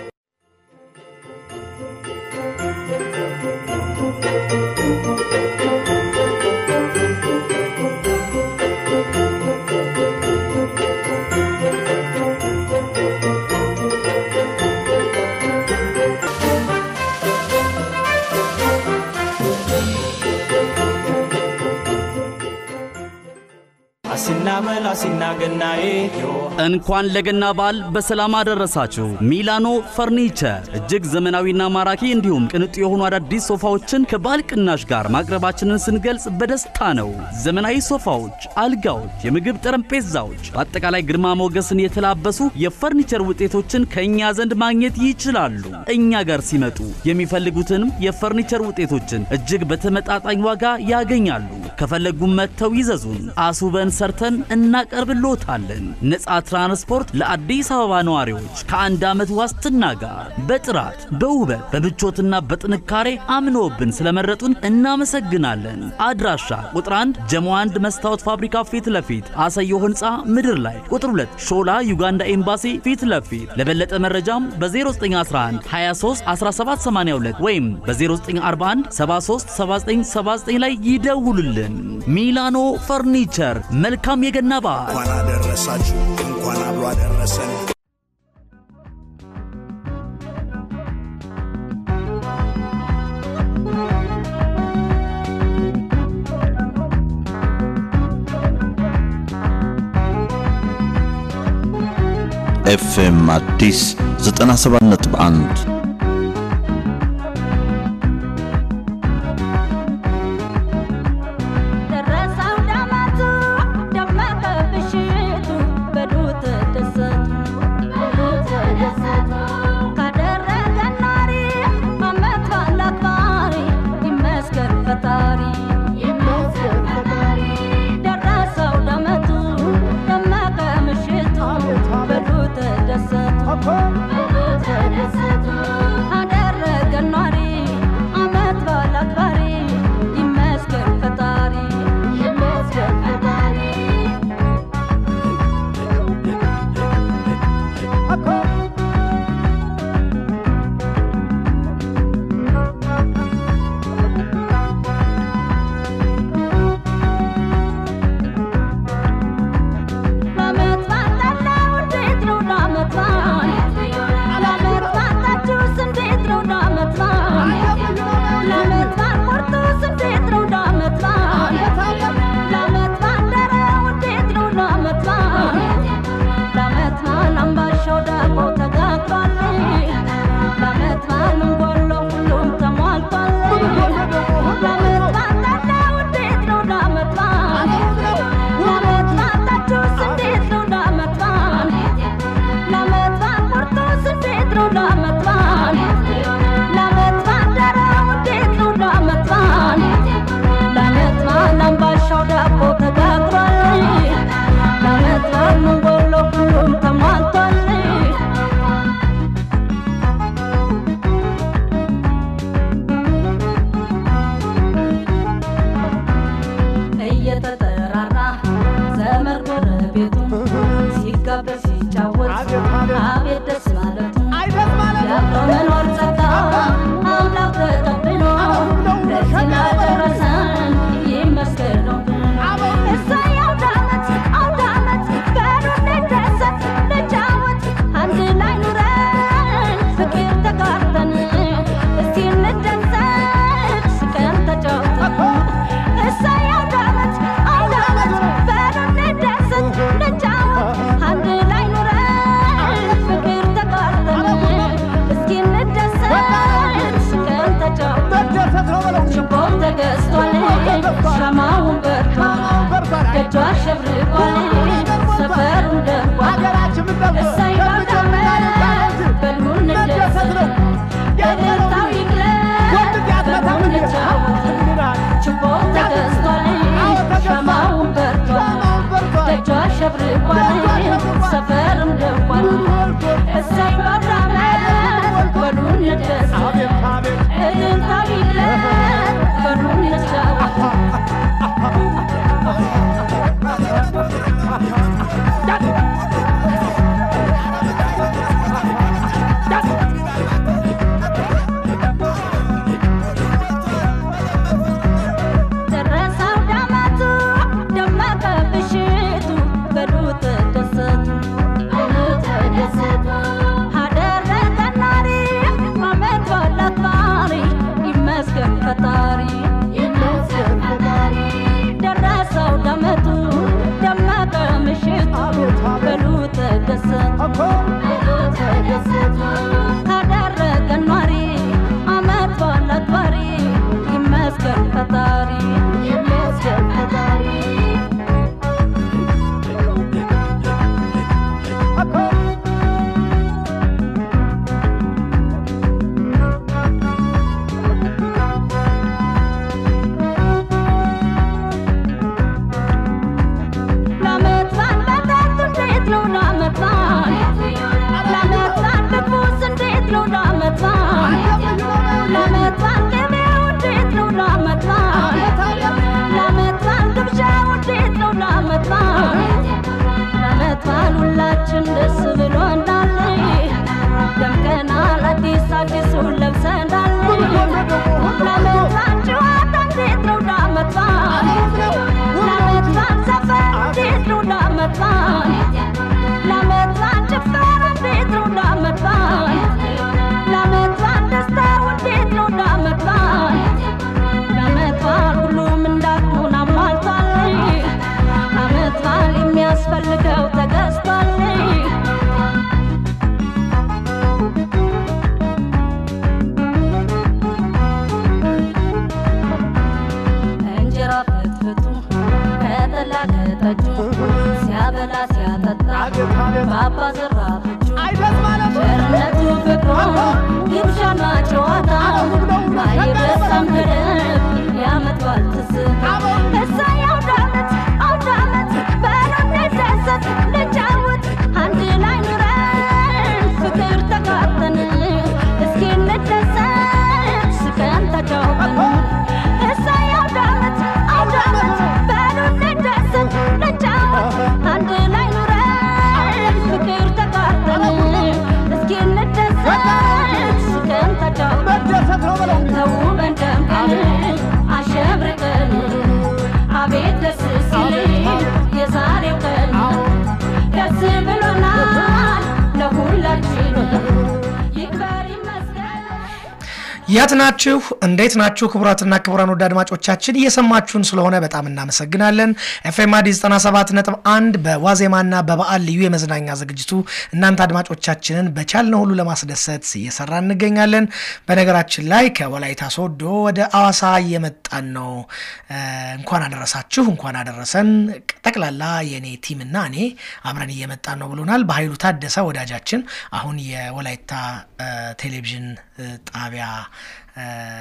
አሲና መላ አሲና ገናዬ እንኳን ለገና በዓል በሰላም አደረሳችሁ። ሚላኖ ፈርኒቸር እጅግ ዘመናዊና ማራኪ እንዲሁም ቅንጡ የሆኑ አዳዲስ ሶፋዎችን ከበዓል ቅናሽ ጋር ማቅረባችንን ስንገልጽ በደስታ ነው። ዘመናዊ ሶፋዎች፣ አልጋዎች፣ የምግብ ጠረጴዛዎች፣ በአጠቃላይ ግርማ ሞገስን የተላበሱ የፈርኒቸር ውጤቶችን ከእኛ ዘንድ ማግኘት ይችላሉ። እኛ ጋር ሲመጡ የሚፈልጉትንም የፈርኒቸር ውጤቶችን እጅግ በተመጣጣኝ ዋጋ ያገኛሉ። ከፈለጉም መጥተው ይዘዙን። አስውበን ሰርተን እናቀርብልዎታለን። ነፃ ትራንስፖርት ለአዲስ አበባ ነዋሪዎች ከአንድ ዓመት ዋስትና ጋር በጥራት በውበት በምቾትና በጥንካሬ አምኖብን ስለመረጡን እናመሰግናለን። አድራሻ ቁጥር 1 ጀሞ 1 መስታወት ፋብሪካ ፊት ለፊት አሰየው ህንፃ ምድር ላይ፣ ቁጥር 2 ሾላ ዩጋንዳ ኤምባሲ ፊት ለፊት። ለበለጠ መረጃም በ0911 23 1782 ወይም በ0941 73 7979 ላይ ይደውሉልን። ሚላኖ ፈርኒቸር መልካም የገና በዓል። እንኳን አደረሳችሁ፣ እንኳን አብሮ አደረሰን። ኤፍኤም አዲስ 97.1 ደረሰው ዳመቱ ደመቀ ብሽቱ በዱ ተደሰቱ በዱ ተደሰቱ ካደረገ ናሪ አመት ባለ አክባሪ ይመስገን ፈጣሪ ይመስገን ፈጣሪ ደረሰው ዳመቱ ደመቀ ምሽቱ በዱ ተደሰቱ በዱ ተደሰቱ አደረገ ናሪ አመት ባለ አክባሪ ይመስገን ፈጣሪ ይመስገን ፈጣሪ ለዓመት ባጠላው እንዴት ነው ለዓመት በዓል? ለዓመት ባጣችሁስ እንዴት ነው ለዓመት በዓል? ለዓመት በዓል ቁርጡስ እንዴት ነው ለዓመት በዓል? ለዓመት ባደረው እንዴት ነው ለዓመት በዓል? ለዓመት በዓል አምባሻው ዳቦ ተጋግሯል። ለዓመት በዓል ምን ጎለው ሁሉም ተሟልቷል። ለዓመት ባጠላው እንዴት ነው ለዓመት በዓል? ለዓመት ባጣችሁስ እንዴት ነው ለዓመት በዓል? ለዓመት በዓል ቁርጡስ እንዴት ነው ለዓመት በዓል? ለዓመት ባደረው እንዴት ነው ለዓመት በዓል? ለዓመት በዓል አምባሻው ዳቦ ተጋግሯል። ለዓመት በዓል ምን ጎለው ሁሉም ተሟልቷል። እየተጠራራ ዘመድ ጎረቤቱ ሲጋበዝ ሲጫወት አቤት ደስ ማለቱ ያለው መኖር ጸጋ አምላክ ተቀብሎ ለዚህ ላደረሰን ይመስገን ነው። እሰይ አውደ ዓመት አውደ ዓመት በሉ እንደሰት እንጫወት አንድ ላይ ኑረን ፍቅር ተጋርተን እስቲ እንደሰት ስቀን ተጫውተን እሰይ አውደ ዓመት አውደ ዓመት በሉ እንደሰት እንጫወት አንድ ላይ ኑረን ፍቅር ተጋርተን እስኪ እንደሰት ስቀን ተጫውተን ችቦም ተገዝቷል ሻማውን በርቷል ደጇ አሸብርቋል ሰፈሩን ደርቋል እሰይ አውደ ዓመት በሉ እንደሰት እልልታው ይግለጥ በሉ እንጫወት ችቦም ተገዝቷል ሻማውን በርቷል ደጇ አሸብርቋል ሰፈርም ደርቋል እሰይ አውደ ዓመት ሁላችን ደስ ብሎናል ደምቀናል አዲስ አዲሱን ለብሰናል ለመትባል ጨዋታ እንዴት ነው ዳመትባል ለመትባል ዘፈን እንዴት ነው ዳመትባል ለመትባል ጭፈራ እንዴት ነው ዳመትባል ለመትባል ደስታው እንዴት ነው ዳመትባል ለመትባል ሁሉም እንዳቅሙን አሟልቷል ለመትባል የሚያስፈልገው ተገዝቷል እንጀራ ፍትፍቱ ከጠላ ከጠጁ ሲያበላ ሲያጠጣ ባባ ዘራፍቹ ቸርነቱ ፍቅሩ ግብዣና ጨዋታ አይበሳም ገደብ የዓመት በዓል ትዝታ እሰይ አውደ ዓመት አውደ ዓመት በሉ እንደሰት ልጫወት አንድ ላይ ኑረን ፍቅር ተጋብተን እስኪ እንደሰት ስቀን ተጫውተን እሰይ አውደ ዓመት አውደ ዓመት በሉ እንደሰት ልጫወት አንድ ላይ ኑረን ፍቅር ተጋብተን እስኪ እንደሰት ስቀን ተጫውተን ተውበን ደምቀን አሸብርቀን አቤት ደስ ሲል የዛሬው ቀን ደስ ብሎናል ለሁላችን ይክበር ይመስገን የት ናችሁ? እንዴት ናችሁ? ክቡራትና ክቡራን ወደ አድማጮቻችን እየሰማችሁን ስለሆነ በጣም እናመሰግናለን። ኤፍኤም አዲስ 97 ነጥብ አንድ በዋዜማና በበዓል ልዩ የመዝናኛ ዝግጅቱ እናንተ አድማጮቻችንን በቻልነው ሁሉ ለማስደሰት እየሰራ እንገኛለን። በነገራችን ላይ ከወላይታ ሶዶ ወደ አዋሳ እየመጣን ነው። እ፣ እንኳን አደረሳችሁ፣ እንኳን አደረሰን። ጠቅላላ የእኔ ቲምና እኔ አብረን እየመጣን ነው ብሎናል። በኃይሉ ታደሰ ወዳጃችን አሁን የወላይታ እ፣ ቴሌቪዥን እ፣ ጣቢያ እ፣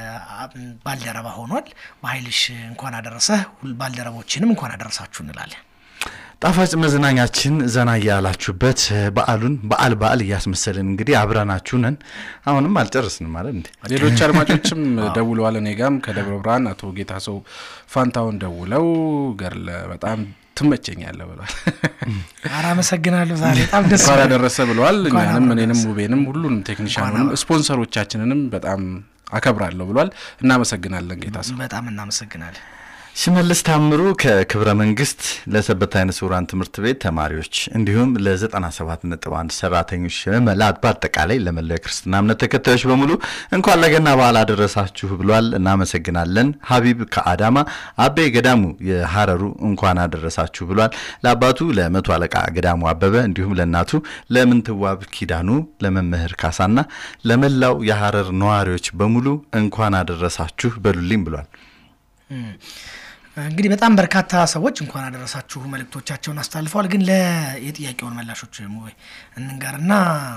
ባልደረባ ሆኗል። በኃይልሽ እንኳን አደረሰህ፣ ሁል ባልደረቦችንም እንኳን አደረሳችሁ እንላለን። ጣፋጭ መዝናኛችን ዘና እያላችሁበት በዓሉን በዓል በዓል እያስመሰልን እንግዲህ አብረናችሁ ነን። አሁንም አልጨርስንም ማለት እንዴ? ሌሎች አድማጮችም ደውለዋል። እኔ ጋም ከደብረ ብርሃን አቶ ጌታ ሰው ፋንታውን ደውለው ገርለ በጣም ትመቸኛለ ብሏል። ኧረ አመሰግናለሁ። ዛሬ በጣም ደስ እንኳን ብሎኛል። ያደረሰ ብለዋል። እንኳን እኛንም አብሮ እኔንም ደረሰ። ውቤንም ሁሉንም ቴክኒሻኑንም ስፖንሰሮቻችንንም በጣም አከብራለሁ ብሏል። እናመሰግናለን ጌታ ሰው። በጣም እናመሰግናለን። ሽመልስ ታምሩ ከክብረ መንግስት ለሰበታ አይነ ስውራን ትምህርት ቤት ተማሪዎች እንዲሁም ለ97 ነጥብ አንድ ሰራተኞች መላት በአጠቃላይ ለመላው የክርስትና እምነት ተከታዮች በሙሉ እንኳን ለገና በዓል አደረሳችሁ ብሏል። እናመሰግናለን። ሀቢብ ከአዳማ፣ አቤ ገዳሙ የሀረሩ እንኳን አደረሳችሁ ብሏል። ለአባቱ ለመቶ አለቃ ገዳሙ አበበ እንዲሁም ለእናቱ ለምንትዋብ ኪዳኑ፣ ለመምህር ካሳና ለመላው የሀረር ነዋሪዎች በሙሉ እንኳን አደረሳችሁ በሉልኝ ብሏል። እም፣ እንግዲህ በጣም በርካታ ሰዎች እንኳን አደረሳችሁ መልእክቶቻቸውን አስተላልፈዋል። ግን ለየጥያቄውን መላሾች ሙቤ እንንገርና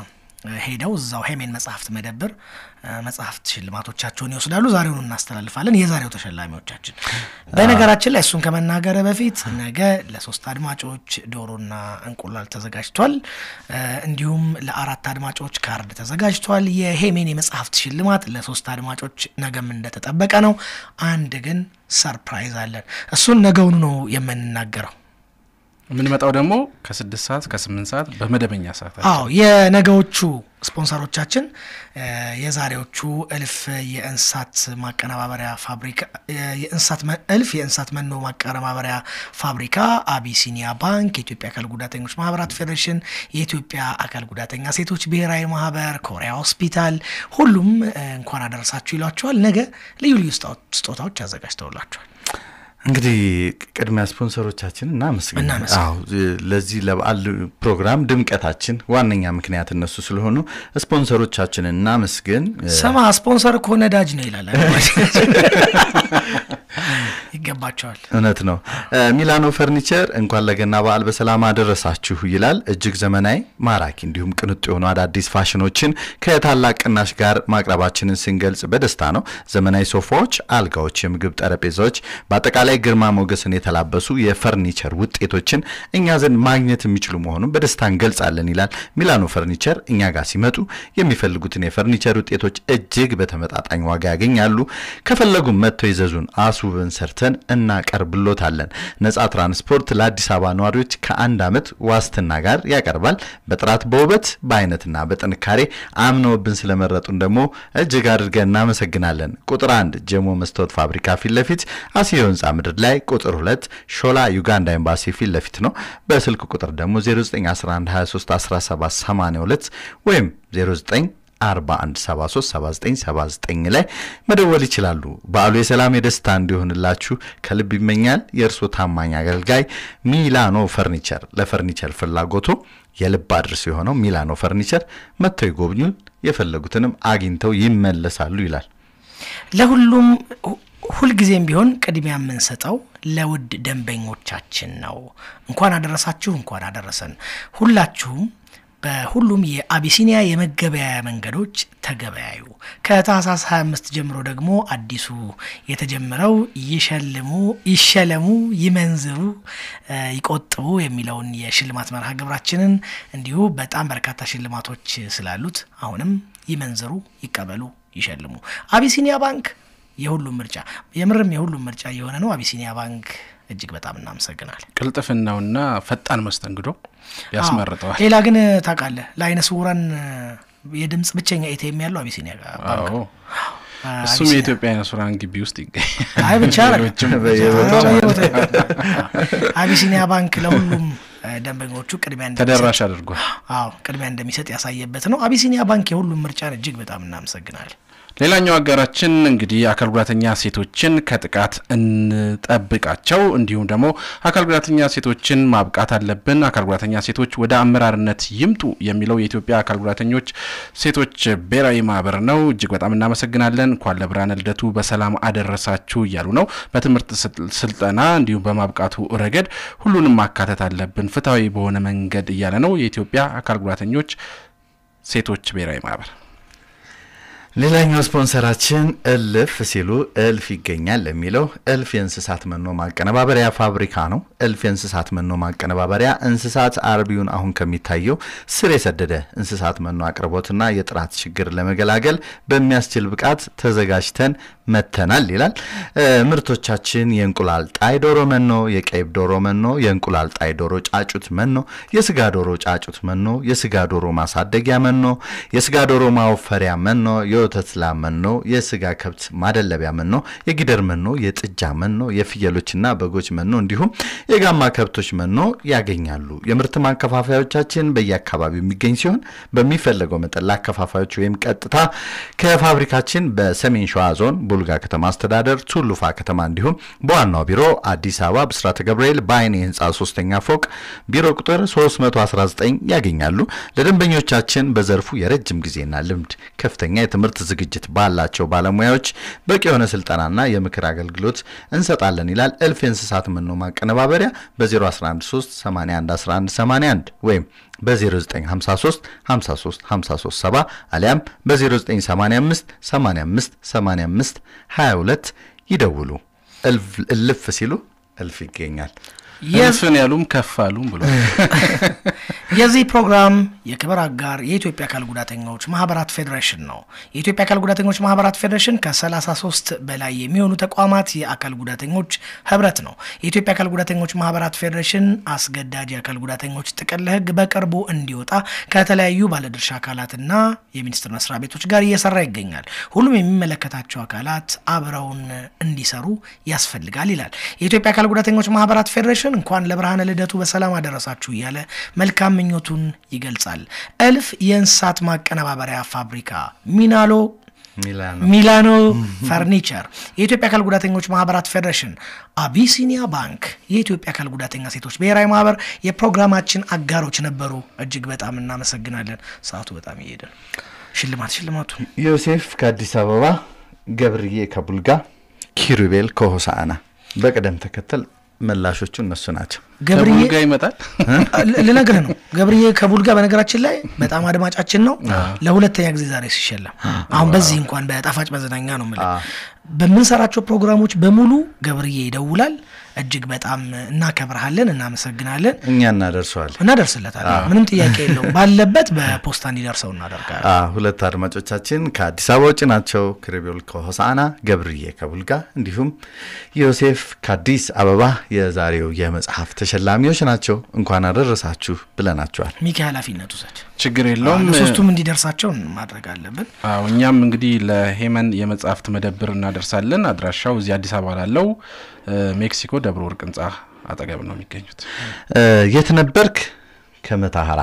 ሄደው እዛው ሄሜን መጽሐፍት መደብር እ፣ መጽሐፍት ሽልማቶቻቸውን ይወስዳሉ። ዛሬውን እናስተላልፋለን። የዛሬው ተሸላሚዎቻችን በነገራችን ላይ እሱን ከመናገር በፊት ነገ ለሶስት አድማጮች ዶሮና እንቁላል ተዘጋጅቷል። እ፣ እንዲሁም ለአራት አድማጮች ካርድ ተዘጋጅቷል። የሄሜን የመጽሐፍት ሽልማት ለሶስት አድማጮች ነገም እንደተጠበቀ ነው። አንድ ግን ሰርፕራይዝ አለን። እሱን ነገውኑ ነው የምንናገረው። የምንመጣው ደግሞ ከስድስት ሰዓት ከስምንት ሰዓት በመደበኛ ሰዓት አዎ የነገዎቹ ስፖንሰሮቻችን እ፣ የዛሬዎቹ እልፍ የእንስሳት ማቀነባበሪያ ፋብሪካ እ፣ የእንስሳት መ- እልፍ የእንስሳት መኖ ማቀነባበሪያ ፋብሪካ፣ አቢሲኒያ ባንክ፣ የኢትዮጵያ አካል ጉዳተኞች ማህበራት ፌዴሬሽን፣ የኢትዮጵያ አካል ጉዳተኛ ሴቶች ብሔራዊ ማህበር፣ ኮሪያ ሆስፒታል ሁሉም እ፣ እንኳን አደረሳችሁ ይሏቸዋል። ነገ ልዩ ልዩ ስጦ- ስጦታዎች አዘጋጅተውላቸዋል። እንግዲህ ቅድሚያ ስፖንሰሮቻችን እናመስግን። እናመስግን። አዎ ለዚህ ለበዓል ፕሮግራም ድምቀታችን ዋነኛ ምክንያት እነሱ ስለሆኑ ስፖንሰሮቻችንን እናመስግን። ስማ ስፖንሰር እኮ ነዳጅ ነው ይላል። ይገባቸዋል። እውነት ነው። እ፣ ሚላኖ ፈርኒቸር እንኳን ለገና በዓል በሰላም አደረሳችሁ ይላል። እጅግ ዘመናዊ፣ ማራኪ እንዲሁም ቅንጡ የሆኑ አዳዲስ ፋሽኖችን ከታላቅ ቅናሽ ጋር ማቅረባችንን ስንገልጽ በደስታ ነው። ዘመናዊ ሶፋዎች፣ አልጋዎች፣ የምግብ ጠረጴዛዎች፣ በአጠቃላይ ግርማ ሞገስን የተላበሱ የፈርኒቸር ውጤቶችን እኛ ዘንድ ማግኘት የሚችሉ መሆኑን በደስታ እንገልጻለን ይላል። ሚላኖ ፈርኒቸር እኛ ጋር ሲመጡ የሚፈልጉትን የፈርኒቸር ውጤቶች እጅግ በተመጣጣኝ ዋጋ ያገኛሉ። ከፈለጉም መጥተው ይዘዙን። እያስውብን ሰርተን እናቀርብሎታለን። ነጻ ትራንስፖርት ለአዲስ አበባ ነዋሪዎች ከአንድ ዓመት ዋስትና ጋር ያቀርባል። በጥራት በውበት በአይነትና በጥንካሬ አምነውብን ስለመረጡን ደግሞ እጅግ አድርገን እናመሰግናለን። ቁጥር አንድ ጀሞ መስታወት ፋብሪካ ፊት ለፊት አሲዮ ህንፃ ምድር ላይ፣ ቁጥር ሁለት ሾላ ዩጋንዳ ኤምባሲ ፊት ለፊት ነው። በስልክ ቁጥር ደግሞ 0911231782 ወይም 09 41737979 ላይ መደወል ይችላሉ። በዓሉ የሰላም የደስታ እንዲሆንላችሁ ከልብ ይመኛል። የእርስዎ ታማኝ አገልጋይ ሚላኖ ፈርኒቸር። ለፈርኒቸር ፍላጎቶ የልብ አድርስ የሆነው ሚላኖ ፈርኒቸር መጥተው ይጎብኙ፣ የፈለጉትንም አግኝተው ይመለሳሉ ይላል። ለሁሉም ሁልጊዜም ቢሆን ቅድሚያ የምንሰጠው ለውድ ደንበኞቻችን ነው። እንኳን አደረሳችሁ፣ እንኳን አደረሰን። ሁላችሁም በሁሉም የአቢሲኒያ የመገበያያ መንገዶች ተገበያዩ። ከታህሳስ 25 ጀምሮ ደግሞ አዲሱ የተጀመረው ይሸልሙ፣ ይሸለሙ፣ ይመንዝሩ፣ ይቆጥቡ የሚለውን የሽልማት መርሃ ግብራችንን እንዲሁ በጣም በርካታ ሽልማቶች ስላሉት አሁንም ይመንዝሩ፣ ይቀበሉ፣ ይሸልሙ። አቢሲኒያ ባንክ የሁሉም ምርጫ የምርም የሁሉም ምርጫ የሆነ ነው። አቢሲኒያ ባንክ እጅግ በጣም እናመሰግናል። ቅልጥፍናውና ፈጣን መስተንግዶ ያስመርጠዋል። ሌላ ግን ታውቃለህ ለአይነ ስውራን የድምፅ ብቸኛ ኤቲኤም ያለው አቢሲኒያ ባንክ አዎ እሱም የኢትዮጵያ አይነ ስውራን ግቢ ውስጥ ይገኛል። አይ ብቻ ሌሎችም አቢሲኒያ ባንክ ለሁሉም ደንበኞቹ ቅድሚያ ተደራሽ አድርጓል። አዎ ቅድሚያ እንደሚሰጥ ያሳየበት ነው። አቢሲኒያ ባንክ የሁሉም ምርጫን እጅግ በጣም እናመሰግናል። ሌላኛው አጋራችን እንግዲህ አካል ጉዳተኛ ሴቶችን ከጥቃት እንጠብቃቸው፣ እንዲሁም ደግሞ አካል ጉዳተኛ ሴቶችን ማብቃት አለብን፣ አካል ጉዳተኛ ሴቶች ወደ አመራርነት ይምጡ የሚለው የኢትዮጵያ አካል ጉዳተኞች ሴቶች ብሔራዊ ማህበር ነው። እጅግ በጣም እናመሰግናለን። እንኳን ለብርሃነ ልደቱ በሰላም አደረሳችሁ እያሉ ነው። በትምህርት ስልጠና እንዲሁም በማብቃቱ ረገድ ሁሉንም ማካተት አለብን ፍትሐዊ በሆነ መንገድ እያለ ነው የኢትዮጵያ አካል ጉዳተኞች ሴቶች ብሔራዊ ማህበር። ሌላኛው ስፖንሰራችን እልፍ ሲሉ እልፍ ይገኛል የሚለው እልፍ የእንስሳት መኖ ማቀነባበሪያ ፋብሪካ ነው። እልፍ የእንስሳት መኖ ማቀነባበሪያ እንስሳት አርቢውን አሁን ከሚታየው ስር የሰደደ እንስሳት መኖ አቅርቦትና የጥራት ችግር ለመገላገል በሚያስችል ብቃት ተዘጋጅተን መተናል ይላል። ምርቶቻችን የእንቁላል ጣይ ዶሮ መኖ፣ የቀይብ ዶሮ መኖ፣ የእንቁላል ጣይ ዶሮ ጫጩት መኖ፣ የስጋ ዶሮ ጫጩት መኖ፣ የስጋ ዶሮ ማሳደጊያ መኖ፣ የስጋ ዶሮ ማወፈሪያ መኖ የወተት ላም መኖ፣ የስጋ ከብት ማደለቢያ መኖ፣ የጊደር መኖ፣ የጥጃ መኖ፣ የፍየሎችና በጎች መኖ እንዲሁም የጋማ ከብቶች መኖ ያገኛሉ። የምርት ማከፋፈያዎቻችን በየአካባቢው የሚገኝ ሲሆን በሚፈለገው መጠን ለአከፋፋዮች ወይም ቀጥታ ከፋብሪካችን በሰሜን ሸዋ ዞን ቡልጋ ከተማ አስተዳደር ቱሉፋ ከተማ እንዲሁም በዋናው ቢሮ አዲስ አበባ ብስራተ ገብርኤል በአይኔ ህንፃ ሶስተኛ ፎቅ ቢሮ ቁጥር 319 ያገኛሉ። ለደንበኞቻችን በዘርፉ የረጅም ጊዜና ልምድ ከፍተኛ የትምህርት ዝግጅት ባላቸው ባለሙያዎች በቂ የሆነ ስልጠናና የምክር አገልግሎት እንሰጣለን ይላል። እልፍ የእንስሳት መኖ ማቀነባበሪያ በ0113 81 11 81 ወይም በ0953 53 53 70 አሊያም በ0985 85 85 22 ይደውሉ። እልፍ ሲሉ እልፍ ይገኛል። እልፍን ያሉም ከፍ አሉም ብሎ የዚህ ፕሮግራም የክብር አጋር የኢትዮጵያ አካል ጉዳተኞች ማህበራት ፌዴሬሽን ነው። የኢትዮጵያ አካል ጉዳተኞች ማህበራት ፌዴሬሽን ከ33 በላይ የሚሆኑ ተቋማት የአካል ጉዳተኞች ህብረት ነው። የኢትዮጵያ አካል ጉዳተኞች ማህበራት ፌዴሬሽን አስገዳጅ የአካል ጉዳተኞች ጥቅል ህግ በቅርቡ እንዲወጣ ከተለያዩ ባለድርሻ አካላትና የሚኒስቴር መስሪያ ቤቶች ጋር እየሰራ ይገኛል። ሁሉም የሚመለከታቸው አካላት አብረውን እንዲሰሩ ያስፈልጋል ይላል የኢትዮጵያ አካል ጉዳተኞች ማህበራት ፌዴሬሽን እንኳን ለብርሃነ ልደቱ በሰላም አደረሳችሁ እያለ መልካም ምኞቱን ይገልጻል። እልፍ የእንስሳት ማቀነባበሪያ ፋብሪካ ሚናሎ ሚላኖ ፈርኒቸር፣ የኢትዮጵያ አካል ጉዳተኞች ማህበራት ፌዴሬሽን፣ አቢሲኒያ ባንክ፣ የኢትዮጵያ አካል ጉዳተኛ ሴቶች ብሔራዊ ማህበር የፕሮግራማችን አጋሮች ነበሩ። እጅግ በጣም እናመሰግናለን። ሰዓቱ በጣም እየሄደ ነው። ሽልማት ሽልማቱ ዮሴፍ ከአዲስ አበባ፣ ገብርዬ ከቡልጋ፣ ኪሩቤል ከሆሳዕና በቅደም ተከተል መላሾቹ እነሱ ናቸው። ገብርዬ ከቡልጋ ይመጣል ልነግርህ ነው። ገብርዬ ከቡልጋ በነገራችን ላይ በጣም አድማጫችን ነው። ለሁለተኛ ጊዜ ዛሬ ሲሸለም አሁን በዚህ እንኳን በጣፋጭ መዝናኛ ነው የምልህ። በምንሰራቸው ፕሮግራሞች በሙሉ ገብርዬ ይደውላል። እጅግ በጣም እናከብረሃለን፣ እናመሰግናለን። እኛ እናደርሰዋለን፣ እናደርስለታለን። አዎ። ምንም ጥያቄ የለውም። ባለበት በፖስታ እንዲደርሰው እናደርጋለን። አ ሁለት አድማጮቻችን ከአዲስ አበባ ውጭ ናቸው። ክሪቢል ከሆሳና፣ ገብርዬ ከቡልጋ እንዲሁም ዮሴፍ ከአዲስ አበባ የዛሬው የመጽሐፍ ተሸላሚዎች ናቸው። እንኳን አደረሳችሁ ብለናቸዋል። ሚኪ ኃላፊነቱ ሰድ ችግር የለውም። ለሶስቱም እንዲደርሳቸው ማድረግ አለብን። አዎ እኛም እንግዲህ ለሄመን የመጽሐፍት መደብር እናደርሳለን። አድራሻው እዚህ አዲስ አበባ ላለው እ፣ ሜክሲኮ ደብረ ወርቅ ህንጻ አጠገብ ነው የሚገኙት። እ፣ የት ነበርክ? ከመታሀራ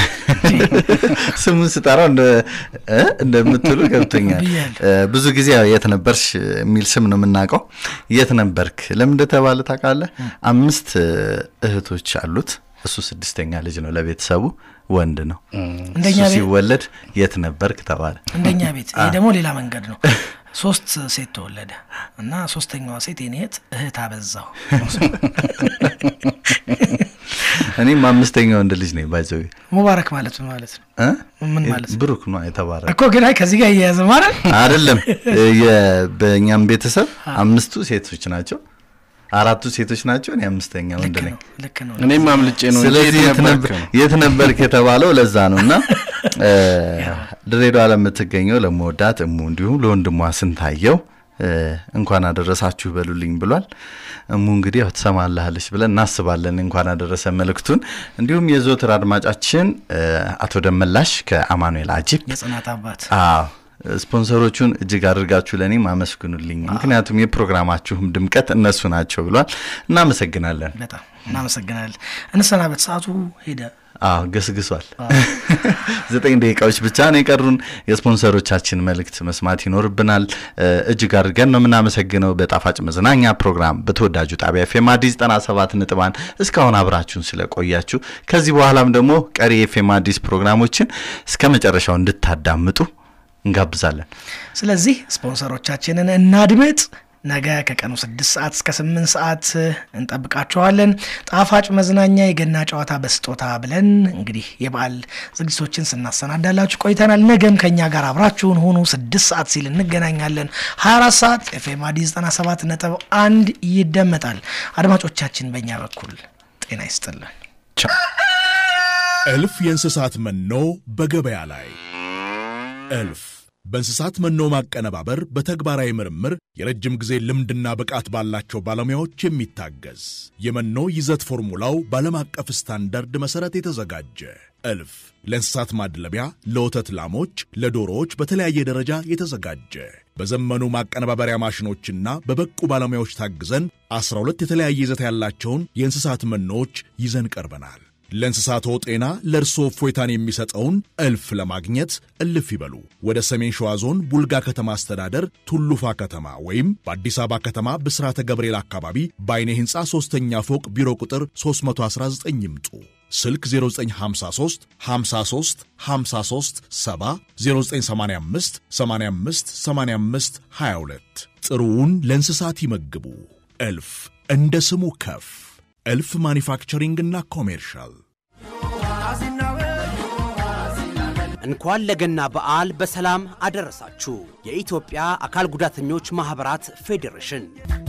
ስሙን ስጠራው እንደ- እ፣ እንደምትሉ ገብቶኛል። እ፣ ብዙ ጊዜ ያው የት ነበርሽ የሚል ስም ነው የምናውቀው። የት ነበርክ ለምን እንደተባለ ታውቃለህ? አምስት እ፣ እህቶች አሉት። እሱ ስድስተኛ ልጅ ነው። ለቤተሰቡ ወንድ ነው። እንደኛ እሱ ቤት- ሲወለድ የት ነበርክ ተባለ። እንደኛ ቤት ይሄ አ። ደግሞ ሌላ መንገድ ነው። ሶስት ሴት ተወለደ እና ሶስተኛዋ ሴት የኔ እህት እህት አበዛው እኔም አምስተኛ ወንድ ልጅ ነኝ። ባይዘዊ ሙባረክ ማለት ምን ማለት ነው? ምን ማለት ነው? ብሩክ ነው የተባረ እኮ ግን አይ ከዚህ ጋር እያያዘ ማለት አይደለም። የ- በእኛም ቤተሰብ አምስቱ ሴቶች ናቸው፣ አራቱ ሴቶች ናቸው። እኔ አምስተኛ ወንድ ነኝ። ልክ ነው። እኔም አምልጬ ነው እንጂ ስለዚህ የት የት ነበርክ ነበር- ነው። የት ነበርክ የተባለው ለዛ ነው። እና እ፣ ድሬዳዋ ለምትገኘው ለመወዳት እሙ እንዲሁም ለወንድሟ ስንታየው እ፣ እንኳን አደረሳችሁ በሉልኝ ብሏል። እሙ እንግዲህ ያው ትሰማልሃለች ብለን እናስባለን። እንኳን አደረሰ መልእክቱን። እንዲሁም የዘወትር አድማጫችን እ፣ አቶ ደመላሽ ከአማኑኤል አጂፕ የጽናት አባት አዎ ስፖንሰሮቹን እጅግ አድርጋችሁ ለእኔም አመስግኑልኝ፣ ምክንያቱም የፕሮግራማችሁም ድምቀት እነሱ ናቸው ብሏል። እናመሰግናለን። በጣም እናመሰግናለን። እንሰናበት፣ ሰዓቱ ሄደ። አዎ ገስግሷል። ዘጠኝ ደቂቃዎች ብቻ ነው የቀሩን። የስፖንሰሮቻችን መልእክት መስማት ይኖርብናል። እ፣ እጅግ አድርገን ነው የምናመሰግነው። በጣፋጭ መዝናኛ ፕሮግራም በተወዳጁ ጣቢያ ኤፍኤም አዲስ 97 ነጥብ አንድ እስካሁን አብራችሁን ስለቆያችሁ ከዚህ በኋላም ደግሞ ቀሪ የኤፍኤም አዲስ ፕሮግራሞችን እስከ መጨረሻው እንድታዳምጡ እንጋብዛለን። ስለዚህ ስፖንሰሮቻችንን እናድምጥ። ነገ ከቀኑ ስድስት ሰዓት እስከ ስምንት ሰዓት እንጠብቃችኋለን። ጣፋጭ መዝናኛ የገና ጨዋታ በስጦታ ብለን እንግዲህ የበዓል ዝግጅቶችን ስናሰናዳላችሁ ቆይተናል። ነገም ከኛ ጋር አብራችሁን ሆኑ። ስድስት ሰዓት ሲል እንገናኛለን። 24 ሰዓት ኤፍኤም አዲስ 97 ነጥብ አንድ ይደመጣል። አድማጮቻችን በእኛ በኩል ጤና ይስጥልን። እልፍ የእንስሳት መኖ በገበያ ላይ እልፍ በእንስሳት መኖ ማቀነባበር በተግባራዊ ምርምር የረጅም ጊዜ ልምድና ብቃት ባላቸው ባለሙያዎች የሚታገዝ የመኖ ይዘት ፎርሙላው በዓለም አቀፍ ስታንዳርድ መሠረት የተዘጋጀ እልፍ ለእንስሳት ማድለቢያ፣ ለወተት ላሞች፣ ለዶሮዎች በተለያየ ደረጃ የተዘጋጀ በዘመኑ ማቀነባበሪያ ማሽኖችና በበቁ ባለሙያዎች ታግዘን 12 የተለያየ ይዘት ያላቸውን የእንስሳት መኖዎች ይዘን ቀርበናል። ለእንስሳቶ ጤና ለእርስዎ እፎይታን የሚሰጠውን እልፍ ለማግኘት እልፍ ይበሉ። ወደ ሰሜን ሸዋ ዞን ቡልጋ ከተማ አስተዳደር ቱሉፋ ከተማ ወይም በአዲስ አበባ ከተማ ብስራተ ገብርኤል አካባቢ በአይኔ ሕንፃ ሦስተኛ ፎቅ ቢሮ ቁጥር 319 ይምጡ። ስልክ 0953 53 53 70 0985 85 85 22 ጥሩውን ለእንስሳት ይመግቡ። እልፍ እንደ ስሙ ከፍ እልፍ ማኒፋክቸሪንግና ኮሜርሻል እንኳን ለገና በዓል በሰላም አደረሳችሁ። የኢትዮጵያ አካል ጉዳተኞች ማኅበራት ፌዴሬሽን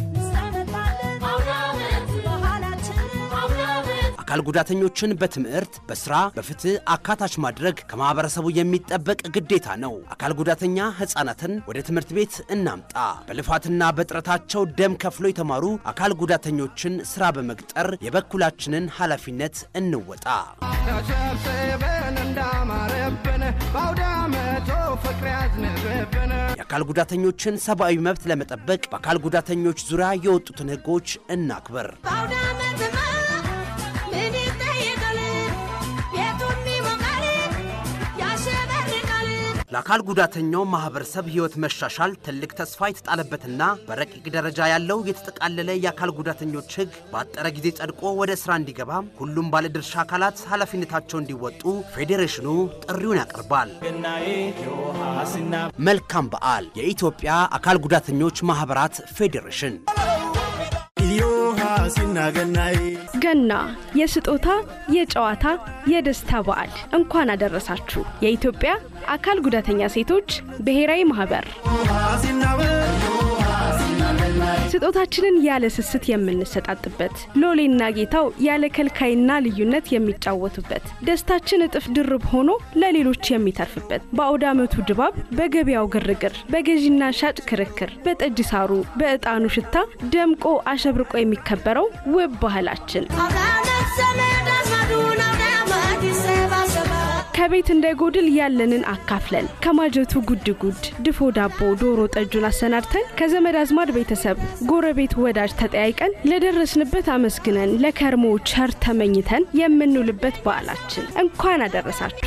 አካል ጉዳተኞችን በትምህርት፣ በስራ፣ በፍትህ አካታች ማድረግ ከማህበረሰቡ የሚጠበቅ ግዴታ ነው። አካል ጉዳተኛ ህፃናትን ወደ ትምህርት ቤት እናምጣ። በልፋትና በጥረታቸው ደም ከፍሎ የተማሩ አካል ጉዳተኞችን ስራ በመቅጠር የበኩላችንን ኃላፊነት እንወጣ። ተሰብስበን እንዳማረብን በአውደ ዓመቱ ፍቅር ያዝንብብን የአካል ጉዳተኞችን ሰብአዊ መብት ለመጠበቅ በአካል ጉዳተኞች ዙሪያ የወጡትን ህጎች እናክብር። ምን ይጠይቃል? ቤቱም ይሞቃል፣ ያሸበርቃል። ለአካል ጉዳተኛው ማህበረሰብ ህይወት መሻሻል ትልቅ ተስፋ የተጣለበትና በረቂቅ ደረጃ ያለው የተጠቃለለ የአካል ጉዳተኞች ህግ በአጠረ ጊዜ ጸድቆ ወደ ስራ እንዲገባ ሁሉም ባለድርሻ አካላት ኃላፊነታቸው እንዲወጡ ፌዴሬሽኑ ጥሪውን ያቀርባል። መልካም በዓል! የኢትዮጵያ አካል ጉዳተኞች ማህበራት ፌዴሬሽን ገና የስጦታ የጨዋታ የደስታ በዓል እንኳን አደረሳችሁ። የኢትዮጵያ አካል ጉዳተኛ ሴቶች ብሔራዊ ማህበር ስጦታችንን ያለ ስስት የምንሰጣጥበት ሎሌና ጌታው ያለ ከልካይና ልዩነት የሚጫወቱበት ደስታችን እጥፍ ድርብ ሆኖ ለሌሎች የሚተርፍበት በአውደ ዓመቱ ድባብ በገበያው ግርግር በገዢና ሻጭ ክርክር በጠጅ ሳሩ በዕጣኑ ሽታ ደምቆ አሸብርቆ የሚከበረው ውብ ባህላችን ከቤት እንዳይጎድል ያለንን አካፍለን ከማጀቱ ጉድ ጉድ ድፎ ዳቦ ዶሮ ጠጁን አሰናድተን ከዘመድ አዝማድ ቤተሰብ ጎረቤት ወዳጅ ተጠያይቀን ለደረስንበት አመስግነን ለከርሞ ቸር ተመኝተን የምንውልበት በዓላችን እንኳን አደረሳችሁ።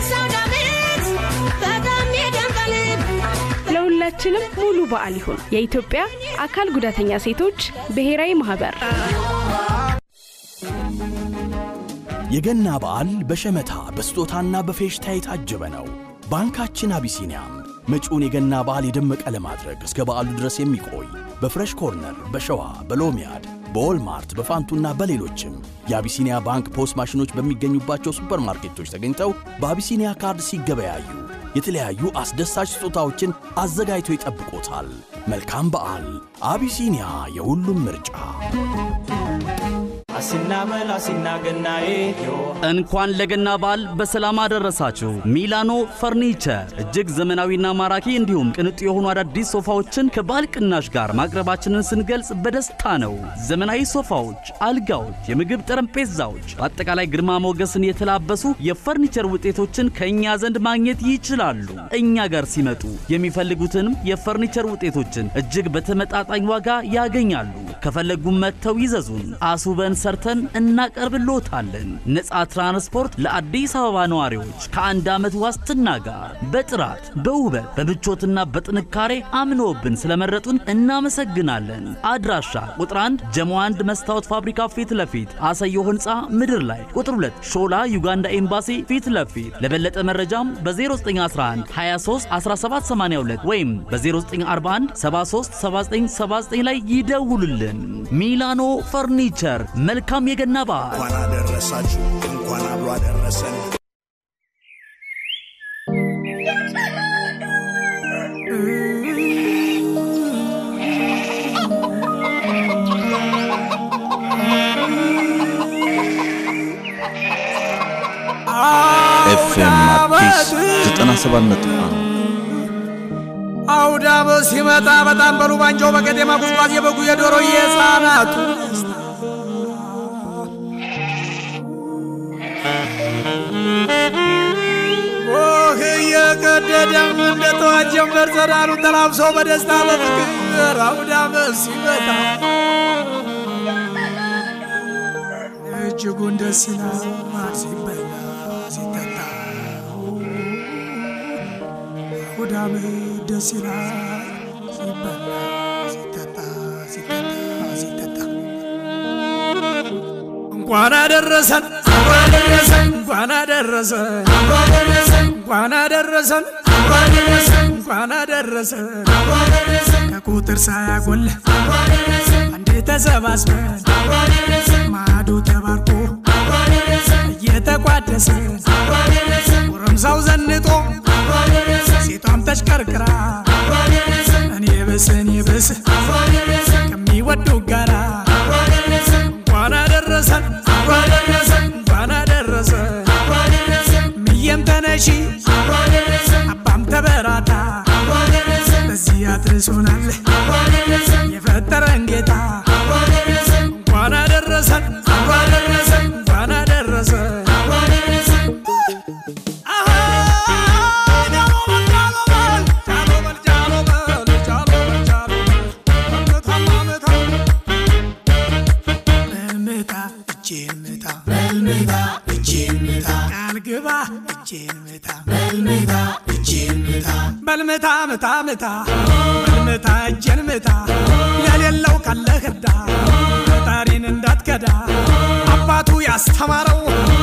ለሁላችንም ሙሉ በዓል ይሁን። የኢትዮጵያ አካል ጉዳተኛ ሴቶች ብሔራዊ ማህበር የገና በዓል በሸመታ በስጦታና በፌሽታ የታጀበ ነው። ባንካችን አቢሲኒያም መጪውን የገና በዓል የደመቀ ለማድረግ እስከ በዓሉ ድረስ የሚቆይ በፍሬሽ ኮርነር፣ በሸዋ፣ በሎሚያድ፣ በዎልማርት፣ በፋንቱና በሌሎችም የአቢሲኒያ ባንክ ፖስ ማሽኖች በሚገኙባቸው ሱፐርማርኬቶች ተገኝተው በአቢሲኒያ ካርድ ሲገበያዩ የተለያዩ አስደሳች ስጦታዎችን አዘጋጅቶ ይጠብቆታል። መልካም በዓል! አቢሲኒያ የሁሉም ምርጫ። አሲና መላ አሲና ገናዬ እንኳን ለገና በዓል በሰላም አደረሳችሁ። ሚላኖ ፈርኒቸር እጅግ ዘመናዊና ማራኪ እንዲሁም ቅንጡ የሆኑ አዳዲስ ሶፋዎችን ከበዓል ቅናሽ ጋር ማቅረባችንን ስንገልጽ በደስታ ነው። ዘመናዊ ሶፋዎች፣ አልጋዎች፣ የምግብ ጠረጴዛዎች፣ በአጠቃላይ ግርማ ሞገስን የተላበሱ የፈርኒቸር ውጤቶችን ከእኛ ዘንድ ማግኘት ይችላሉ። እኛ ጋር ሲመጡ የሚፈልጉትንም የፈርኒቸር ውጤቶችን እጅግ በተመጣጣኝ ዋጋ ያገኛሉ። ከፈለጉም መጥተው ይዘዙን። አስውበን ሰርተን እናቀርብልዎታለን። ነፃ ትራንስፖርት ለአዲስ አበባ ነዋሪዎች ከአንድ ዓመት ዋስትና ጋር በጥራት በውበት በምቾትና በጥንካሬ አምነውብን ስለመረጡን እናመሰግናለን። አድራሻ ቁጥር 1 ጀሞ 1 መስታወት ፋብሪካ ፊት ለፊት አሰዮ ህንፃ ምድር ላይ፣ ቁጥር 2 ሾላ ዩጋንዳ ኤምባሲ ፊት ለፊት። ለበለጠ መረጃም በ0911 23 1782 ወይም በ0941 73 7979 ላይ ይደውሉልን። ሚላኖ ፈርኒቸር መልካም የገና በዓል። እንኳን አደረሳችሁ፣ እንኳን አብሮ አደረሰን። ኤፍኤም አዲስ 97.1 አውደ ዓመት ሲመጣ በጣም በሉ ባንጃው በቀጤማ ጉዝጓዝ የበጉ የዶሮ የሕፃናቱ ኦህ እየቀደደም እንደ ጠዋት ጀንበር ጸዳሉ ተላብሰው በደስታ በፍቅር አውደ ዓመት ሲመጣ እጅጉን ደስ ይላል ሲበላ ሲጠጣ አውደ ዓመት ደስ ይላል ሲበላ ሲጠጣ ሲጠጣ ሲጠጣ እንኳን አደረሰን እንኳን አደረሰን እንኳን አደረሰን እንኳን አደረሰን ከቁጥር ሳያጎል አንዴ ተሰባስበን ማዶ ተባርኮ እየተቋደሰን ጎረምሳው ዘንጦ ሴቷም ተሽከርክራ እኔ ብስ እኔ ብስ ከሚወዱ ጋራ እንኳን አደረሰን እንኳን አደረሰን ምየም ተነሺ አባም ተበራታ በዚህ አድርሶናል የፈጠረን ጌታ እንኳን አደረሰን እንኳን አደረሰን በልምታ እጄን ምታ በልምታ እጄን ምታ ቃል ግባ እጄን ምታ በልምታ እጄን ምታ በልምታ ምታ ምታ በልምታ እጄን ምታ ለሌለው ካለህ እርዳ ፈጣሪን እንዳትከዳ አባቱ ያስተማረው